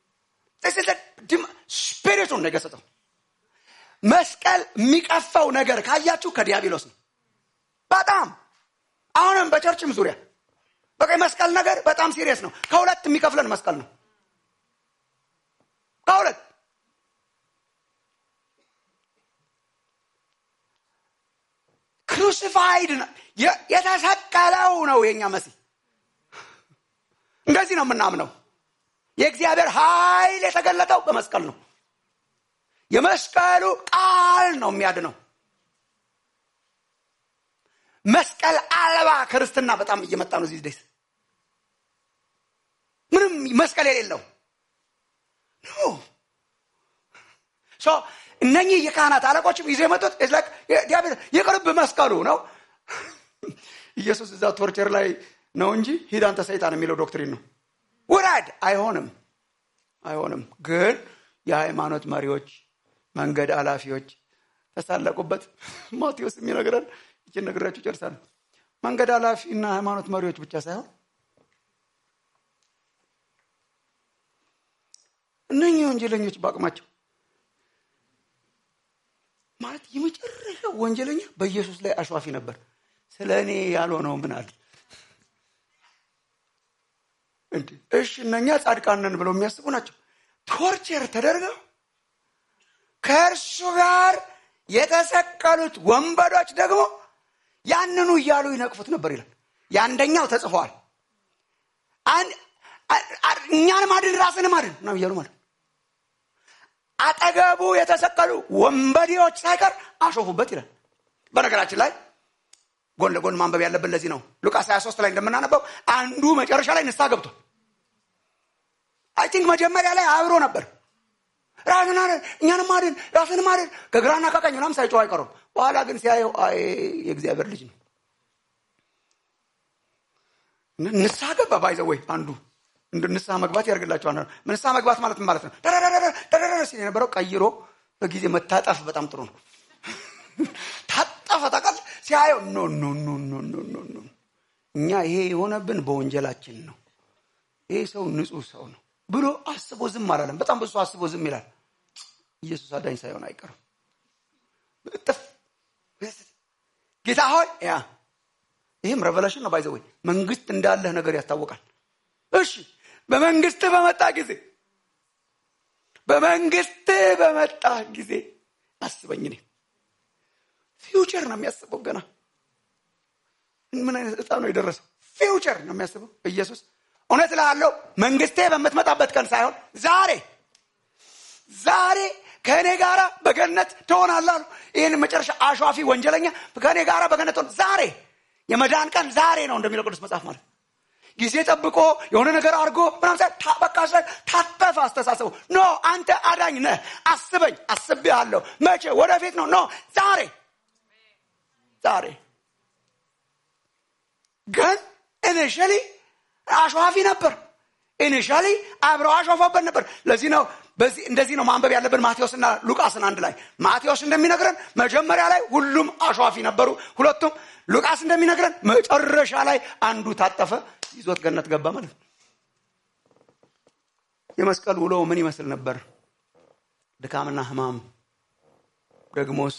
ስፒሪቱን ነው የገሰጸው መስቀል የሚቀፋው ነገር ካያችሁ ከዲያብሎስ ነው በጣም አሁንም በቸርችም ዙሪያ በቃ መስቀል ነገር በጣም ሲሪየስ ነው ከሁለት የሚከፍለን መስቀል ነው ከሁለት ክሩሲፋይድ የተሰቀለው ነው የኛ መሲህ እንደዚህ ነው የምናምነው የእግዚአብሔር ኃይል የተገለጠው በመስቀል ነው የመስቀሉ ቃል ነው የሚያድነው መስቀል አልባ ክርስትና በጣም እየመጣ ነው እዚህ ደስ ምንም መስቀል የሌለው ኖ እነኚህ የካህናት አለቆችም ይዘው የመጡት የቅርብ መስቀሉ ነው ኢየሱስ እዛ ቶርቸር ላይ ነው እንጂ ሂድ አንተ ሰይጣን የሚለው ዶክትሪን ነው ውረድ አይሆንም አይሆንም ግን የሃይማኖት መሪዎች መንገድ አላፊዎች ተሳለቁበት። ማቴዎስ የሚነግረን ይችን ነግራችሁ ጨርሳለሁ። መንገድ ኃላፊ እና ሃይማኖት መሪዎች ብቻ ሳይሆን እነኚህ ወንጀለኞች በአቅማቸው ማለት የመጨረሻው ወንጀለኛ በኢየሱስ ላይ አሸዋፊ ነበር። ስለ እኔ ያልሆነው ምን አለ? እሺ እነኛ ጻድቃን ብለው የሚያስቡ ናቸው። ቶርቸር ተደርገው ከእርሱ ጋር የተሰቀሉት ወንበዶች ደግሞ ያንኑ እያሉ ይነቅፉት ነበር ይላል። የአንደኛው ተጽፏል። እኛን ማድን ራስን ማድን ነው እያሉ ማለት አጠገቡ የተሰቀሉ ወንበዴዎች ሳይቀር አሾፉበት ይላል። በነገራችን ላይ ጎን ለጎን ማንበብ ያለብን ለዚህ ነው። ሉቃስ 23 ላይ እንደምናነበው አንዱ መጨረሻ ላይ ንስሐ ገብቷል። አይ ቲንክ መጀመሪያ ላይ አብሮ ነበር። ራስን አድን፣ እኛንም አድን፣ ራስንም አድን ከግራና ከቀኝ ምናምን ሳይጮህ አይቀሩም። በኋላ ግን ሲያየው አይ የእግዚአብሔር ልጅ ነው ንስሐ ገባ። ባይዘ ወይ አንዱ እንደ ንስሐ መግባት ያደርግላቸዋል። ንስሐ መግባት ማለት ምን ማለት ነው? ደረረረ ሲል የነበረው ቀይሮ በጊዜ መታጠፍ በጣም ጥሩ ነው። ታጠፈ ታውቃለህ። ሲያየው ኖ ኖ ኖ ኖ ኖ ኖ ኖ እኛ ይሄ የሆነብን በወንጀላችን ነው። ይሄ ሰው ንጹህ ሰው ነው ብሎ አስቦ ዝም አላለም። በጣም ብዙ አስቦ ዝም ይላል። ኢየሱስ አዳኝ ሳይሆን አይቀርም። እጥፍ ጌታ ሆይ ያ ይህም ሬቨሌሽን ነው። ባይዘወይ መንግስት እንዳለህ ነገር ያስታውቃል። እሺ በመንግስት በመጣ ጊዜ በመንግስት በመጣ ጊዜ አስበኝ። እኔ ፊውቸር ነው የሚያስበው። ገና ምን አይነት እጣ ነው የደረሰው? ፊውቸር ነው የሚያስበው ኢየሱስ። እውነት እልሃለሁ መንግስቴ በምትመጣበት ቀን ሳይሆን ዛሬ ዛሬ ከእኔ ጋራ በገነት ትሆናለህ አሉ። ይህን መጨረሻ አሿፊ ወንጀለኛ ከእኔ ጋራ በገነት ትሆን ዛሬ የመዳን ቀን ዛሬ ነው እንደሚለው ቅዱስ መጽሐፍ ማለት ጊዜ ጠብቆ የሆነ ነገር አድርጎ ምናምን በቃ ታጠፈ አስተሳሰቡ። ኖ አንተ አዳኝ ነህ፣ አስበኝ፣ አስቤሃለሁ። መቼ? ወደፊት ነው። ኖ ዛሬ ዛሬ ግን ኢኒሻሊ አሸዋፊ ነበር። ኢኒሻሊ አብረው አሾፈበት ነበር። ለዚህ ነው በዚህ እንደዚህ ነው ማንበብ ያለብን ማቴዎስና ሉቃስን አንድ ላይ። ማቴዎስ እንደሚነግረን መጀመሪያ ላይ ሁሉም አሸዋፊ ነበሩ ሁለቱም። ሉቃስ እንደሚነግረን መጨረሻ ላይ አንዱ ታጠፈ፣ ይዞት ገነት ገባ ማለት ነው። የመስቀል ውሎ ምን ይመስል ነበር? ድካምና ሕማም ደግሞስ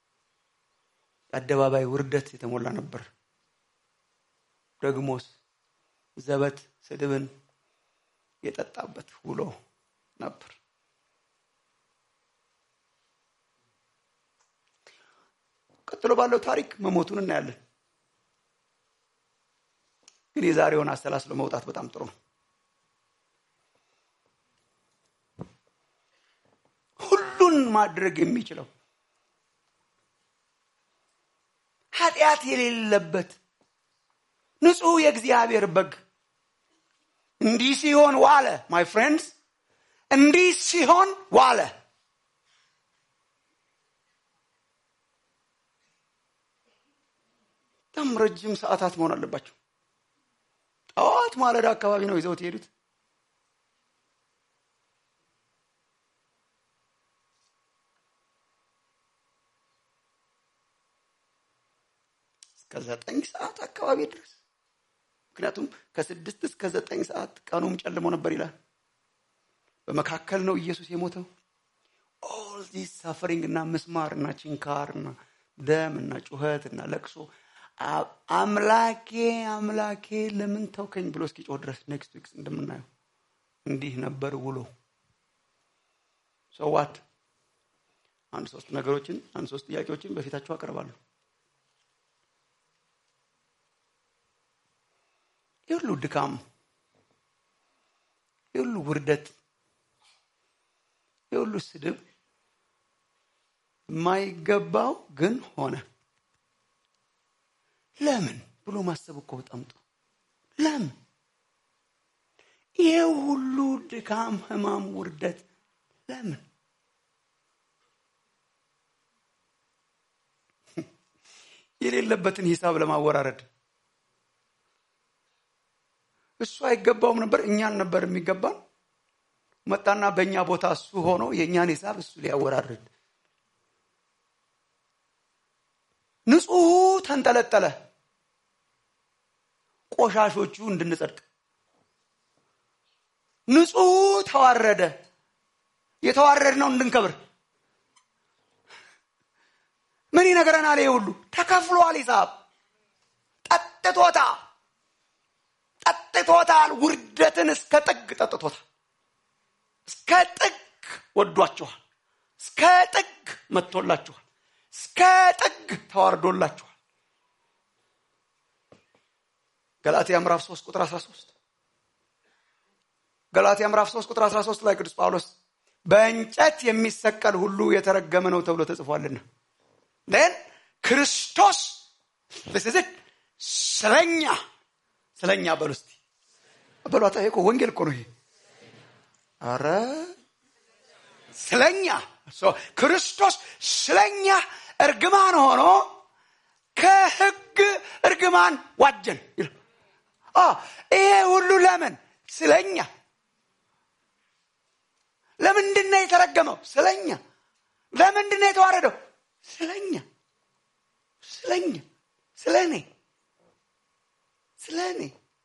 የአደባባይ ውርደት የተሞላ ነበር። ደግሞስ ዘበት ስድብን የጠጣበት ውሎ ነበር። ቀጥሎ ባለው ታሪክ መሞቱን እናያለን። ግን የዛሬውን አሰላስሎ መውጣት በጣም ጥሩ ነው። ሁሉን ማድረግ የሚችለው ኃጢአት የሌለበት ንጹሕ የእግዚአብሔር በግ እንዲህ ሲሆን ዋለ። ማይ ፍሬንድስ እንዲህ ሲሆን ዋለ። በጣም ረጅም ሰዓታት መሆን አለባቸው። ጠዋት ማለዳ አካባቢ ነው ይዘውት የሄዱት። እስከ ዘጠኝ ሰዓት አካባቢ ድረስ ምክንያቱም ከስድስት እስከ ዘጠኝ ሰዓት ቀኑም ጨልሞ ነበር ይላል። በመካከል ነው ኢየሱስ የሞተው። ኦል ዚስ ሳፈሪንግ እና ምስማር እና ችንካር እና ደም እና ጩኸት እና ለቅሶ አምላኬ አምላኬ ለምን ተውከኝ ብሎ እስኪጮህ ድረስ ኔክስት ዊክስ እንደምናየው እንዲህ ነበር ውሎ። ሰዋት አንድ ሶስት ነገሮችን አንድ ሶስት ጥያቄዎችን በፊታችሁ አቀርባለሁ። የሁሉ ድካም፣ የሁሉ ውርደት፣ የሁሉ ስድብ የማይገባው ግን ሆነ። ለምን ብሎ ማሰብ እኮ በጣም ጥሩ። ለምን ይሄ ሁሉ ድካም፣ ህማም፣ ውርደት ለምን? የሌለበትን ሂሳብ ለማወራረድ እሱ አይገባውም ነበር፣ እኛን ነበር የሚገባን። መጣና በእኛ ቦታ እሱ ሆኖ የእኛን ሂሳብ እሱ ሊያወራርድ ንጹሑ ተንጠለጠለ ቆሻሾቹ እንድንጸድቅ ንጹሑ ተዋረደ የተዋረድ ነው እንድንከብር ምን ይነግረናል ይህ ሁሉ ተከፍሏል ሂሳብ ጠጥቶታ ጠጥቶታል ውርደትን እስከ ጥግ ጠጥቶታል እስከ ጥግ ወዷችኋል እስከ ጥግ መጥቶላችኋል እስከ ጥግ ተዋርዶላችኋል ገላትያ ምዕራፍ 3 ቁጥር 13 ገላትያ ምዕራፍ 3 ቁጥር 13 ላይ ቅዱስ ጳውሎስ በእንጨት የሚሰቀል ሁሉ የተረገመ ነው ተብሎ ተጽፏልና ን ክርስቶስ ስዝት ስለኛ ስለኛ በሉ እስቲ በሏታ እኮ ወንጌል እኮ ነው ይሄ አረ ስለኛ ክርስቶስ ስለኛ እርግማን ሆኖ ከህግ እርግማን ዋጀን ይሄ ሁሉ ለምን ስለኛ ለምንድን ነው የተረገመው ስለኛ ለምንድን ነው የተዋረደው ስለኛ ስለኛ ስለ እኔ ስለ እኔ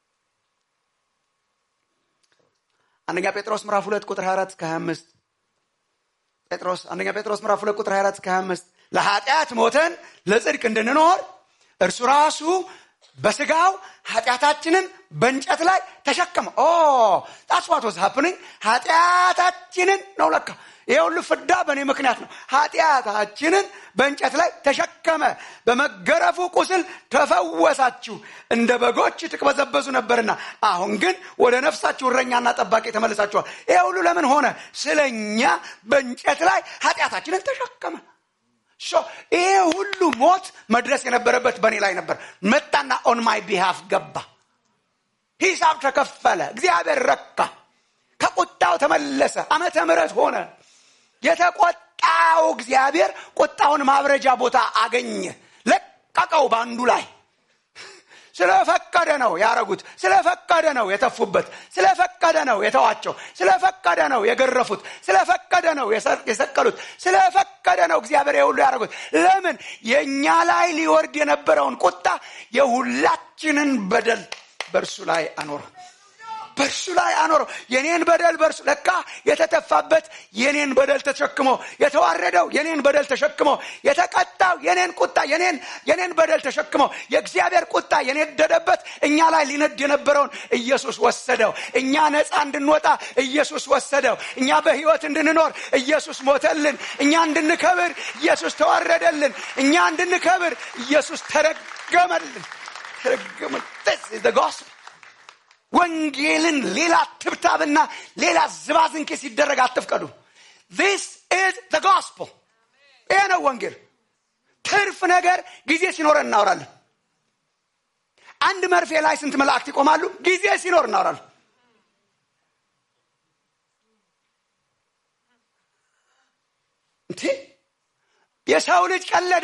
አንደኛ ጴጥሮስ ምዕራፍ ሁለት ቁጥር 24 እስከ 25 ጴጥሮስ አንደኛ ጴጥሮስ ምዕራፍ ሁለት ቁጥር 24 እስከ 25 ለኃጢአት ሞተን ለጽድቅ እንድንኖር እርሱ ራሱ በስጋው ኃጢአታችንን በእንጨት ላይ ተሸከመ ኦ ጣስዋት ወዝ ሀፕኒንግ ኃጢአታችንን ነው ለካ ይሄ ሁሉ ፍዳ በእኔ ምክንያት ነው ኃጢአታችንን በእንጨት ላይ ተሸከመ በመገረፉ ቁስል ተፈወሳችሁ እንደ በጎች ትቅበዘበዙ ነበርና አሁን ግን ወደ ነፍሳችሁ እረኛና ጠባቂ ተመልሳችኋል ይሄ ሁሉ ለምን ሆነ ስለኛ በእንጨት ላይ ኃጢአታችንን ተሸከመ ይሄ ሁሉ ሞት መድረስ የነበረበት በእኔ ላይ ነበር መጣና ኦን ማይ ቢሃፍ ገባ ሂሳብ ተከፈለ እግዚአብሔር ረካ ከቁጣው ተመለሰ አመተ ምረት ሆነ የተቆጣው እግዚአብሔር ቁጣውን ማብረጃ ቦታ አገኘ ለቀቀው በአንዱ ላይ ስለፈቀደ ነው ያረጉት ስለፈቀደ ነው የተፉበት ስለፈቀደ ነው የተዋቸው ስለፈቀደ ነው የገረፉት ስለፈቀደ ነው የሰቀሉት ስለፈቀደ ነው እግዚአብሔር የሁሉ ያደረጉት ለምን የእኛ ላይ ሊወርድ የነበረውን ቁጣ የሁላችንን በደል በእርሱ ላይ አኖረው በእርሱ ላይ አኖረው የኔን በደል በእርሱ ለካ የተተፋበት የኔን በደል ተሸክሞ የተዋረደው የኔን በደል ተሸክሞ የተቀጣው የኔን ቁጣ የኔን የኔን በደል ተሸክሞ የእግዚአብሔር ቁጣ የነደደበት እኛ ላይ ሊነድ የነበረውን ኢየሱስ ወሰደው እኛ ነፃ እንድንወጣ ኢየሱስ ወሰደው እኛ በህይወት እንድንኖር ኢየሱስ ሞተልን እኛ እንድንከብር ኢየሱስ ተዋረደልን እኛ እንድንከብር ኢየሱስ ተረገመልን ተረገመልን the gospel ወንጌልን ሌላ ትብታብና ሌላ ዝባዝንኬ ሲደረግ አትፍቀዱ ዚስ ኢዝ the gospel ይሄ ነው ወንጌል ትርፍ ነገር ጊዜ ሲኖረን እናወራለን አንድ መርፌ ላይ ስንት መላእክት ይቆማሉ ጊዜ ሲኖር እናወራለን እንዴ የሰው ልጅ ቀለደ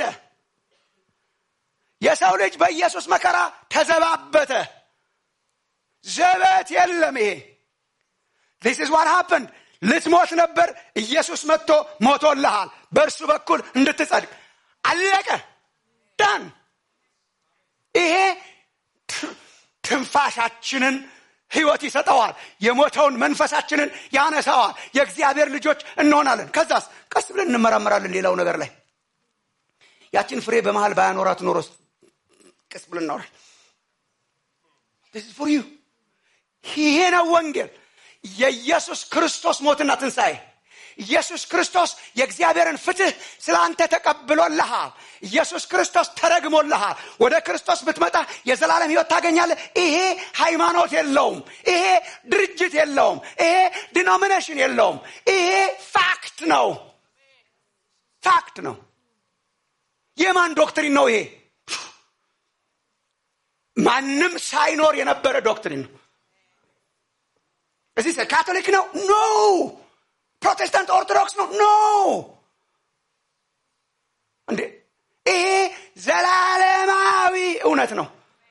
የሰው ልጅ በኢየሱስ መከራ ተዘባበተ ዘበት የለም ይሄ ዚስ ኢዝ ዋት ሃፕንድ ልትሞት ነበር ኢየሱስ መጥቶ ሞቶልሃል በእርሱ በኩል እንድትጸድቅ አለቀ ዳን ይሄ ትንፋሻችንን ህይወት ይሰጠዋል የሞተውን መንፈሳችንን ያነሳዋል የእግዚአብሔር ልጆች እንሆናለን ከዛስ ቀስ ብለን እንመራመራለን ሌላው ነገር ላይ ያችን ፍሬ በመሃል ባያኖራት ኖሮስ ቀስ ብለን እናወራል ፎር ዩ ይሄ ነው ወንጌል የኢየሱስ ክርስቶስ ሞትና ትንሣኤ ኢየሱስ ክርስቶስ የእግዚአብሔርን ፍትህ ስለ አንተ ተቀብሎልሃል ኢየሱስ ክርስቶስ ተረግሞልሃል ወደ ክርስቶስ ብትመጣ የዘላለም ህይወት ታገኛለህ ይሄ ሃይማኖት የለውም ይሄ ድርጅት የለውም ይሄ ዲኖሚኔሽን የለውም ይሄ ፋክት ነው ፋክት ነው የማን ዶክትሪን ነው ይሄ ማንም ሳይኖር የነበረ ዶክትሪን ነው እዚህ ካቶሊክ ነው ኖ ፕሮቴስታንት ኦርቶዶክስ ነው ኖ እንዴ ይሄ ዘላለማዊ እውነት ነው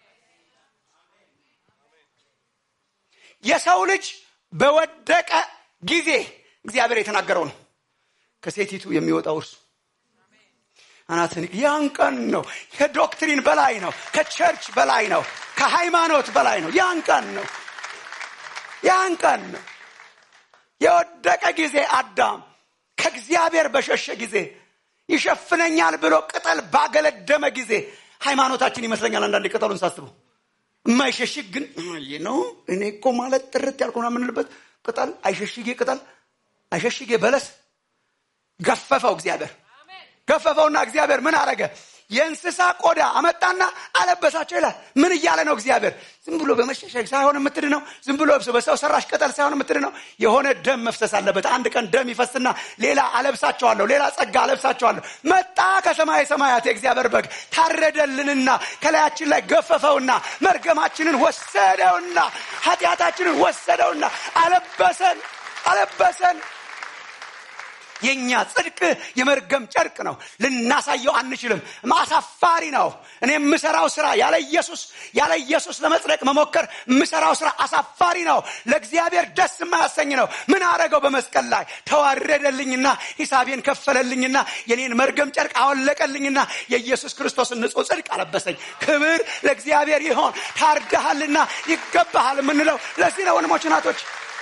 የሰው ልጅ በወደቀ ጊዜ እግዚአብሔር የተናገረው ነው ከሴቲቱ የሚወጣው እርሱ አናትን ያን ቀን ነው። ከዶክትሪን በላይ ነው። ከቸርች በላይ ነው። ከሃይማኖት በላይ ነው። ያን ቀን ነው። ያን ቀን ነው። የወደቀ ጊዜ አዳም ከእግዚአብሔር በሸሸ ጊዜ ይሸፍነኛል ብሎ ቅጠል ባገለደመ ጊዜ ሃይማኖታችን ይመስለኛል አንዳንድ ቅጠሉን ሳስበው የማይሸሽግ ግን ነው። እኔ እኮ ማለት ጥርት ያልኩና የምንልበት ቅጠል አይሸሽጌ ቅጠል አይሸሽጌ በለስ ገፈፈው እግዚአብሔር ገፈፈውና እግዚአብሔር ምን አረገ? የእንስሳ ቆዳ አመጣና አለበሳቸው ይላል። ምን እያለ ነው እግዚአብሔር? ዝም ብሎ በመሸሸግ ሳይሆን የምትድ ነው። ዝም ብሎ በሰው ሰራሽ ቅጠል ሳይሆን የምትድ ነው። የሆነ ደም መፍሰስ አለበት። አንድ ቀን ደም ይፈስና ሌላ አለብሳቸዋለሁ፣ ሌላ ጸጋ አለብሳቸዋለሁ። መጣ ከሰማይ ሰማያት የእግዚአብሔር በግ ታረደልንና ከላያችን ላይ ገፈፈውና መርገማችንን ወሰደውና ኃጢአታችንን ወሰደውና አለበሰን አለበሰን። የኛ ጽድቅ የመርገም ጨርቅ ነው። ልናሳየው አንችልም። አሳፋሪ ነው። እኔ የምሰራው ስራ ያለ ኢየሱስ ያለ ኢየሱስ ለመጽደቅ መሞከር የምሰራው ስራ አሳፋሪ ነው። ለእግዚአብሔር ደስ የማያሰኝ ነው። ምን አረገው? በመስቀል ላይ ተዋረደልኝና ሂሳቤን ከፈለልኝና የኔን መርገም ጨርቅ አወለቀልኝና የኢየሱስ ክርስቶስን ንጹሕ ጽድቅ አለበሰኝ። ክብር ለእግዚአብሔር ይሆን። ታርደሃልና ይገባሃል የምንለው ለዚህ ነው። ወንድሞች ናቶች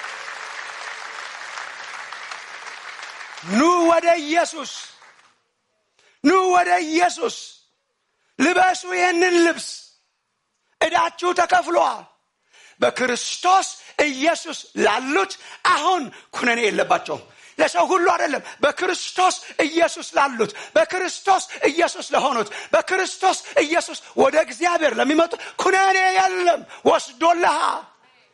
ኑ ወደ ኢየሱስ ኑ ወደ ኢየሱስ ልበሱ ይህንን ልብስ ዕዳችሁ ተከፍሏል በክርስቶስ ኢየሱስ ላሉት አሁን ኩነኔ የለባቸውም ለሰው ሁሉ አይደለም በክርስቶስ ኢየሱስ ላሉት በክርስቶስ ኢየሱስ ለሆኑት በክርስቶስ ኢየሱስ ወደ እግዚአብሔር ለሚመጡ ኩነኔ የለም ወስዶልሃል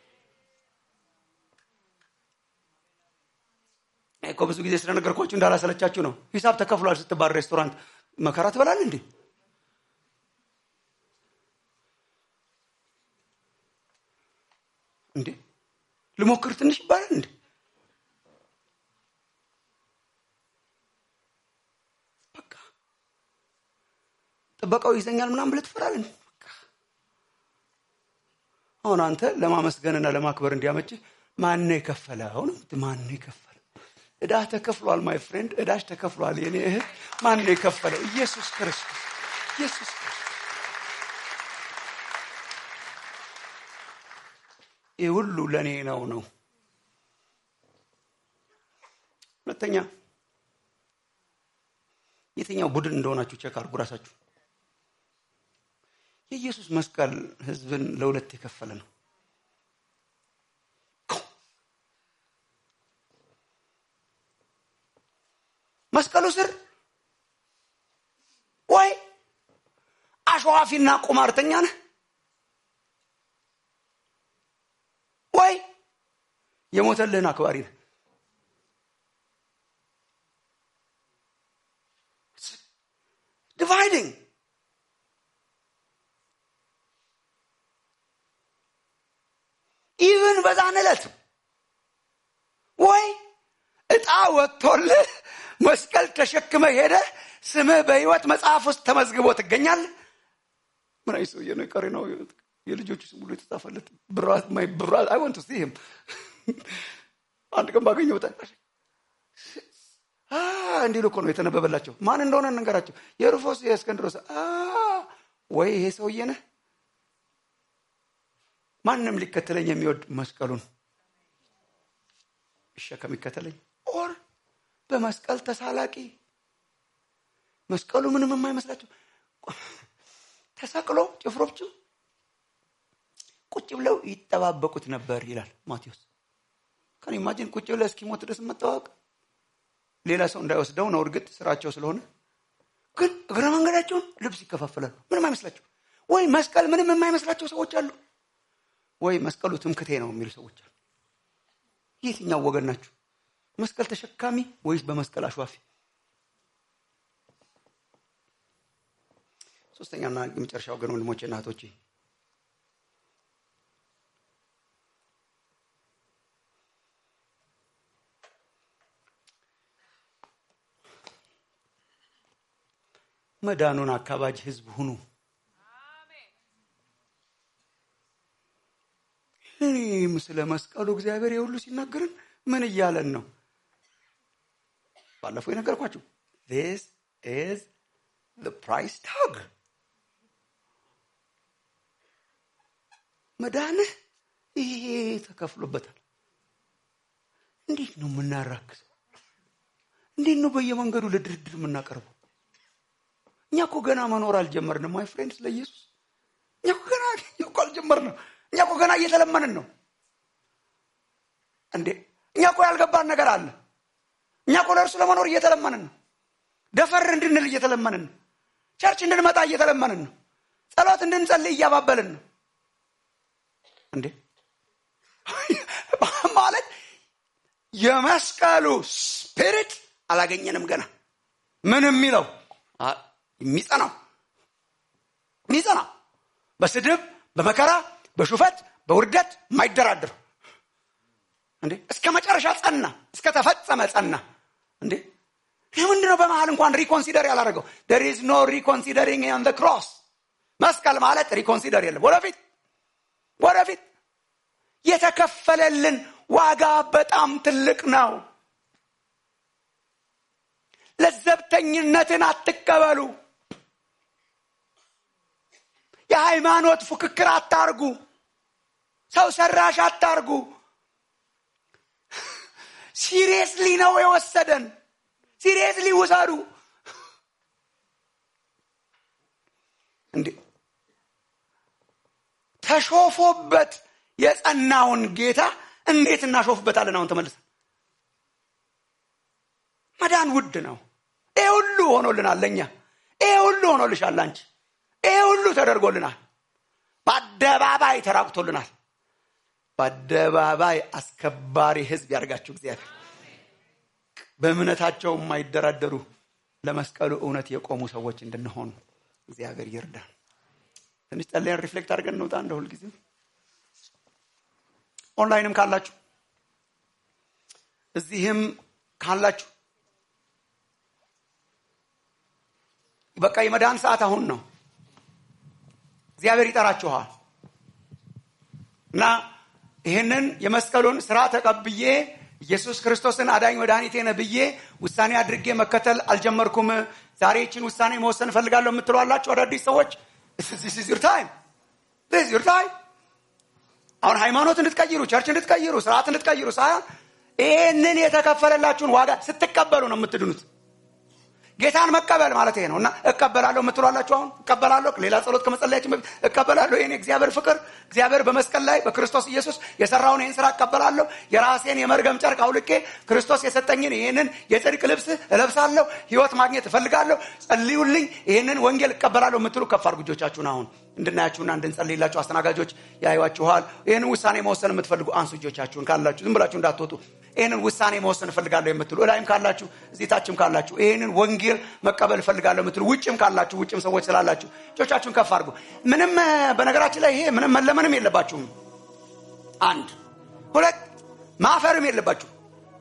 እኮ ብዙ ጊዜ ስለነገርኳችሁ እንዳላሰለቻችሁ ነው። ሂሳብ ተከፍሏል ስትባል ሬስቶራንት መከራ ትበላል እንዴ? እንዴ ልሞክር ትንሽ ይባላል እንዴ? በቃ ጥበቃው ይዘኛል ምናምን ብለህ ትፈራለህ። አሁን አንተ ለማመስገንና ለማክበር እንዲያመችህ ማነው የከፈለው ነው? ማነው የከፈለው? እዳ ተከፍሏል። ማይ ፍሬንድ እዳሽ ተከፍሏል። የኔ እህት ማን ነው የከፈለው? ኢየሱስ ክርስቶስ። ኢየሱስ ክርስቶስ። ይህ ሁሉ ለእኔ ነው ነው። ሁለተኛ የትኛው ቡድን እንደሆናችሁ ቼክ አድርጉ ራሳችሁ። የኢየሱስ መስቀል ህዝብን ለሁለት የከፈለ ነው። መስቀሉ ስር ወይ አሸዋፊና ቁማርተኛ ነህ ወይ የሞተልህን አክባሪ ነህ። ዲቫይዲንግ ኢቭን በዛን ዕለት ወይ እጣ ወጥቶልህ መስቀል ተሸክመ ሄደ ስምህ በህይወት መጽሐፍ ውስጥ ተመዝግቦ ትገኛለህ። ምን አይ ሰውዬ ነው ቀሪ ነው የልጆቹ ስም ሁሉ የተጻፈለት ብራት ማይ ብራት አይ ወንት ሲ ሂም አንድ ቀን ባገኘው ጣ እንዲሉ እኮ ነው የተነበበላቸው። ማን እንደሆነ እንንገራቸው። የሩፎስ የእስከንድሮስ ወይ ይሄ ሰውዬ ነህ። ማንም ሊከተለኝ የሚወድ መስቀሉን ይሸከም ይከተለኝ ኦር በመስቀል ተሳላቂ መስቀሉ ምንም የማይመስላቸው ተሰቅሎ ጭፍሮቹ ቁጭ ብለው ይጠባበቁት ነበር ይላል ማቴዎስ። ከን ኢማጂን ቁጭ ብለው እስኪሞት ድረስ መጠባበቅ ሌላ ሰው እንዳይወስደው ነው። እርግጥ ስራቸው ስለሆነ ግን እግረ መንገዳቸውን ልብስ ይከፋፈላሉ። ምንም አይመስላቸው። ወይ መስቀል ምንም የማይመስላቸው ሰዎች አሉ፣ ወይ መስቀሉ ትምክቴ ነው የሚሉ ሰዎች አሉ። የትኛው ወገን ናችሁ? መስቀል ተሸካሚ ወይስ በመስቀል አሸዋፊ? ሶስተኛና የመጨረሻ ወገን ወንድሞቼ እና እህቶቼ መዳኑን አካባጅ ህዝብ ሁኑ። እኔም ስለ መስቀሉ እግዚአብሔር የሁሉ ሲናገርን ምን እያለን ነው? ባለፈው የነገርኳችሁ ዚስ ኢዝ ፕራይስ ታግ መዳንህ ይሄ ተከፍሎበታል። እንዴት ነው የምናራክሰው? እንዴት ነው በየመንገዱ ለድርድር የምናቀርበው? እኛ እኮ ገና መኖር አልጀመርንም። ማይ ፍሬንድ ስለ ኢየሱስ እኛ እኮ ገና እኛ እኮ አልጀመርንም። እኛ እኮ ገና እየተለመንን ነው እንዴ። እኛ እኮ ያልገባን ነገር አለ። እኛ እኮ ለእርሱ ለመኖር እየተለመንን ነው። ደፈር እንድንል እየተለመንን ነው። ቸርች እንድንመጣ እየተለመንን ነው። ጸሎት እንድንጸልይ እያባበልን ነው እንዴ ማለት የመስቀሉ ስፒሪት አላገኘንም ገና ምን የሚለው የሚጸናው የሚጸናው በስድብ በመከራ በሹፈት በውርደት የማይደራድር እንዴ እስከ መጨረሻ ጸና እስከ ተፈጸመ ጸና እንዴ ይህ ምንድነው በመሀል እንኳን ሪኮንሲደር ያላደረገው ደር ኢዝ ኖ ሪኮንሲደሪንግ ኦን ዘ ክሮስ መስቀል ማለት ሪኮንሲደር የለም ወደፊት ወደፊት የተከፈለልን ዋጋ በጣም ትልቅ ነው ለዘብተኝነትን አትቀበሉ የሃይማኖት ፉክክር አታርጉ ሰው ሰራሽ አታርጉ ሲሪየስሊ ነው የወሰደን ሲሪየስሊ ውሰዱ እንዴ ተሾፎበት የጸናውን ጌታ እንዴት እናሾፍበታለን አሁን ተመልሰን መዳን ውድ ነው ይሄ ሁሉ ሆኖልናል ለእኛ ይሄ ሁሉ ሆኖልሻል አንቺ ይሄ ሁሉ ተደርጎልናል በአደባባይ ተራቁቶልናል በአደባባይ አስከባሪ ህዝብ ያደርጋችሁ እግዚአብሔር በእምነታቸው የማይደራደሩ ለመስቀሉ እውነት የቆሙ ሰዎች እንድንሆኑ እግዚአብሔር ይርዳን ትንሽ ጸለያን ሪፍሌክት አድርገን እንውጣ እንደ ሁልጊዜ ኦንላይንም ካላችሁ እዚህም ካላችሁ በቃ የመዳን ሰዓት አሁን ነው እግዚአብሔር ይጠራችኋል እና ይህንን የመስቀሉን ስራ ተቀብዬ ኢየሱስ ክርስቶስን አዳኝ መድኃኒቴ ነህ ብዬ ውሳኔ አድርጌ መከተል አልጀመርኩም ዛሬ ይችን ውሳኔ መወሰን እፈልጋለሁ የምትሏላችሁ አዳዲስ ሰዎች ዚር ታይም ዚር ታይም አሁን ሃይማኖት እንድትቀይሩ ቸርች እንድትቀይሩ ስርዓት እንድትቀይሩ ሳይሆን ይህንን የተከፈለላችሁን ዋጋ ስትቀበሉ ነው የምትድኑት ጌታን መቀበል ማለት ይሄ ነው እና እቀበላለሁ የምትሏላችሁ አሁን እቀበላለሁ ሌላ ጸሎት ከመጸለያችን በፊት እቀበላለሁ ይህን እግዚአብሔር ፍቅር እግዚአብሔር በመስቀል ላይ በክርስቶስ ኢየሱስ የሰራውን ይህን ስራ እቀበላለሁ የራሴን የመርገም ጨርቅ አውልቄ ክርስቶስ የሰጠኝን ይህንን የጽድቅ ልብስ እለብሳለሁ ህይወት ማግኘት እፈልጋለሁ ጸልዩልኝ ይህንን ወንጌል እቀበላለሁ የምትሉ ከፍ አድርጉ እጆቻችሁን አሁን እንድናያችሁና እንድንጸልይላችሁ አስተናጋጆች ያዩዋችኋል ይህንን ውሳኔ መወሰን የምትፈልጉ አንሱ እጆቻችሁን ካላችሁ ዝም ብላችሁ እንዳትወጡ ይህንን ውሳኔ መወሰን እፈልጋለሁ የምትሉ እላይም ካላችሁ እዚህ ታችም ካላችሁ ይህንን ወንጌል መቀበል እፈልጋለሁ የምትሉ ውጭም ካላችሁ ውጭም ሰዎች ስላላችሁ እጆቻችሁን ከፍ አድርጉ ምንም በነገራችን ላይ ይሄ ምንም መለመንም የለባችሁም አንድ ሁለት ማፈርም የለባችሁ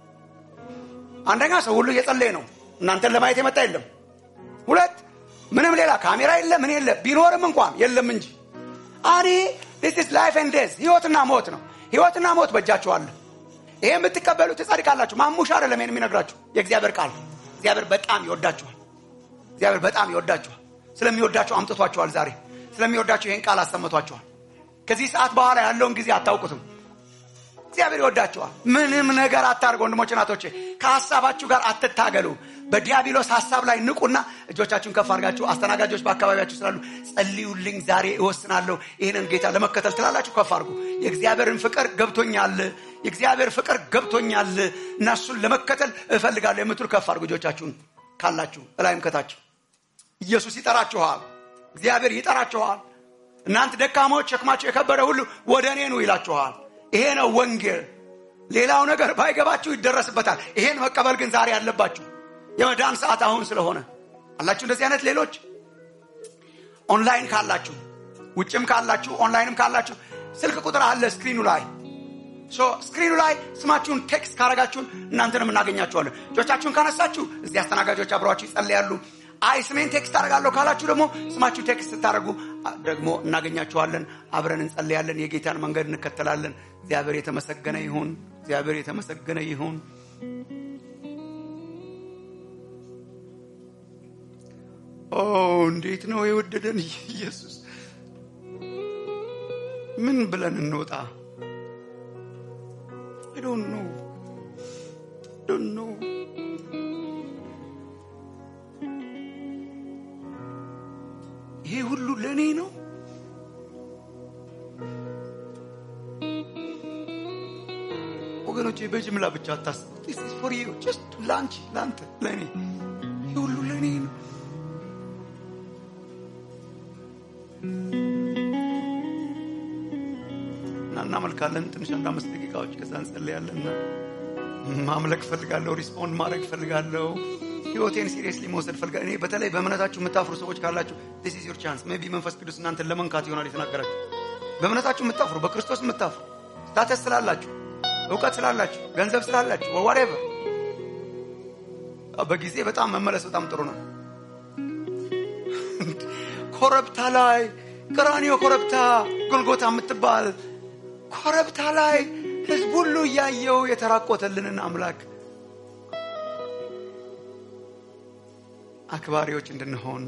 አንደኛ ሰው ሁሉ እየጸለየ ነው እናንተን ለማየት የመጣ የለም ሁለት ምንም ሌላ ካሜራ የለ ምን የለ ቢኖርም እንኳን የለም እንጂ አኔ ስ ላይፍ ኤንድ ዴዝ ህይወትና ሞት ነው ህይወትና ሞት በእጃችኋለ ይሄ የምትቀበሉ ትጸድቃላችሁ ማሙሽ አይደለም ይሄን የሚነግራችሁ የእግዚአብሔር ቃል እግዚአብሔር በጣም ይወዳችኋል እግዚአብሔር በጣም ይወዳችኋል ስለሚወዳችሁ አምጥቷችኋል ዛሬ ስለሚወዳችሁ ይህን ቃል አሰምቷችኋል ከዚህ ሰዓት በኋላ ያለውን ጊዜ አታውቁትም እግዚአብሔር ይወዳችኋል ምንም ነገር አታርገ ወንድሞች ናቶቼ ከሀሳባችሁ ጋር አትታገሉ በዲያብሎስ ሀሳብ ላይ ንቁና እጆቻችሁን ከፍ አድርጋችሁ አስተናጋጆች በአካባቢያችሁ ስላሉ ጸልዩልኝ ዛሬ እወስናለሁ ይህንን ጌታ ለመከተል ትላላችሁ ከፍ አድርጉ የእግዚአብሔርን ፍቅር ገብቶኛል የእግዚአብሔር ፍቅር ገብቶኛል እና እሱን ለመከተል እፈልጋለሁ የምትሉ ከፍ አድርጉ እጆቻችሁን ካላችሁ እላይም ከታችሁ ኢየሱስ ይጠራችኋል እግዚአብሔር ይጠራችኋል እናንተ ደካማዎች ሸክማቸው የከበረ ሁሉ ወደ እኔ ኑ ይላችኋል ይሄ ነው ወንጌል ሌላው ነገር ባይገባችሁ ይደረስበታል ይሄን መቀበል ግን ዛሬ አለባችሁ የመዳን ሰዓት አሁን ስለሆነ አላችሁ እንደዚህ አይነት ሌሎች ኦንላይን ካላችሁ ውጭም ካላችሁ ኦንላይንም ካላችሁ ስልክ ቁጥር አለ ስክሪኑ ላይ ስክሪኑ ላይ ስማችሁን ቴክስት ካረጋችሁን እናንተንም እናገኛችኋለን እጆቻችሁን ካነሳችሁ እዚህ አስተናጋጆች አብረዋችሁ ይጸልያሉ አይ ስሜን ቴክስት አደርጋለሁ ካላችሁ ደግሞ ስማችሁ ቴክስት ስታደርጉ ደግሞ እናገኛችኋለን አብረን እንጸልያለን የጌታን መንገድ እንከተላለን እግዚአብሔር የተመሰገነ ይሁን እግዚአብሔር የተመሰገነ ይሁን ኦ እንዴት ነው የወደደን ኢየሱስ! ምን ብለን እንወጣ? I don't know. don't know. ይሄ ሁሉ ለእኔ ነው። ወገኖቼ በጅምላ ብቻ አታስቡ። This is for you. Just ለአንቺ፣ ለአንተ፣ ለእኔ ይሄ ሁሉ ለእኔ ነው። እና እናመልካለን ትንሽ አንድ አምስት ደቂቃዎች ከዛ እንጸልያለን። ማምለክ ፈልጋለሁ። ሪስፖንድ ማድረግ ፈልጋለሁ። ህይወቴን ሲሪየስሊ መውሰድ ፈልጋለሁ። እኔ በተለይ በእምነታችሁ የምታፍሩ ሰዎች ካላችሁ this is your chance ሜይ ቢ መንፈስ ቅዱስ እናንተን ለመንካት ይሆናል የተናገራችሁ። በእምነታችሁ የምታፍሩ በክርስቶስ የምታፍሩ ስታተስ ስላላችሁ፣ እውቀት ስላላችሁ፣ ገንዘብ ስላላችሁ ወሬቨር በጊዜ በጣም መመለስ በጣም ጥሩ ነው። ኮረብታ ላይ ቀራንዮ ኮረብታ ጎልጎታ የምትባል ኮረብታ ላይ ህዝብ ሁሉ እያየው የተራቆተልንን አምላክ አክባሪዎች እንድንሆን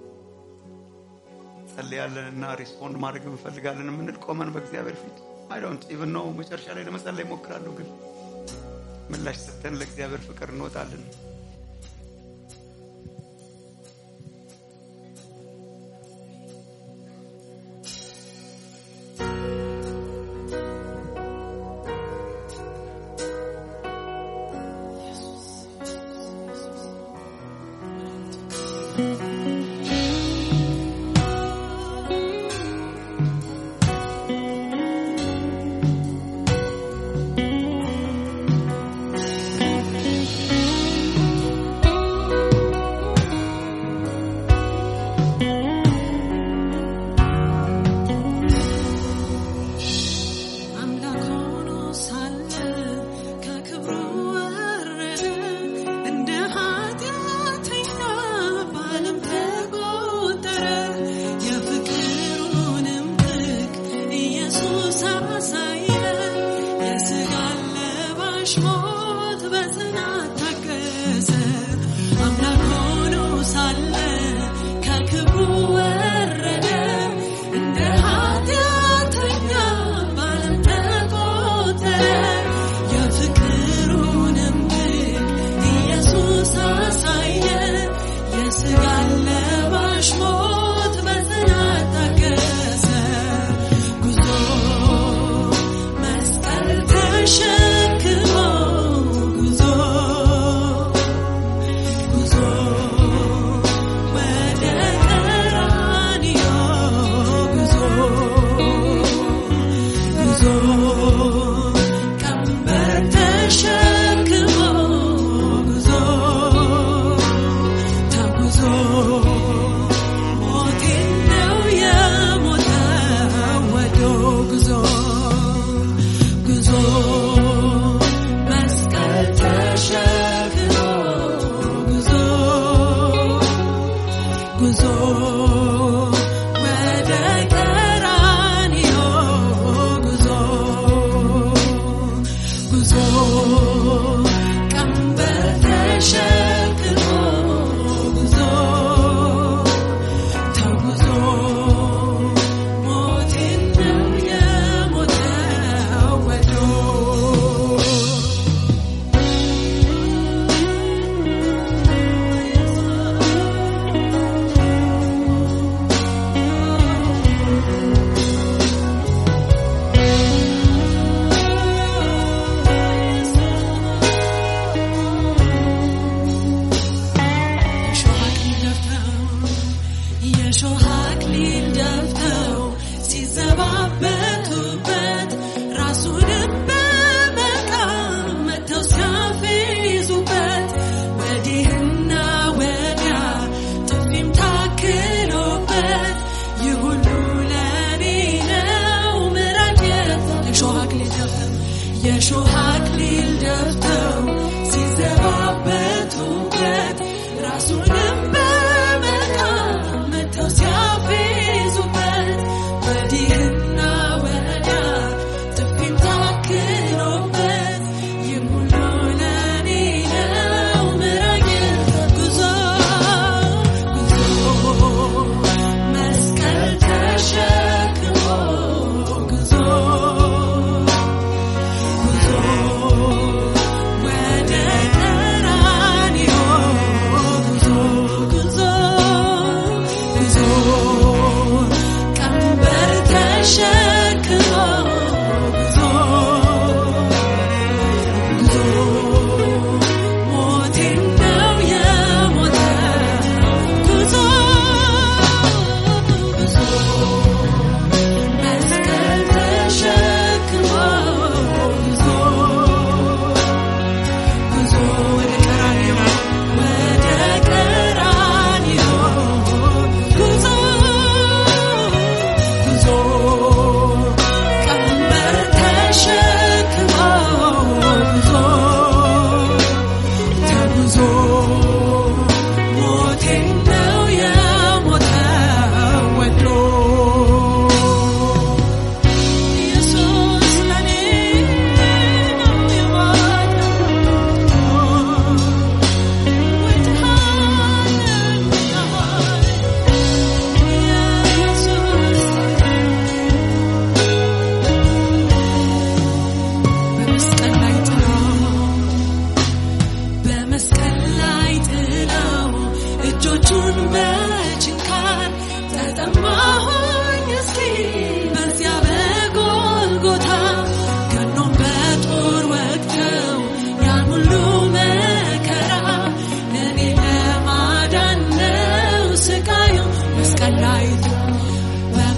ጸልያለንና ሪስፖንድ ማድረግ እንፈልጋለን የምንል ቆመን በእግዚአብሔር ፊት አይ ዶንት ኢቭን ኖ መጨረሻ ላይ ለመጸለይ እሞክራለሁ፣ ግን ምላሽ ሰጥተን ለእግዚአብሔር ፍቅር እንወጣለን። አምላክ ሆኖ ሳለ ከክብሩ ወረደ እንደ ኃጢአተኛ በዓለም ተቆጠረ። የፍቅሩንም ጥግ ኢየሱስ አሳየ። የሥጋ ለባሽ ሞት በጽናት ታገሰ። አምላክ ሆኖ ሳለ ከክብሩ ወረደ እንደ ኃጢአተኛ በዓለም ተቆጠረ። የፍቅሩንም ጥግ ኢየሱስ አሳየ። የሥጋ ለባሽ ሞት በጽናት ታገሰ። ጉዞ መስቀል ተሸክሞ ጉዞ ጉዞ ወደ ቀራንዮ ጉዞ ጉዞ ቀንበር ተሸክሞ ጉዞ ተጉዞ ሞቴን ነው የሞተው ወዶ ጉዞ ጉዞ መስቀል ተሸክሞ ጉዞ ጉዞ ወደ ቀራንዮ ጉዞ ጉዞ ቀንበር ተሸክሞ ጉዞ ተጉዞ ሞቴን ነው የሞተው ወዶ የሾህ አክሊል ደፍተው ሲዘባበቱበት ራሱንም በመቃም መተው ሲያፌዙበት ወዲህና ወዲያ ጥፊም ታክሎበት ይህ ሁሉ ለኔ ነው ምሕረት የሾህ አክሊል ደፍተው የሾህ አክሊል ደፍተው ሲዘባበቱበት ራሱንም በመቃም መተው ሲያፌዙበት ወዲህና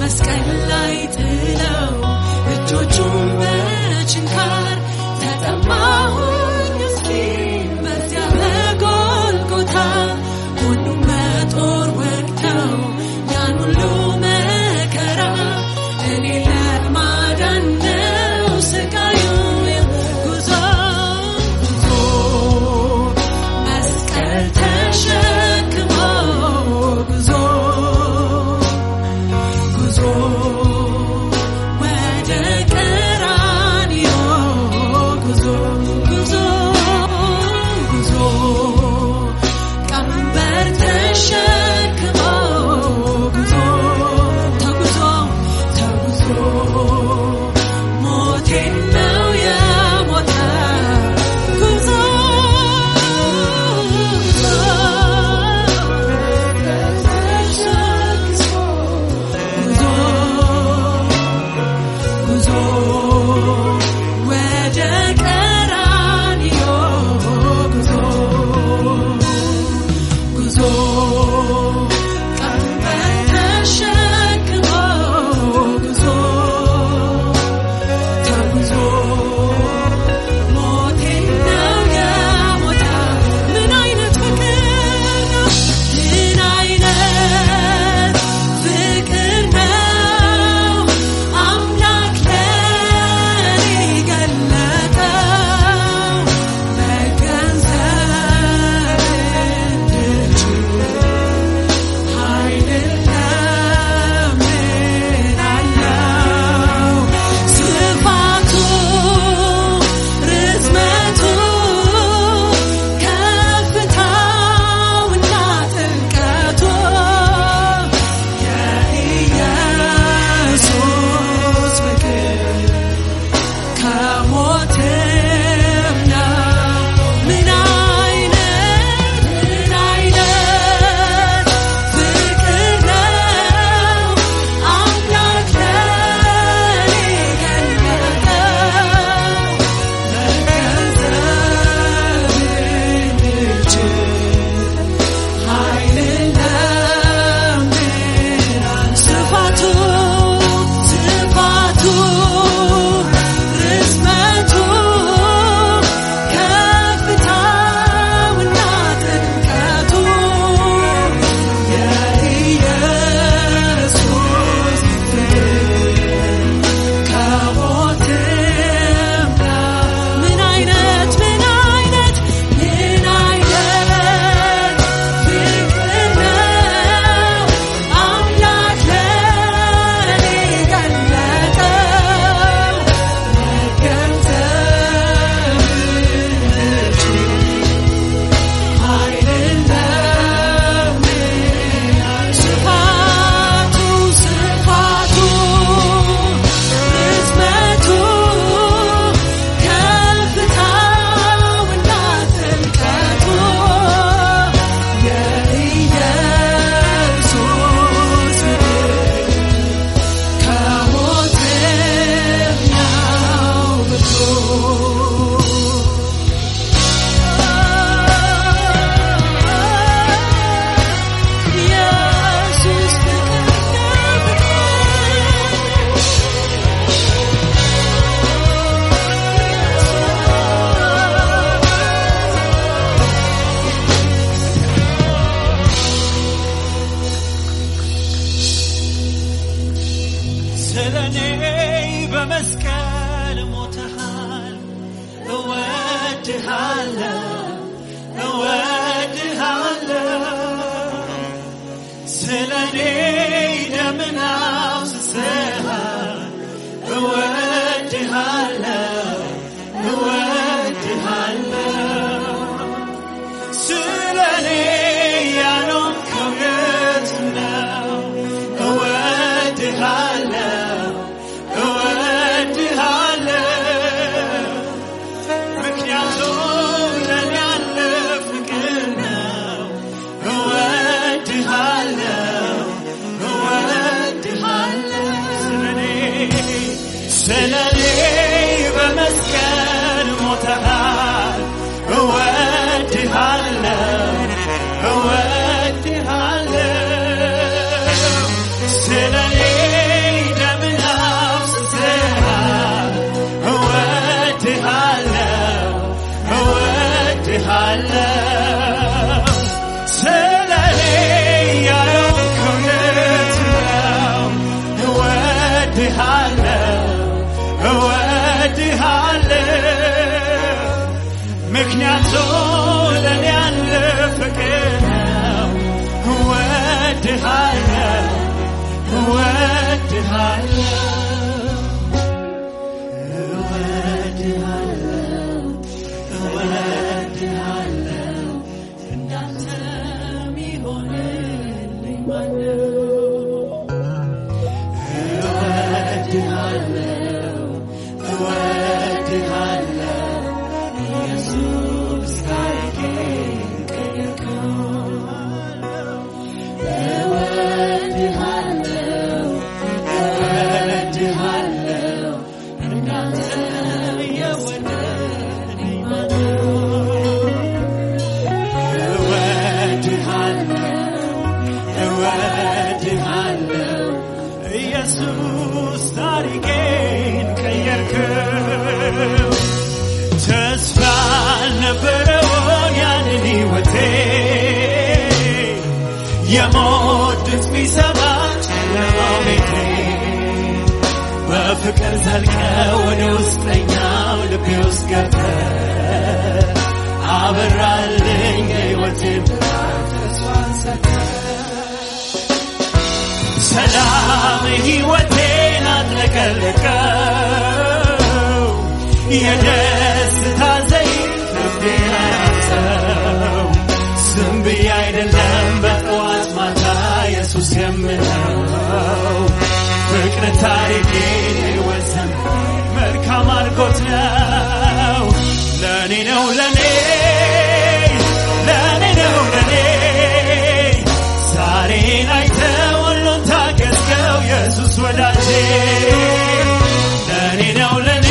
መስቀል ላይ ጥለው እጆቹን በችንካር ተጠማሁኝ እስኪል በዚያ በጎልጎታ ሁሉም በጦር ወግተው ያን ሁሉ መከራ እኔ ለማዳን ነው ስቃዩ ጉዞ ጉዞ መስቀል ተሸክሞ ጉዞ ጉዞ ወደ ቀራንዮ ጉዞ ጉዞ ጉዞ ቀንበር ተሸክሞ ጉዞ ተጉዞ ተጉዞ ሞቴን ነው የሞተ ጉዞ ጉዞ ጉዞ ወደ ቀራንዮ ጉዞ ጉዞ ቀንበር ተሸክሞ ጉዞ ተጉዞ ሞቴን ነው የሞተ ምን አይነት ፍቅር ነው ምን አይነት ፍቅር ነው አምላክ ለኔ ገለጠው መገንዘብ እንድችል ኃይልን ለምናለው ስፋቱ ርዝመቱ ከፍታውና ጥልቀቱ የኢየሱስ ፍቅር ከሞትም ነው ምን አይነት ምን አይነት ፍቅር ነው አምላክ ለኔ ገለጠው መገንዘብ እንድችል ኃይልን ለምናል ስፋቱ ስፋቱ ርዝመቱ ከፍታውና ጥልቀቱ የኢየሱስ ፍቅር ከሞትም ነው ምን አይነት ምን አይነት ምን አይነት ፍቅር ነው አምላክ ለኔ ገለጠው መገንዘብ እንድችል ኃይልን ለምናል ስፋቱ ስፋቱ ርዝመቱ ከፍታውና ጥልቀቱ የኢየሱስ ፍቅር ከሞትም ነው ብርቱ ኢየሱስ ፍቅር ስለኔ በመስቀል ሞተሃል እወድሃለሁ እወድሃለሁ ስለኔ ደምን አፍስሰሃል እወድሃለሁ እወድሃለሁ ስለኔ ያኖርከው የት ነው እወድሃለሁ እወድሃለሁ ምክንያቱ ለእኔ ያለ ፍቅር ነው። እወድሃለሁ እወድሃለሁ እወድሃለሁ እወድሃለሁ እንዳንተ የሚሆንልኝ ማነው? እወድሃለሁ እወድሃለሁ ኢየሱስ ታሪኬን ቀየርከው። እወድሃለሁ እወድሃለሁ እንዳንተ የወደደኝ ማነው? እወድሃለሁ እወድሃለሁ ኢየሱስ ታሪኬን ቀየርከው። ተስፋ አልነበረውን ያንን ሕይወቴ የሞት ድምፅ ቢሰማ ጨለማው ቤቴ በፍቅር ዘልቀ ወደ ውስጠኛው ልቤ ውስጥ ገብተ አበራልኝ የሕይወቴን ብርሃን ተስፋን ሰጠ ሰላም ሕይወቴን አጥለቀለቀው የደስታ ዘይት ልቤን አያሰው ዝም ብዬ አይደለም በጠዋት ማታ ኢየሱስ የምለው ፍቅር ታሪኬን ሕይወት ዘመኔን መልካም አድርጎት ነው ለእኔ ነው ለእኔ ለእኔ ነው ለእኔ ዛሬን አይተ ሁሉን ታገዝገው ኢየሱስ ወዳጄ ለእኔ ነው ለእኔ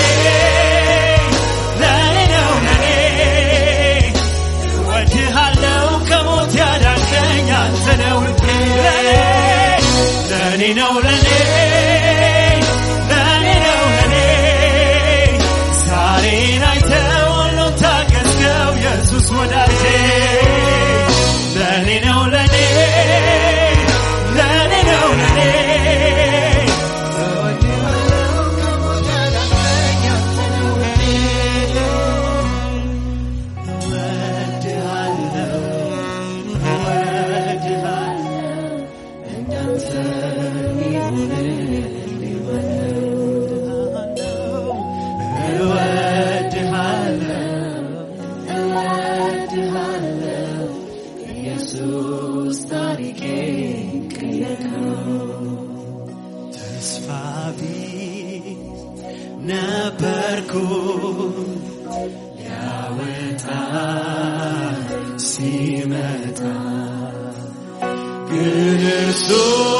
ለእኔ ነው ለእኔ እወድሃለሁ ከሞት ያዳንከኝ አንተ ነው ውዴ ለእኔ ነው ለእኔ ለእኔ ነው ለእኔ ዛሬን አይተ ሁሉን ታገዝገው ኢየሱስ ወዳጄ ለእኔ ነው ለእኔ ለእኔ ነው ለእኔ እወድሃለሁ እወድሃለሁ እንዳንተ የሚሆንልኝ እወድሃለሁ እወድሃለሁ ኢየሱስ ታሪኬን ቀየርከው። ተስፋ ቢስ ነበርኩ ሊያወጣ ሲመጣ ግን እርሱ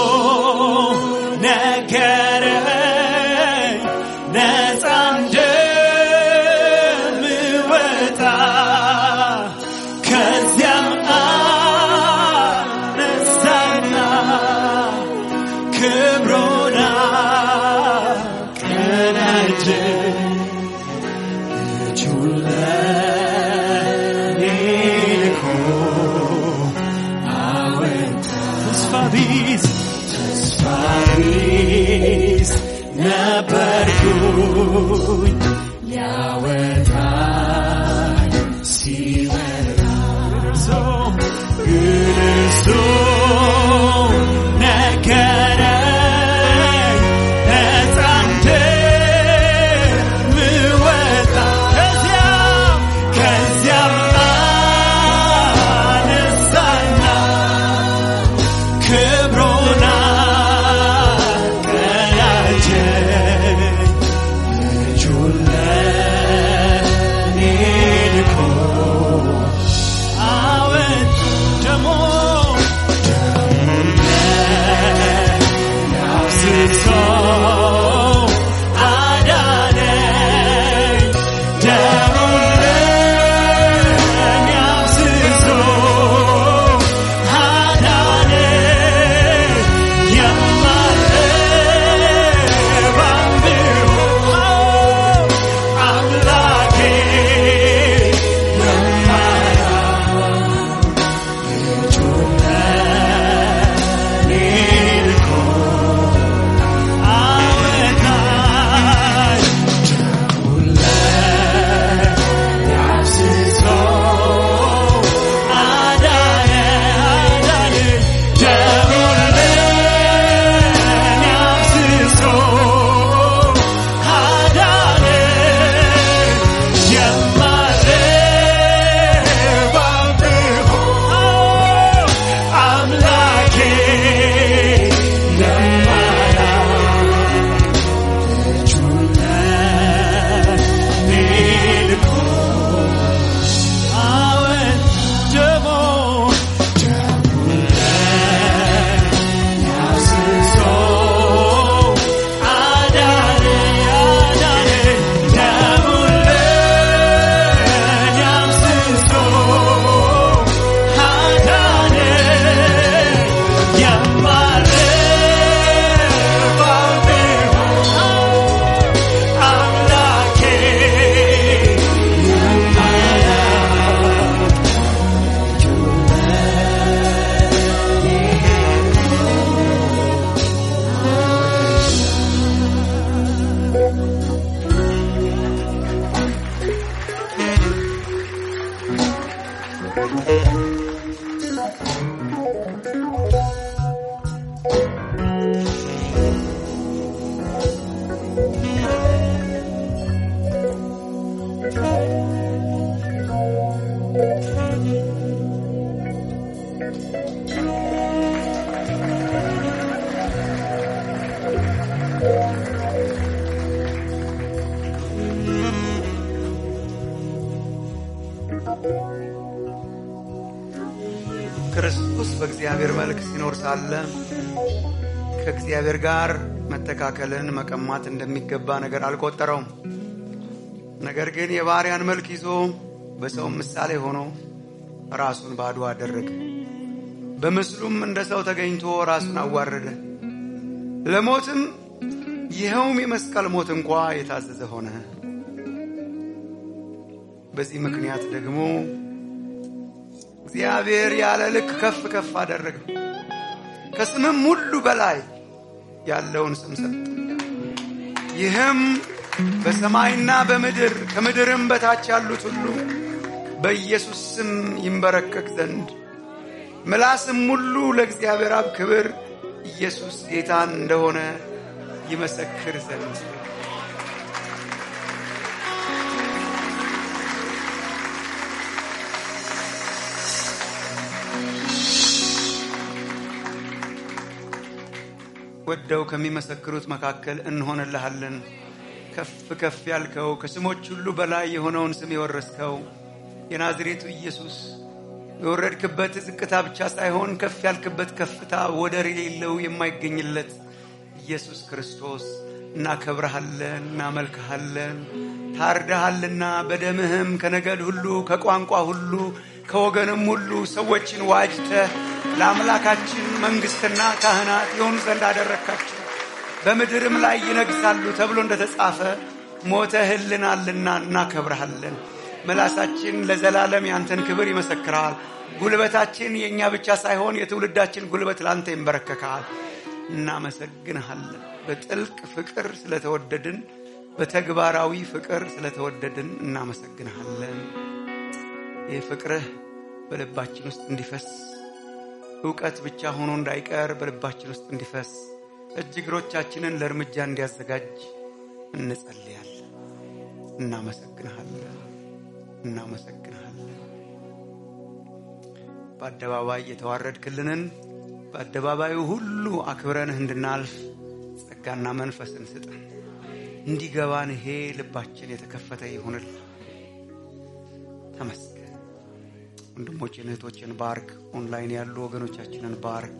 ነገረኝ ነፃ እንደምወጣ ከዚያም አነሳና ክብሩን አቀናጀኝ ልጁን ለእኔ ልኮ አወጣ ተስፋ ቢስ ተስፋ ቢስ ነበርኩኝ ሊያወጣኝ ሲመጣ እርሱ ግን እርሱ ነገረኝ ነፃ እንደምወጣ ከዚያም ከዚያም አነሳና ክብሩን አቀናጀኝ ልጁን ለእኔ በእግዚአብሔር መልክ ሲኖር ሳለ ከእግዚአብሔር ጋር መተካከልን መቀማት እንደሚገባ ነገር አልቆጠረውም። ነገር ግን የባሪያን መልክ ይዞ በሰውም ምሳሌ ሆኖ ራሱን ባዶ አደረገ። በምስሉም እንደ ሰው ተገኝቶ ራሱን አዋረደ፣ ለሞትም ይኸውም የመስቀል ሞት እንኳ የታዘዘ ሆነ። በዚህ ምክንያት ደግሞ እግዚአብሔር ያለ ልክ ከፍ ከፍ አደረገው፣ ከስምም ሁሉ በላይ ያለውን ስም ሰጠ። ይህም በሰማይና በምድር ከምድርም በታች ያሉት ሁሉ በኢየሱስ ስም ይንበረከክ ዘንድ ምላስም ሁሉ ለእግዚአብሔር አብ ክብር ኢየሱስ ጌታን እንደሆነ ይመሰክር ዘንድ ወደው ከሚመሰክሩት መካከል እንሆንልሃለን። ከፍ ከፍ ያልከው ከስሞች ሁሉ በላይ የሆነውን ስም የወረስከው የናዝሬቱ ኢየሱስ የወረድክበት ዝቅታ ብቻ ሳይሆን ከፍ ያልክበት ከፍታ ወደር የሌለው የማይገኝለት ኢየሱስ ክርስቶስ እናከብረሃለን፣ እናመልክሃለን። ታርደሃልና በደምህም ከነገድ ሁሉ ከቋንቋ ሁሉ ከወገንም ሁሉ ሰዎችን ዋጅተህ ለአምላካችን መንግሥትና ካህናት የሆኑ ዘንድ አደረግካቸው። በምድርም ላይ ይነግሳሉ ተብሎ እንደተጻፈ ሞተህልናልና እናከብረሃለን። ምላሳችን ለዘላለም ያንተን ክብር ይመሰክራል። ጉልበታችን የእኛ ብቻ ሳይሆን የትውልዳችን ጉልበት ለአንተ ይንበረከካል። እናመሰግንሃለን። በጥልቅ ፍቅር ስለተወደድን፣ በተግባራዊ ፍቅር ስለተወደድን እናመሰግንሃለን። ይህ ፍቅርህ በልባችን ውስጥ እንዲፈስ እውቀት ብቻ ሆኖ እንዳይቀር በልባችን ውስጥ እንዲፈስ እጅ እግሮቻችንን ለእርምጃ እንዲያዘጋጅ እንጸልያለን። እናመሰግንሃለን እናመሰግንሃለን። በአደባባይ የተዋረድክልንን በአደባባዩ ሁሉ አክብረንህ እንድናልፍ ጸጋና መንፈስን ስጠን። እንዲገባን ይሄ ልባችን የተከፈተ ይሁንል። ተመስገን። ወንድሞችን እህቶችን ባርክ። ኦንላይን ያሉ ወገኖቻችንን ባርክ።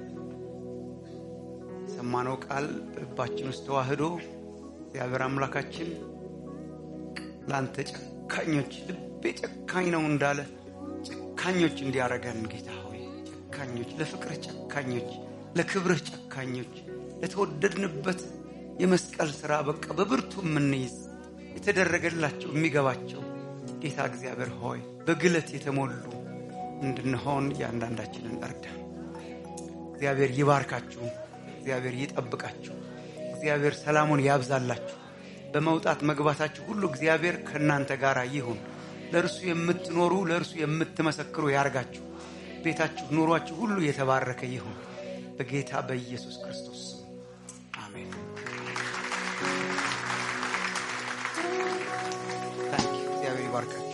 የሰማነው ቃል በልባችን ውስጥ ተዋህዶ እግዚአብሔር አምላካችን ለአንተ ጨካኞች ልቤ ጨካኝ ነው እንዳለ ጨካኞች እንዲያረገን ጌታ ሆይ ጨካኞች፣ ለፍቅርህ ጨካኞች፣ ለክብርህ ጨካኞች፣ ለተወደድንበት የመስቀል ሥራ በቃ በብርቱ የምንይዝ የተደረገላቸው የሚገባቸው ጌታ እግዚአብሔር ሆይ በግለት የተሞሉ እንድንሆን እያንዳንዳችንን እርዳን። እግዚአብሔር ይባርካችሁ። እግዚአብሔር ይጠብቃችሁ። እግዚአብሔር ሰላሙን ያብዛላችሁ። በመውጣት መግባታችሁ ሁሉ እግዚአብሔር ከእናንተ ጋር ይሁን። ለእርሱ የምትኖሩ ለእርሱ የምትመሰክሩ ያርጋችሁ። ቤታችሁ፣ ኑሯችሁ ሁሉ የተባረከ ይሁን በጌታ በኢየሱስ ክርስቶስ ስም አሜን። ታንኪ እግዚአብሔር ይባርካችሁ።